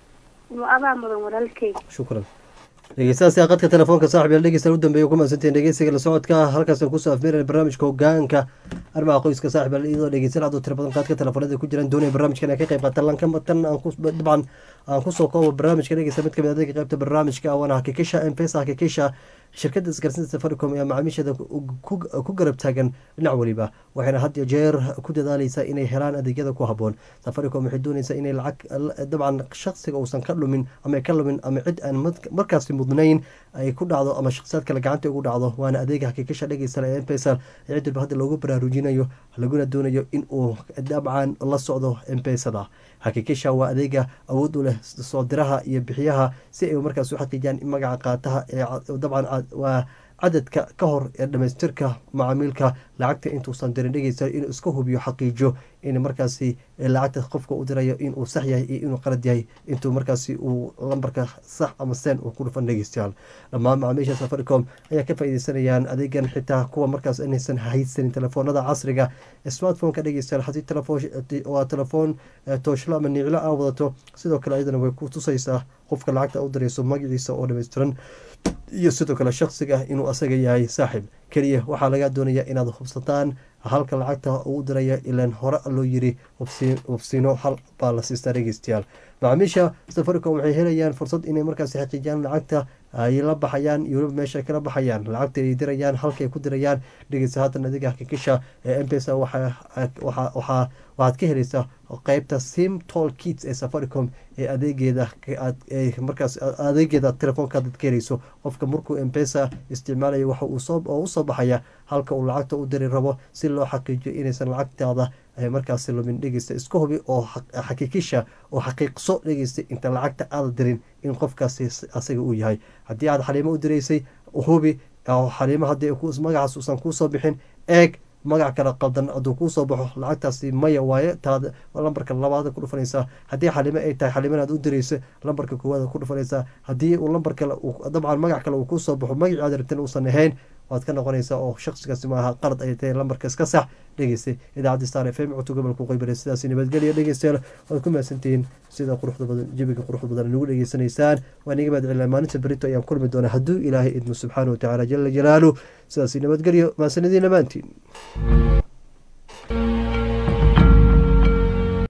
adaa mudan walaalkay shukran dhegeystayaasha qadka telefoonka saaxib yaal dhegeysta u dambeeya ku mahadsantihiin dhegeysiga la socodka halkaasaan kusoo afmeeraya barnaamijka hogaanka arrimaha qoyska saaxib yaal iyadoo dhegeysan aad u tiro badan qaadka telefoonada ku jiraan doonaya barnaamijkan ay ka qayb qaataan lanka tan aan ku dabcan aan kusoo koobo barnaamijka dhegeysta mid kamid adeega qaybta barnaamijka waana hakikisha mpesa hakikisha shirkadda isgaarsiinta safaricom ayaa macaamiisheeda ku garab taagan dhinac weliba waxayna had iyo jeer ku dadaaleysaa inay helaan adeegyada ku haboon safaricom waxay dooneysaa inay lacag dabcan shaksiga uusan ka dhumin ama ka lumin ama cid aan markaasi mudnayn ay ku dhacdo ama shakhsiyaad kale gacanta ugu dhacdo waana adeega hakikisha dhegeysta ee mpesa cid walba hadda loogu baraarujinayo laguna doonayo in uu dabcan la socdo mpesada hakikisha waa adeega awood u leh soo diraha iyo bixiyaha si ay markaas u xaqiijiyaan in magaca qaataha ee dabcan waa cadadka ka hor ee dhamaystirka macaamiilka lacagta intuusan dirin dhegeysa inuu iska hubiyo xaqiijiyo in markaasi lacagta qofka u dirayo inuu sax yahay iyo inuu qalad yahay intuu markaasi uu lambarka sax ama seen uu ku dhufan dhegeystayaal dhammaan macaamiisha safaricom ayaa ka faaideysanayaan adeegan xitaa kuwa markaas inaysan haysanin telefoonada casriga smartphoneka dhegeystayaal hadii waa telefoon tooshlo ama niclo aa wadato sidoo kale ayadana way ku tusaysaa qofka lacagta u dirayso magaciisa oo dhammaystiran iyo sidoo kale shaksiga inuu asaga yahay saaxib keliya waxaa laga doonayaa inaad hubsataan halka lacagta uu diraya ilaan hore loo yiri hubsiino hal baa la siistaa dhegeystayaal macaamiisha safaricom waxay helayaan fursad inay markaasi xaqiijiyaan lacagta ay la baxayaan iyo weliba meesha ay kala baxayaan lacagta ay dirayaan halkaay ku dirayaan dhegeysa haatan adiga xaqiiqisha ee mpesa waxaad ka helaysaa qeybta sim tol kits ee safaricom ee adeegeeda markaas adeegeeda telefoonkaad ka helayso qofka markuu mpesa isticmaalayo waxa oo usoo baxaya halka uu lacagta u diri rabo si loo xaqiijiyo inaysan lacagtaada markaasi lumin dhegeysta iska hubi oo xaqiiqisha oo xaqiiqso dhegeysta inta lacagta aada dirin in qofkaasi asaga uu yahay haddii aad xaliimo u diraysay hubi xaliimo haddii magacaas uusan kuusoo bixin eeg magac kale qaldan hadduu kuusoo baxo lacagtaasi maya waaye taad lambarka labaad ku dhufanaysaa haddii xalimo ay tahay xalimana aad u dirayso lambarka koowaad ku dhufanaysaa haddii uu lambar kale dabcan magac kale uu kuusoo baxo magacii aad rabteen uusan ahayn waad ka noqonaysaa oo shaksigaasi maaha qalad ay tahay lambarka iska sax dhegeystay idaacadda star f m codka gobolka qeybare sidaas nabadgelya dhegeystayaal waad ku mahadsantihiin sida quruxda badan jabiga quruxda badan nagu dhegeysanaysaan waan iga mahad celinaa maalinta berito ayaan kulmi doonaa hadduu ilaahay idmo subxaana watacaala jala jalaalu sidaas nabadgelyo mahadsanadiin dhammaantiin